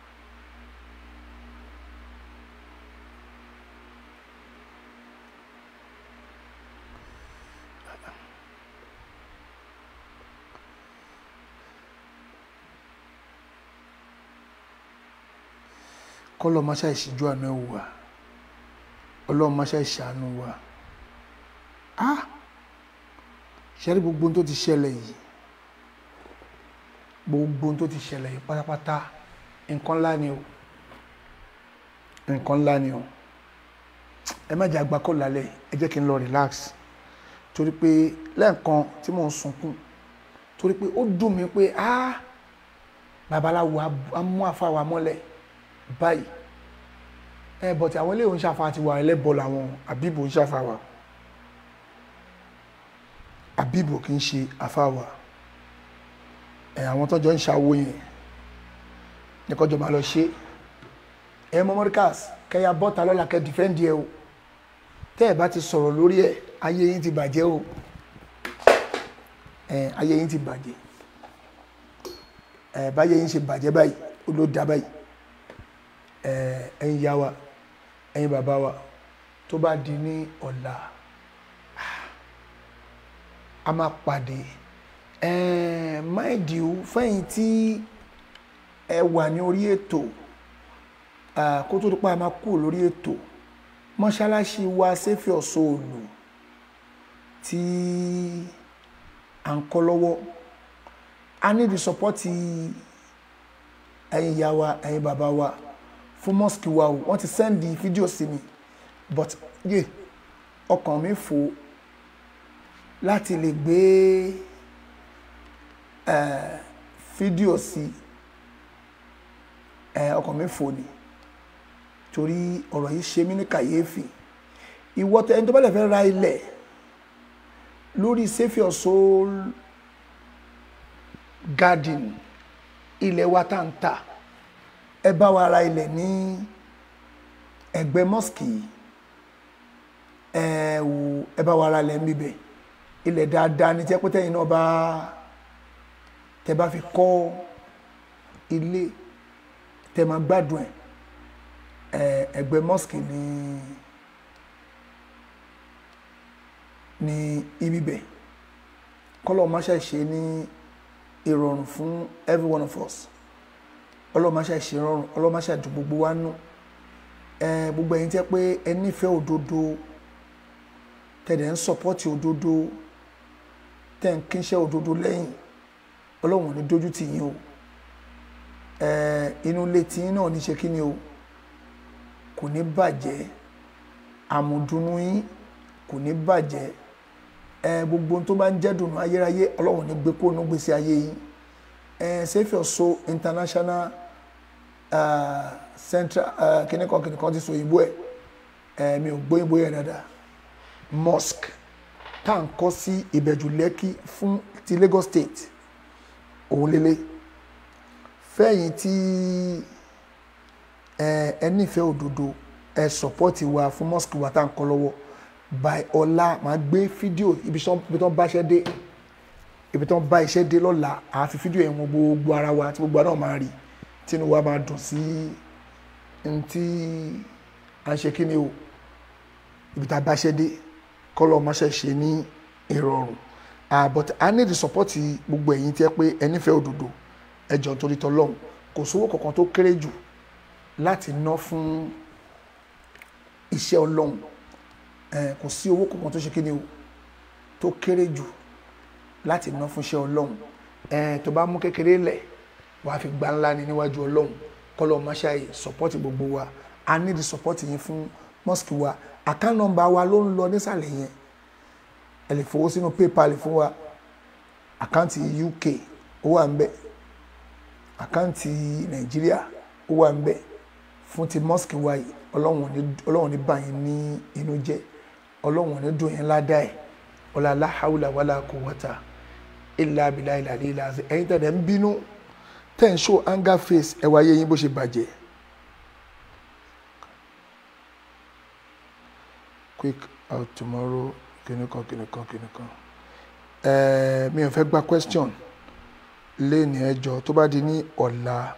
kọ́lọ́ máa ṣe ìṣíjú àánú ẹ̀ wò wá ọlọ́run máa ṣe ìṣàánú wa ah ṣẹ́rí gbogbo ohun tó ti ṣẹlẹ̀ yìí gbogbo ohun tó ti ṣẹlẹ̀ yìí pátápátá nǹkan ńlá ni o nǹkan ńlá ni o ẹ má jẹ́ àgbà kọ́ lálẹ́ ẹ jẹ́ kí n lọ relax torí pé lẹ́ẹ̀kan tí mò ń sunkún torí pé ó dùn mí pé ah babaláwo á mú àfàwà mọ́lẹ̀ báyìí ẹ bọ̀tí àwọn eléyìí ń ṣàfà ti wà ẹlẹ́bọ̀ làwọn àbíbò ń ṣàfà wà àbíbò kì í ṣe àfàwà ẹ àwọn tọ́jọ́ ń ṣàwó yẹn ní kọjọ́ máa lọ ṣe ẹ mọ́mọ́ríkàs kẹyà bọ́ta lọ́la kẹ dìfẹ́ǹdì ẹ o tẹ́ ẹ bá ti sọ̀rọ̀ lórí ẹ ayé yín ti bàjẹ́ o ẹ ayé yín ti bàjẹ́ ẹ báyé yín ṣe bàjẹ́ báyìí ó ló dá báyìí ẹ ẹ̀yin yá wa ẹ̀yin bàbá wa tó bá di ní ọ̀la a máa pàdé ẹ máìdì ó fẹ́yìn tí ẹ wà ní orí ètò kó tó dípa máa kú lórí ètò mọ́ṣáláṣí wa sẹ́fì ọ̀ṣọ́ọ̀lù tí à ń kọ́ lọ́wọ́ a ní di sọpọ́tì ẹ̀yin ìyá wa ẹ̀yin bàbá wa fún mosque wa o wọ́n ti sẹ́ndì fídíò sí mi but yé ọkàn mi fò láti lè gbé fídíò sí ọkàn mi fò ni torí ọ̀rọ̀ yìí ṣe mí ní kàyéfì ìwọ tẹ ẹni tó bá lè fẹ́ ra ilẹ̀ lórí Saviour Soul Garden ilẹ̀ wa tá ń tà ẹ bá wa ra ilẹ̀ ní ẹgbẹ́ mosque ẹ wò ẹ bá wa ra ilẹ̀ níbẹ̀ ilẹ̀ dáadáa ní tẹ́ pété yìí náà bá tẹ bá fi kọ́ ilé tẹ máa gbádùn ẹ̀ ẹgbẹ́ mosque ní ní ibi bẹ̀ kọ́lọ̀ má ṣe ṣe ní ìrọ̀rùn fún every one of us ọlọ́run má ṣe ṣe rọrùn ọlọ́run má ṣe dùn gbogbo wa nú gbogbo ẹ̀yin tẹ́ pé ẹ nífẹ̀ẹ́ òdodo tẹ̀dẹ̀ ń sọ̀pọ́tì òdodo tẹ̀ ń kínṣẹ́ òdodo lẹ́yìn ọlọ́run ò ní dójú tì yín o inú ilé tí yín náà ní ṣe kí ni o kò ní bàjẹ́ àmùdùnú yín kò ní bàjẹ́ ẹ gbogbo ohun tó bá ń jẹ́ dùnú ayérayé ọlọ́run ní gbé kó nú gbèsè ayé yín ẹ Saviour Soul international uh, central uh, kìnìkan kìnìkan ti sọ òyìnbó ẹ ẹ mi ò gbóyìnbó yẹn dáadáa mosque tá à ń kọ́ sí ìbẹ̀jù lẹ́kì fún ti Lagos state òun lélẹ̀ fẹ́yìn tí ẹ ẹ nífẹ̀ẹ́ òdodo ẹ sọ̀pọ́tì wa fún mosque wa tá à ń kọ́ lọ́wọ́ by ọ̀la màá gbé fídíò ibi tí wọ́n bá ṣẹ́ dé ibi tí wọ́n bá iṣẹ́ dé lọ́la àá fi fídíò yẹn wọn gbogbo ara wa tí gbogbo ara náà máa rí tínú wa máa dùn sí n tí à ń ṣe kí ni o ibi tá a bá ṣẹ́ dé kọ́lọ́ máa ṣe ṣe ní ìrọ̀rùn ah but i need the support gbogbo ẹ̀yin tí ẹ pé ẹ nífẹ̀ẹ́ òdodo ẹ jọ̀ọ́ nítorí tọlọ́hun kò sówó kankan tó kéré jù láti ná fún iṣẹ́ ọlọ́run kò sí owó kankan tó ṣe kí ni o tó kéré jù láti ná fún iṣẹ́ ọlọ́run tó bá mú kékeré lẹ̀ wàá fi gbá ńlá ni níwájú ọlọ́run kọ́lọ́ máṣáì support gbogbo wa i need support yín fún mosque wa account number wa ló ń lọ nísàlẹ̀ yẹn ẹ lè fowó sínú paypal fún wa àkáǹtì uk ó wà ń bẹ àkáǹtì nàìjíríà ó wà ń bẹ fún ti mosque wa yìí ọlọ́run ní báyìí ní inú jẹ́ ọlọ́run ní dùn yín ládàá ẹ̀ ọ̀là aláhàwùlà wàlà quwwata illa billahi ìlàlẹ́ ìlàzẹ́ ẹ̀yin tẹ̀lé ń bínú tẹ̀ ń show anger face ẹ̀ wáyé yín bó ṣe bàjẹ́ quick out tomorrow kìnìkan kìnìkan kìnìkan ẹ̀ẹ́ mi ò fẹ́ gba question lẹ́ni ẹjọ́ tó bá di ní ọ̀la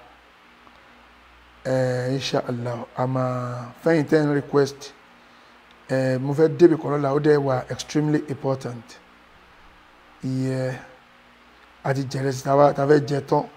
ẹ̀ẹ́ inshallah a máa fẹ́yìn ten request ẹ̀ẹ́ mo fẹ́ débi kan lọ́la ó dẹ́ wà extremely important ìyẹ́ àti jẹrẹsì tá a fẹ́ jẹ tán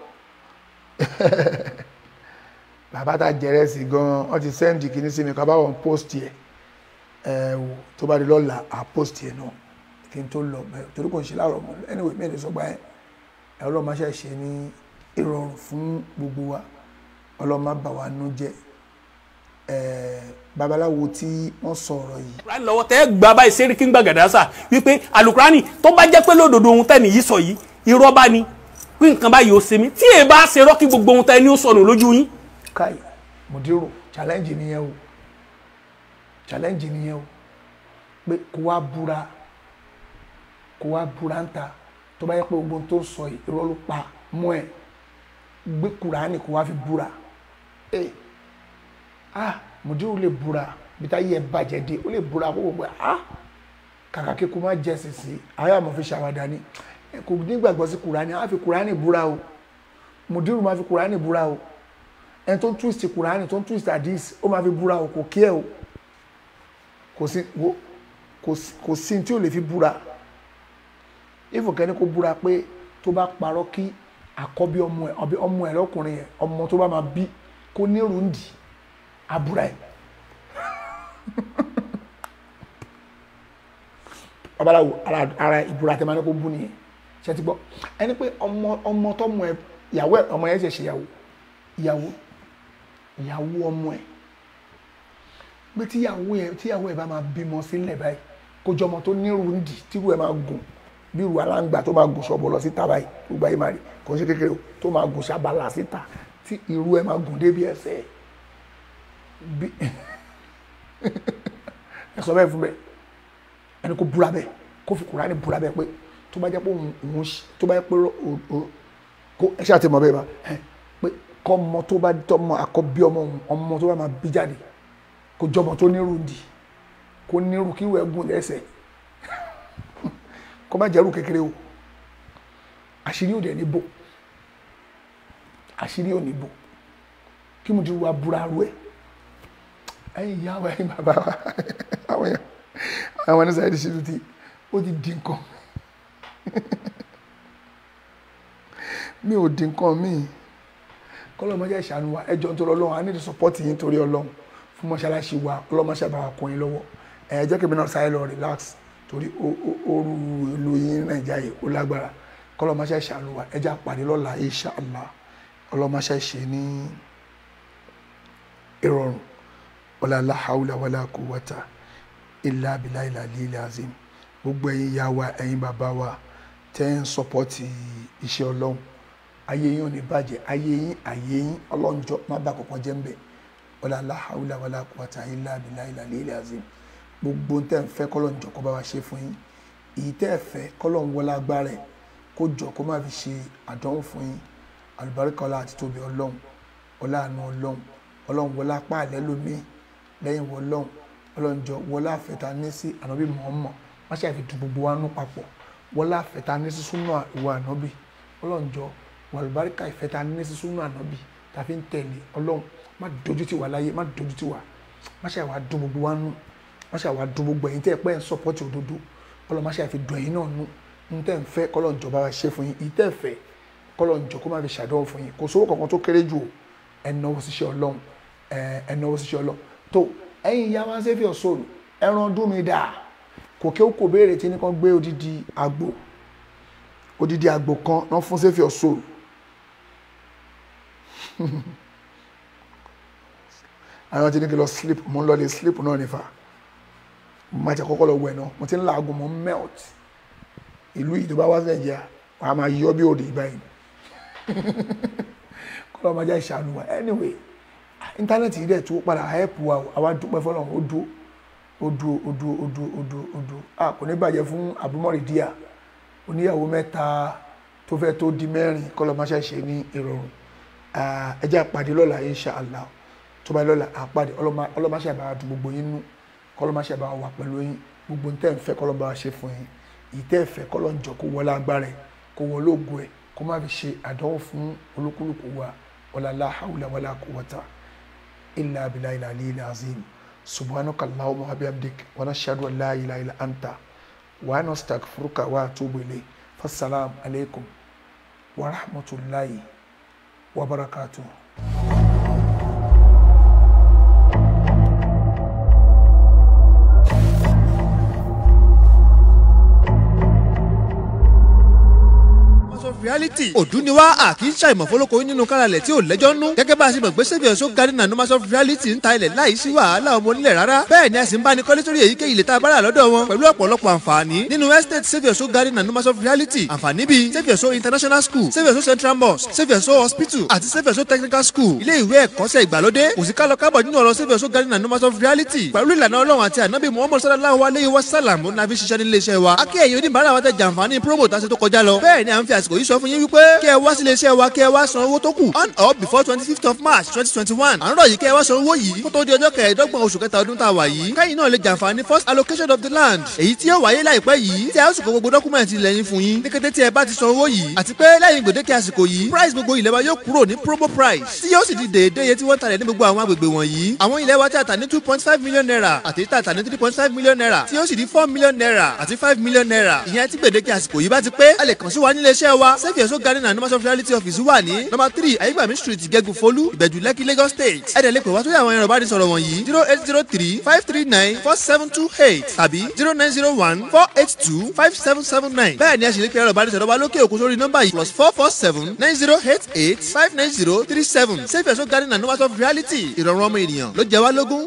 bàbá tá jẹrẹsì gan-an wọ́n ti sẹ́ndì kìíní sí mi ká bá wọn post yẹ ẹ wò tó bá di lọ́la à post yẹn náà kí n tó lọ bẹ́ẹ̀ torí kò ń ṣe láàárọ̀ mọ́ anyway mi ò lè sọ gbà yẹn ẹ ọlọ́run máa ṣe ṣe ní ìrọ̀rùn fún gbogbo wa ọlọ́run má bà wá nú jẹ́ eh, babaláwo tí wọ́n sọ̀rọ̀ yìí alukurani lọ́wọ́ tẹ́ gba báyìí sẹ́ríkì gbàgàdásà wípé alukurani tó bá jẹ́ pé lódodo ohun tẹ́ nìyí sọ yìí irọ́ bá ní pé nǹkan báyìí ó ṣe mí tí èyí bá ṣe rọ́ọ̀kì gbogbo ohun tẹ́ ní ó sọnù lójú yín. kai mudiru challenge nìyẹn o challenge nìyẹn o pé kó wá búra kó wá búra ń ta tó bá yẹ pé gbogbo ohun tó ń sọ yìí irọ́ ló pa mọ́ ẹ gbé kuraani kó wá fi búra ee ah mudiru lè búra bí táyé ẹ bàjẹ́ dé ó lè búra kó gbogbo ah kàkà kí kó má jẹ sisi ayé àmọ́ fi ṣàwádà ni ẹ kò nígbàgbọ́ sí kuraani á fi kuraani búra o mudiru máa fi kuraani búra o ẹni tó ń twist kuraani tó ń twist hadith ó máa fi búra o kò kí ẹ o kò sí wo kò sí kò sí tí ò lè fi búra ìfòkẹ́ni kó búra pé tó bá parọ́ kí àkọ́bí ọmọ ẹ̀ ọbí ọmọ ẹ̀ lọ́kùnrin yẹn ọmọ tó bá máa bí kó ní rúndì àbúrà ẹ̀ babaláwo ara ara ìbúra tẹ́ máa ní kó bú nìyẹn ṣe ti gbọ́ ẹni pé ọmọ ọmọ tọmọ ẹ ìyàwó ẹ ọmọ yẹn ṣe ṣèyàwó ìyàwó ìyàwó ọmọ ẹ pé tíyàwó ẹ tíyàwó ẹ bá máa bímọ sílẹ̀ báyìí kó jọmọ tó nírú ń dì tírú ẹ máa gùn bí irú aláǹgbà tó máa gùn ṣọ̀bọ̀ lọ síta báyìí gbogbo ayé máa rí kò ń ṣe kékeré o tó máa gùn ṣàbàlà síta tí irú ẹ máa gùn débi ẹsẹ̀ bí ẹ sọ bẹ́ẹ̀ fún bẹ́ẹ̀ ẹni kó búra bẹ́ẹ̀ kó fi Kùránì búra bẹ́ẹ̀ pé tó bá jẹ́ pé òun òun ṣe- tó bá jẹ́ pé o- o- kó ẹ ṣáà ti mọ̀ bẹ́ẹ̀ bá ẹ pé kọ́ ọmọ tó bá tọmọ àkọ́bí ọmọ òun ọmọ tó bá máa bí jáde kó jọmọ tó nírú ń dì kó nírú kí ìwẹ̀ gùn lẹ́sẹ̀ kó má jẹ́rú kékeré o àṣírí òde ní bò àṣírí ò ní bò kí mo ti wá búra rú ẹ ẹ̀yin ìyá wa ẹ̀yin bàbá wa àwọn yẹn àwọn ẹni sáyẹdì ṣètò tí ó ti di nǹkan mi ò di nǹkan míì kọlọmọjà ìṣàánú wa ẹjọ ń tọrọ Ọlọ́run i need support yín torí Ọlọ́run fún mọ́ṣáláṣí wa ọlọmọṣẹ bá wa kún yín lọ́wọ́ ẹ jẹ́ kí mi náà sáré lọ relax torí ó- ó- ooru ìlú yín nàìjíríà yìí ó lágbára kọlọmọṣẹ ìṣàánú wa ẹjẹ àpàdé lọ́la inshallah ọlọmọṣẹ ṣe ní ìrọ̀rùn ọlọlá haúlà wàlá quwwata illa billahi al-aliyyil azim gbogbo ẹ̀yin ìyá wa ẹ̀yin bàbá wa tẹ́ ń sọpọ́tì iṣẹ́ Ọlọ́run ayé yín ò ní bàjẹ́ ayé yín ayé yín ọlọ́njọ́ má bà kọ̀kan jẹ́ ń bẹ̀ wala la hawla wala quwwata illa billahi al-aliyyil azim gbogbo tẹ́ ń fẹ́ kọ́lọ́njọ́ kó bá wa ṣe fún yín èyí tẹ́ ẹ fẹ́ kọ́lọ́n wọlé agbára ẹ̀ kó jọ kó má fi ṣe àdánwò fún yín àlùbáríkà ọlá àti tóbi ọlọ́run ọlá àánú ọlọ́run ọlọ́run wọlé apá àlẹ́ lómi lẹ́yìn wọlọ́run ọlọ́njọ́ wọlé àfẹ́ta ní sí ànábì Muhammad má ṣe àfi dùn gbogbo wa nú papọ̀ wọlé àfẹ́ta ní sí súnà ìwà ànábì ọlọ́njọ́ wàlúbáríkà ìfẹ́ta ní sí súnà ànábì tàfi ń tẹ̀lé ọlọ́run má dojú tì wá láyé má dojú tì wá má ṣe àwa dùn gbogbo wa nú má ṣe àwa dùn gbogbo ẹ̀yin tẹ́ ẹ pẹ́ ń sọ́pọ́tì òdodo ọlọ́run má ṣe àfi dùn ẹ̀yin náà nú ń tẹ́ ń fẹ́ kọ́lọ́njọ́ bá wa ṣe fún yín ìtẹ́ fẹ́ kọ́lọ́njọ́ kó má fi ṣàdánwò fún yín kò sówó kankan tó kéré jù o ẹnáwó síṣẹ́ ọlọ́run ẹnáwó síṣẹ́ ọlọ́run tó ẹ̀yin ìyá wa ń ṣe fi ọ̀ṣọ́rù ẹran ọdún mi dà kò kí ó kò béèrè tí ní kan gbé odidi àgbò odidi àgbò kan náà fún sẹ́fì ọ̀ṣọ́rù àwọn tí ní kí lọ sleep mo ń lọ lè sleep náà nífa mo máa ti kọ́kọ́ lọ wẹ̀ náà mo ti ń làágùn mo ń melt ìlú yìí tó bá wá sí nàìjíríà wà á máa yọ bí òde báyìí kọ́ lọ́ọ́ máa já ìṣàánú wa anyway íńtánẹ́ẹ̀tì yìí dẹ̀ tó padà help wa o àwa dúpẹ́ fọlọ́run ó dúró ó dúró ó dúró ó dúró ó dúró ó dúró a kò ní bàjẹ́ fún àbúmọ̀rì díà oníyàwó mẹ́ta tó fẹ́ tó di mẹ́rin kọ́ lọ́ọ́ máa ṣàṣe ní ìrọ̀rùn ẹ jẹ́ àpàdé lọ́la inshallah tó bá lọ́la àpàdé ọlọ́máṣẹ́ àbáwá tó gbogbo yín nú kọ́lọ́máṣẹ́ àbáwá wà pẹ̀lú yín gbogbo ń tẹ́ ń fẹ́ kọ́lọ́ bá wa ṣe fún yín ìtẹ́ ẹ̀fẹ́ kọ́lọ́ ń jọ kó wọlé agbára ẹ̀ kó wọlé ògo ẹ̀ kó má fi ṣe àdánwò fún olúkúlùkù wa wala la hawla wala quwwata illa billahi al-aliyyil azim subhanaka allahumma wa bihamdik wa nashhadu an la ilaha illa anta wa nastaghfiruka wa atubu ilayk fassalamu alaikum wa rahmatullahi wa barakatuh reality òdú ni wá àkì í ṣàìmọ̀ fọlọ́kọ nínú káralẹ̀ tí ò lẹ́jọ́ nú gẹ́gẹ́ bá a ṣe mọ̀ pé saviour so garden and numbers of reality ń ta ilẹ̀ láì sí wàhálà ọmọ onílẹ̀ rárá bẹ́ẹ̀ ni a sì ń bá ní kọ́lé sórí èyíkéyìí ilẹ̀ tá a bá rà lọ́dọ̀ wọn pẹ̀lú ọ̀pọ̀lọpọ̀ àǹfààní nínú estate saviour so garden and numbers of reality àǹfààní bíi saviour so international school saviour so central mosque saviour so hospital àti saviour so technical school ilé ìwé ẹ̀kọ́ṣẹ́ ìgbàlódé kò sí kálọ kábọ̀ nínú ọ̀rọ̀ saviour so garden and numbers of reality pẹ̀lú ìlànà ọlọ́run àti ànábì muhammad sallallahu alayhi wa sallam ó nàfi ṣiṣẹ́ nílé iṣẹ́ wa akẹ́yìn oníbàárà wa tẹ jàǹfààní promo tá a ṣe tó kọjá lọ bẹ́ẹ̀ ni à ń fi àsìkò yìí sọ fún yín wípé kí ẹ wá sílé iṣẹ́ wa kí ẹ wá san owó tó kù on or before twenty fifth of march twenty twenty one à ń rọ̀ yìí kí ẹ wá san owó yìí kó tó di ọjọ́ kẹẹ̀ẹ́dọ́gbọ̀n oṣù kẹta ọdún tá a wà yìí kẹ́yìn náà lè jàǹfààní first allocation of the land èyí tí yóò wáyé láìpẹ́ yìí tí a ó sì kó gbogbo dọ́kúmẹ̀ntì ilẹ̀ yín fún yín ní kété tí ẹ bá ti san owó yìí àti pé lẹ́yìn gbèdéke àsìkò yìí price gbogbo ilẹ̀ wa yóò kúrò ní promo price tí yóò sì di déédéé iye tí wọ́n talẹ̀ ní gbogbo àwọn agbègbè wọ̀nyí àwọn ilẹ̀ wa tí a tà ní two point five million naira àti tí a tà ní three point five million naira tí yóò sì di four million naira àti five million naira ìyẹn tí gbèdéke àsìkò yìí bá ti pé a lè kàn sí wa nílé iṣẹ́ wa sẹ́fì ẹ̀sọ́ garden and numbers of reality office wà ní number three ayégbàmí street ìgẹ́gùn folú ìbẹ̀jú lẹ́kì lagos state ẹ̀dẹ̀ lè pè wá sórí àwọn ẹ̀rọ ìbánisọ̀rọ̀ wọ̀nyí zero eight zero three five three nine four seven two eight tàbí zero nine zero one four eight two five seven seven nine bẹ́ẹ̀ ni a sì lè pe ẹ̀rọ ìbánisọ̀rọ̀ wa lókè òkun sórí nọ́mbà yìí plus four four seven nine zero eight eight five nine zero three seven sẹ́fì ẹ̀sọ́ garden and numbers of reality ìrọ̀rùn ọmọ ènìyàn ló jẹ wá lógún.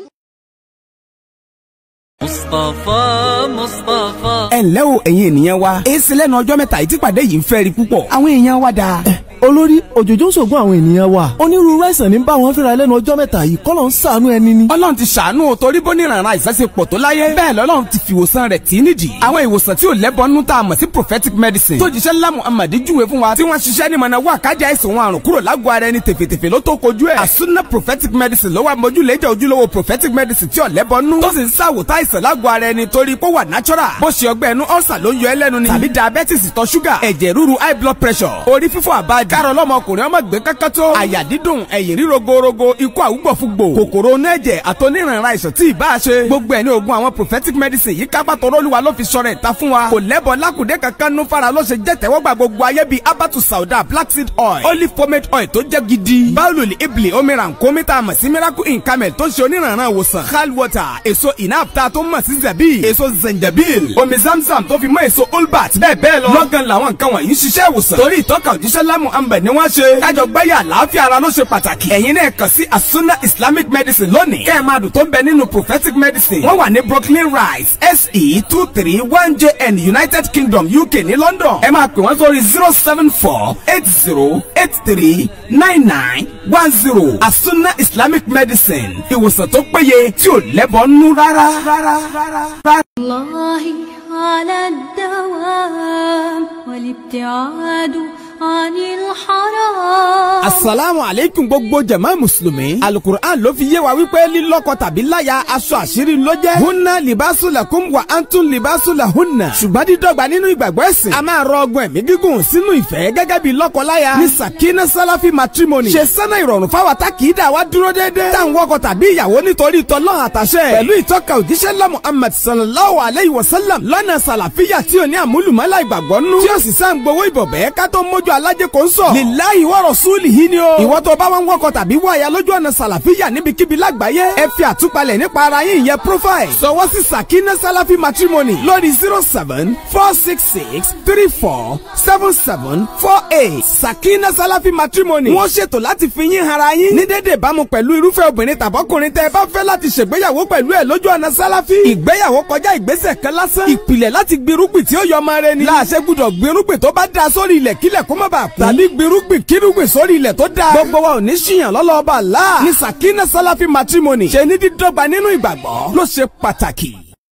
مصطفى مصطفى ẹ ǹlẹ́ o ẹ̀yin ènìyàn wa èsì lẹ́nu ọjọ́ mẹ́ta yìí tí pàdé yìí ń fẹ́ rí púpọ̀ àwọn èèyàn wa dáa. olórí òjòjò ń ṣògùn àwọn ènìyàn wa onírúurú àìsàn ní bá wọn fínra lẹ́nu ọjọ́ mẹ́ta yìí kọ́lọ̀ ń ṣàánú ẹni ni. ọlọ́run ti ṣàánú o torí bó níranran àìsàn ṣe pọ̀ tó láyé bẹ́ẹ̀ lọ́lọ́run ti fìwòsàn rẹ̀ tí nídìí àwọn ìwòsàn tí ò lẹ́bọnú tá a mọ̀ sí prophetic medicine tó jíṣẹ́ ńlá muhammad júwe fún wa tí wọ́n ṣiṣẹ́ ní mọ̀nà wà kájà àìsàn wọn àrùn kúrò lágọ̀ọ́ ara ẹni tèfètèfè ló tó kojú ẹ̀ àsúná prophetic medicine ló wà mójúlẹ́jà ojúlówó prophetic medicine tí ò lẹ́bọnú tó sì ń ṣàwòtá àìsàn lágọ̀ọ́ ara ẹni torí pé ó wà natural bó ṣe ọgbẹ́ ẹnu ọ̀sà ló ń yọ ẹlẹ́nu ni tàbí diabetes ìtọ̀ ṣúgà ẹ̀jẹ̀ ríru high blood pressure orí fífọ́ àbájá kárọ̀ lọ́mọkùnrin ọmọ gbé kankan tó àyà dídùn ẹ̀yìn ríro gorogo ikú àwùgbọ̀fúgbò kòkòrò onú ẹ̀jẹ̀ àtọ́nírànra àìsàn tí ìbá ṣe gbogbo ẹ̀ ní oògùn àwọn prophetic medicine yìí kápá tọrọ olúwa ló fi sọ̀rọ̀ ìta fún wa kò lẹ́bọ̀ lákùdé kankan nú fara ló ṣe jẹ́ tẹ́wọ́gbà gbogbo ayé bíi abatu sauda black seed oil olive pomade oil tó jẹ́ gidi báwùlù ibli omiran komita mọ̀ sí miracle in camel tó ń ṣe onírànra ìwòsàn hal water èso inapta tó mọ̀ sí zabi èso zenjabil omi zamzam tó fi mọ́ èso olbat bẹ́ẹ̀ bẹ́ẹ̀ lọ lọ́gán làwọn nǹkan wọ̀nyí ń ṣiṣẹ́ ìwòsàn torí ìtọ́ka òjíṣẹ́ lámù ambẹ̀ ni wọ́n ṣe kájọ gbáyà àlàáfíà ara ló ṣe pàtàkì ẹ̀yin náà kàn sí asuna islamic medicine lónìí kẹ́ ẹ̀ máa dùn tó ń bẹ nínú prophetic medicine wọ́n wà ní brooklyn rise se two three one jn united kingdom uk ní london ẹ máa pè wọ́n sórí zero seven four eight zero eight three nine nine one zero asuna islamic medicine ìwòsàn tó péye tí ò lẹ́bọ̀ nú rárá. rárá rárá. الله على الدوام والابتعاد عن الحرام asalaamu aleykum gbogbo jama musulumi alukur'an ló fi yé wa wípé lílọ́kọ tàbí láya aṣọ àṣírí ló jẹ́ hunna libasu lakum wa antum libasu la hunna ṣùgbọ́n dídọ́gba nínú ìgbàgbọ́ ẹ̀sìn a máa rọ ọgbọ́n ẹ̀mí gígùn sínú ìfẹ́ gẹ́gẹ́ bí lọ́kọ-láya ní sakina salafi matrimony ṣe sẹ́nà ìrọ̀rùn fáwa tá kì í dà wá dúró déédéé tá à ń wọkọ tàbí ìyàwó nítorí tọ́lọ́ àtàṣẹ pẹ̀lú ìtọ́ka òjíṣẹ́ ńlá muhammad sallallahu alayhi wa sallam lọ́nà sàlàfíà tí ò ní àmúlùmọ́lá ìgbàgbọ́ nú tí ó sì sá ń gbowó ìbọ̀bẹ́ ká tó mójú alájẹ kò ń sọ lillahi wa rasulihi ni o ìwọ tó bá wọn wọkọ tàbí wọ àyà lójú ọ̀nà sàlàfíà níbikíbi lágbàáyé ẹ fi àtúpalẹ̀ nípa ara yín ìyẹn profile sọwọ́ sí sakina salafi matrimony lórí zero seven four six six three four seven seven four eight sakina salafi matrimony wọ́n ṣètò láti fi yín hara yín ní dédé ìbámu pẹ̀lú irúfẹ́ obìnrin tàbọ́kùnrin tẹ́ ẹ bá fẹ́ láti ṣègbéyàwó pẹ̀lú ẹ̀ lójú ọ̀nà sálàfí ìgbéyàwó kọjá ìgbésẹ̀ kan lásán ìpìlẹ̀ láti gbirúgbìn tí ó yọ ọmọ rẹ ni láàṣẹ gbúdọ̀ gbirúgbìn tó bá da sórí ilẹ̀ kílẹ̀ kó má bàa kú tàbí gbirúgbìn kírúgbìn sórí ilẹ̀ tó da gbogbo wa ò ní ṣìyàn lọ́lọ́ọ̀bà láà ní sakina salafi matrimony ṣe ní dídọ́gba nínú ìgbàgbọ́ ló ṣe pàtàkì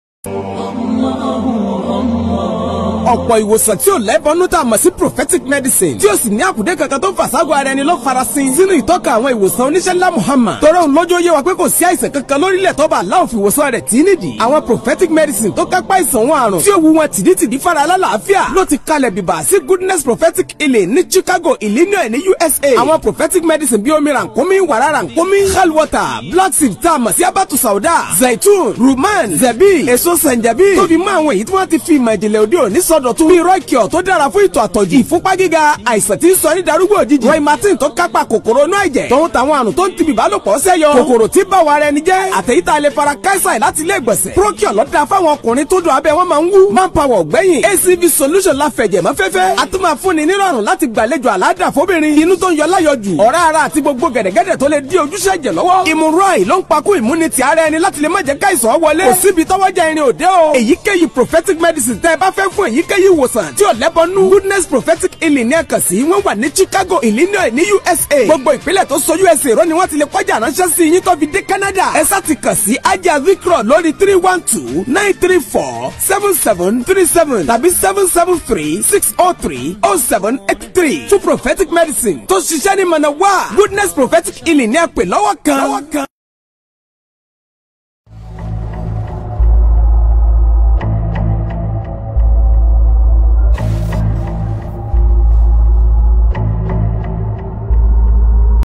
ọ̀pọ̀ ìwòsàn tí ò lẹ́bọnú tá a mọ̀ sí prophetic medicine tí ó sì ní àkùdé kankan tó ń fàságọ́ ara ẹni ló farasin sínú ìtọ́ka àwọn ìwòsàn oníṣẹ́ ńlá Muhammad tọrọ òun lójó yé wa pé kò sí àìsàn kankan lórílẹ̀ tó bá aláwọ̀ fi ìwòsàn rẹ̀ tí nídìí àwọn prophetic medicine tó kápá ìsàn wọn àrùn tí ó wu wọn tìdítìdí fara alálàáfíà ló ti kalẹ̀ bìbà sí goodness prophetic healing ní Chicago Illinois ní USA àwọn prophetic medicine bí omi rànkómi wàrà rànkómi hell water black seed tá a mọ̀ sí abatu sauda zaitun ruman zabi èso sanjabi tóbi mọ́ àwọn èyí tí wọ́n ti fi ìmọ̀ ìjìnlẹ̀ òde òní sọ ìsọdọ̀tun bíi rọ́ìkìọ̀ tó dára fún ìtọ̀ àtọ̀jù ìfúnpá gíga àìsàn tí ń sọ ní darúgbò òjijì roy martin tó kápá kòkòrò inú ẹ̀jẹ̀ tòun tàwọn àrùn tó ń tibì bálòpọ̀ sẹ́yọ kòkòrò tí bá wa rẹ ni jẹ́ àtẹ̀yítà lè fara káísà láti ilé ìgbọ̀nsẹ̀ procure lọ́dà fáwọn ọkùnrin tó dùn abẹ́ wọn máa ń wú manpower gbẹ̀yìn acv solution la fẹ̀jẹ̀ mọ́ fẹ́fẹ́ a tún máa fúnni nírọ̀rùn láti gbàlejò àládà fóbìnrin inú tó ń yọ láyọjù ọ̀rá ara àti gbogbo gẹ̀dẹ̀gẹ̀dẹ̀ tó lè dí ojúṣe ẹ̀jẹ̀ lọ́wọ́ ìmúrọ̀ì ló ń pakú ìmúnitì ara ẹni láti lè má jẹ́ káìsàn wọlé kò síbi tọ́wọ́jà irin òde o èyíkéyìí prophetic medicine tẹ́ ẹ bá fẹ́ fún èyíkéyìí ìwòsàn tí ò lẹ́bọnú goodness prophetic healing ní ẹ̀kan sí wọ́n wà ní chicago illinois ní usa gbogbo ìpínlẹ̀ tó so usa rọ ni wọ́n ti lè kọjá ránṣẹ́ sí yín tó fi dé canada ẹ sá ti kàn sí ajá vikro lórí three one two nine three four seven seven three seven tàbí seven seven three six oh three oh seven eight three two prophetic medicine tó ṣiṣẹ́ ní mọ̀nà wá goodness prophetic healing ní ẹ̀pẹ̀ lọ́wọ́ kan.